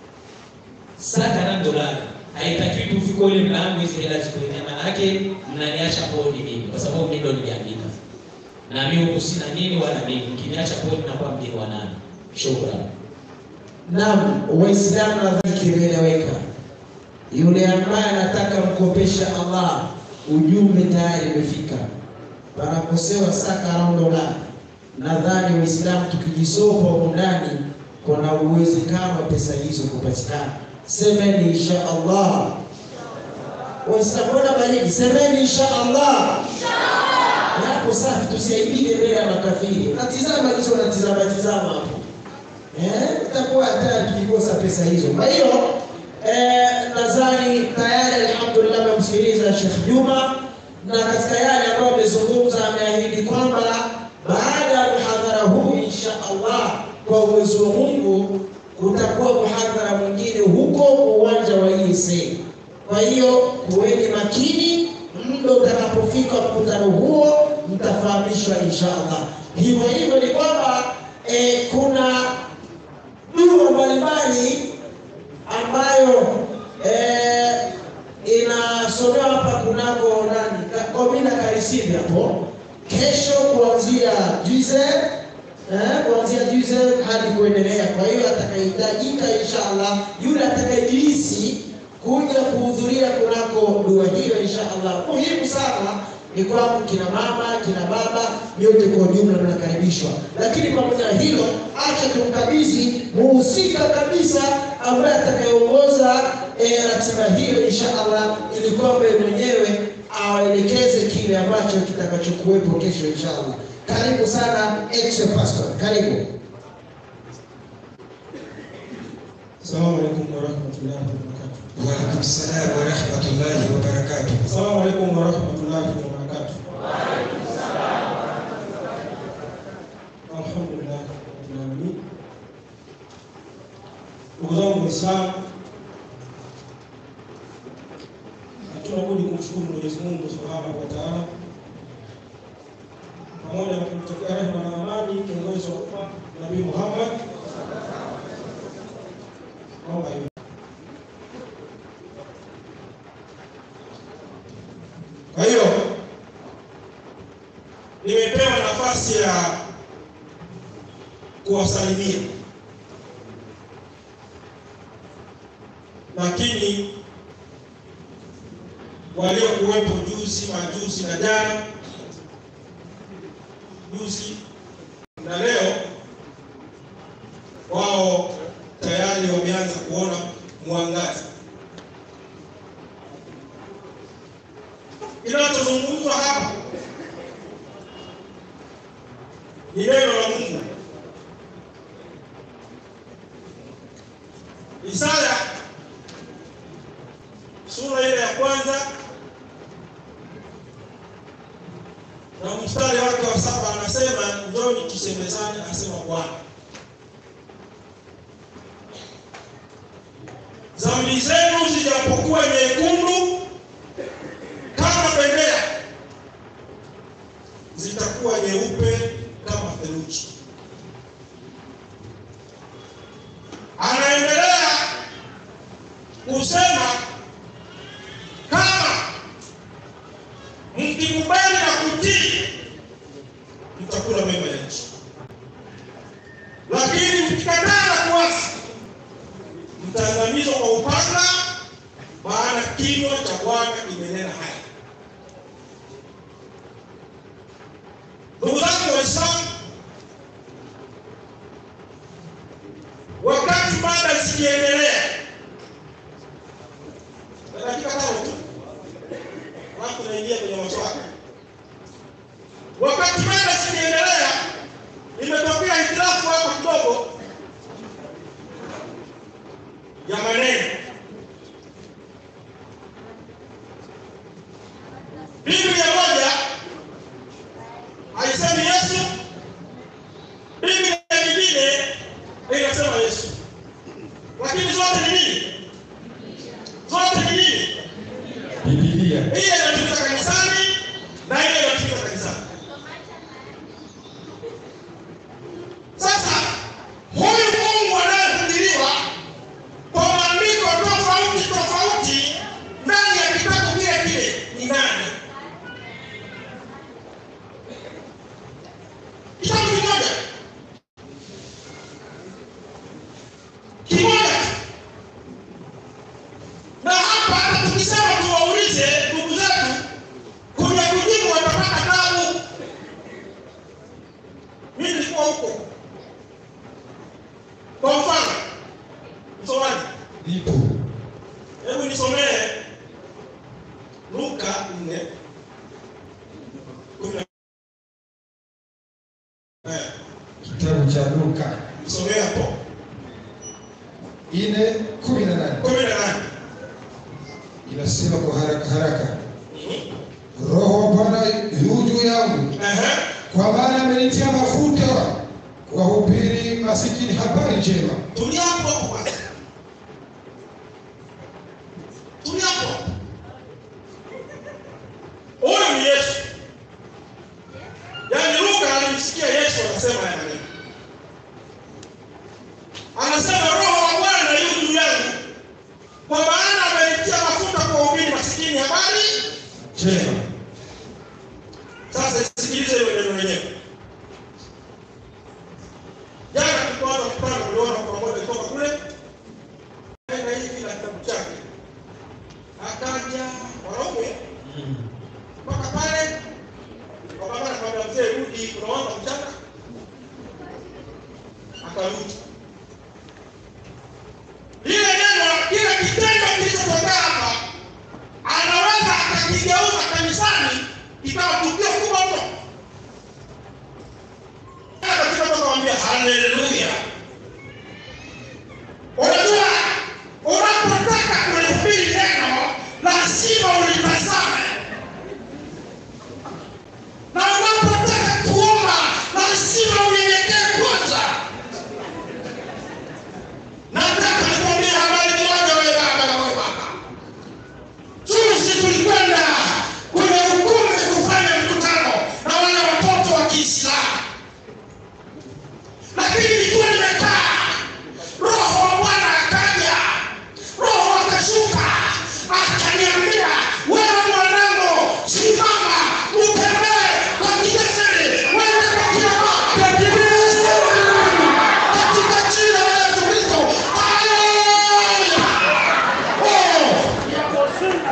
S9: Saka na dolari. Haitakiwi tu ufike ule mlango hizi hela zikuenea, maana yake mnaniacha kodi mimi kwa sababu mimi ndo niliandika. Na mimi huku sina nini wala mimi. Mkiniacha kodi na kwa mgeni wa nani? Shukrani.
S1: Naam, Waislamu nadhani kimeeleweka. Yule ambaye anataka mkopesha Allah, ujumbe tayari umefika. Panakosewa saka raundo la nadhani Waislamu tukijisopa huko ndani, kuna uwezekano wa pesa hizo kupatikana. Semeni insha Allah. Waislamu wana baridi, semeni insha Allah. Hapo safi, tusiaibike mbele ya makafiri. Natizama hizo, natizama tizama hapo eh, itakuwa hata tukikosa pesa hizo. Kwa hiyo eh, nadhani tayari alhamdulillah amemsikiliza Sheikh Juma na katika yale ambayo amezungumza ameahidi kwamba baada ya muhadhara huu insha Allah kwa uwezo wa Mungu utakuwa muhadhara mwingine huko uwanja wa ESA. Kwa hiyo kuweni makini, muda utakapofika mkutano huo mtafahamishwa insha Allah. Hivyo hivyo ni kwamba eh, kuna dua mbalimbali ambayo eh, inasomewa hapa kunako nani Ka- komina karisivi hapo kesho kuanzia juze eh, kuanzia juze hadi kuendelea. Kwa hiyo atakayehitajika inshallah, yule atakayejihisi kuja kuhudhuria kunako dua hiyo inshallah, muhimu sana ni kwamba kina mama kina baba nyote kwa ujumla mnakaribishwa, lakini pamoja na hilo, acha tumkabidhi muhusika kabisa ambaye atakayeongoza eh, ratiba hiyo inshallah, ili kwamba yeye mwenyewe awaelekeze kile ambacho kitakachokuwepo kesho inshallah. Karibu sana ex pastor, karibu.
S12: Assalamu alaikum warahmatullahi wabarakatuh.
S3: Waalaikum salam warahmatullahi wabarakatuh.
S12: Assalamu alaikum warahmatullahi wabarakatuh. Alhamdulillah rabbil alamin. Ndugu zangu Waislamu, hatuna budi kumshukuru Mwenyezi Mungu Subhanahu wa Ta'ala pamoja na kumtakia rehema na amani kiongozi wa umma Nabii Muhammad naomba hiyo. Kwa hiyo nimepewa nafasi ya kuwasalimia, lakini waliokuwepo juzi, majuzi na jana, juzi na leo, wao tayari wameanza kuona mwangaza. Kinachozungumzwa hapa ni neno la Mungu. Isaya sura ile ya kwanza na mstari wake wa saba anasema, njoni tusemezane, asema Bwana, dhambi zenu zijapokuwa nyekundu kama bendera, zitakuwa nyeupe kama theluji. Anaendelea kusema kama mkikubali na kutii, mtakula mema ya nchi, lakini mkikataa na kuasi, mtaangamizwa kwa upanga, maana kinywa cha Bwana kimenena haya. Ndugu zangu Waislamu, wakati mada zikiendelea, na dakika tano tu, alafu naingia kwenye maswali. Wakati mada zikiendelea, imetokea hitilafu hapo kidogo ya maneno. Biblia moja haisemi Yesu, Biblia nyingine inasema Yesu, lakini zote ni nini? Zote ni nini?
S2: Biblia.
S12: Ile inatumika kanisani na ile inatumika kanisani. Sasa huyu Mungu anayehubiriwa kwa maandiko tofauti tofauti ndani ya kitabu kile kile ni nani? Kitabu kimoja kimoja tu. na hapa hata tukisema tuwaulize ndugu zetu kuja kujibu watapata tabu. Mimi nilikuwa huko. Kwa mfano, msomaji,
S2: Ipo.
S12: hebu nisomee Luka nne kumi na eh,
S8: Kitabu cha Luka
S3: Msomee hapo.
S8: ine kumi na nane
S3: Kumi na nane.
S8: inasema kwa haraka haraka, Roho wa Bwana yu juu yangu, kwa maana amenitia mafuta kuwahubiri masikini habari njema.
S3: Tulia hapo hapo kwanza. Tulia hapo. hapo. Huyu ni Yesu. Yaani Luka alimsikia Yesu anasema haya maneno. Anasema Roho wa Bwana yu juu yangu, kwa maana amenitia mafuta kuwahubiri masikini habari njema. Sasa sikilize hiyo neno lenyewe. Jana tulipoanza mkutano uliona kwa moja kutoka kule na hivi na kitabu chake akaja wanaume mpaka pale wakapata kwa mzee rudi, unaomba mchana, akarudi lile neno, kile kitendo kilichotokea hapa, anaweza akakigeuza kanisani ikawa tukio kubwa mno. Katika tukamwambia haleluya. Unajua, unapotaka kulihubiri neno lazima ulitazame, na unapotaka kuomba lazima unyenyekee kwanza. Nataka nikwambie habari moja, wewe baba na wewe baba. Juzi tulikwenda kwenye ukumbi kufanya mkutano na wale watoto wa Kiislamu, lakini nilikuwa nimekaa, Roho wa Bwana akaja, Roho akashuka, akaniambia, wewe mwanangu, simama utembee kwa kijasiri, wewe kwa kila katika jina la Yesu Kristo. Haleluya! Oh!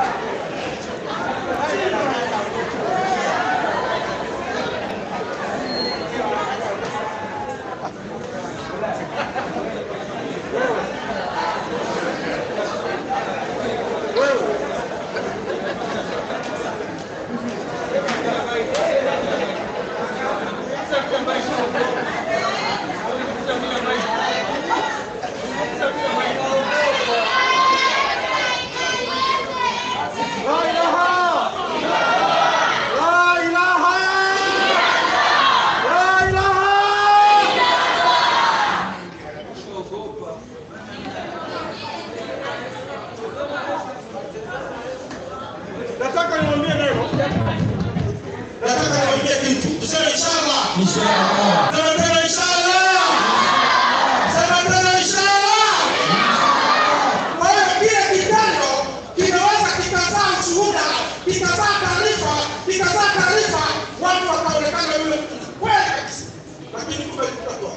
S3: Nataka niwaambie neno. Nataka niwaambie kitu. Tuseme inshallah. Inshallah. Sema tena inshallah. Sema tena inshallah. Kwa hiyo kile kitendo kinaweza kikazaa ushuhuda, kikazaa taarifa, kikazaa taarifa, watu wakaonekana yule mtu kweli kabisa. Lakini kumbe kutakuwa.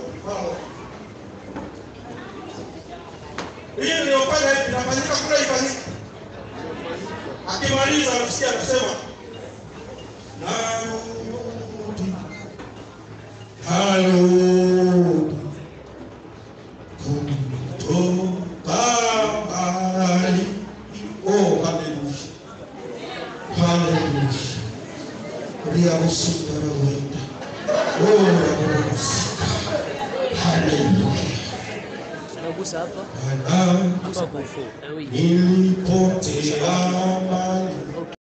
S3: Hii niliyofanya hivi inafanyika kule ifanyike. Akimaliza anasikia anasema narudi, narudi kutoka mbali. Oh, haleluya, haleluya. Riamusika rawenda, oh, ramusika, haleluya. Bwana, nilipotea mbali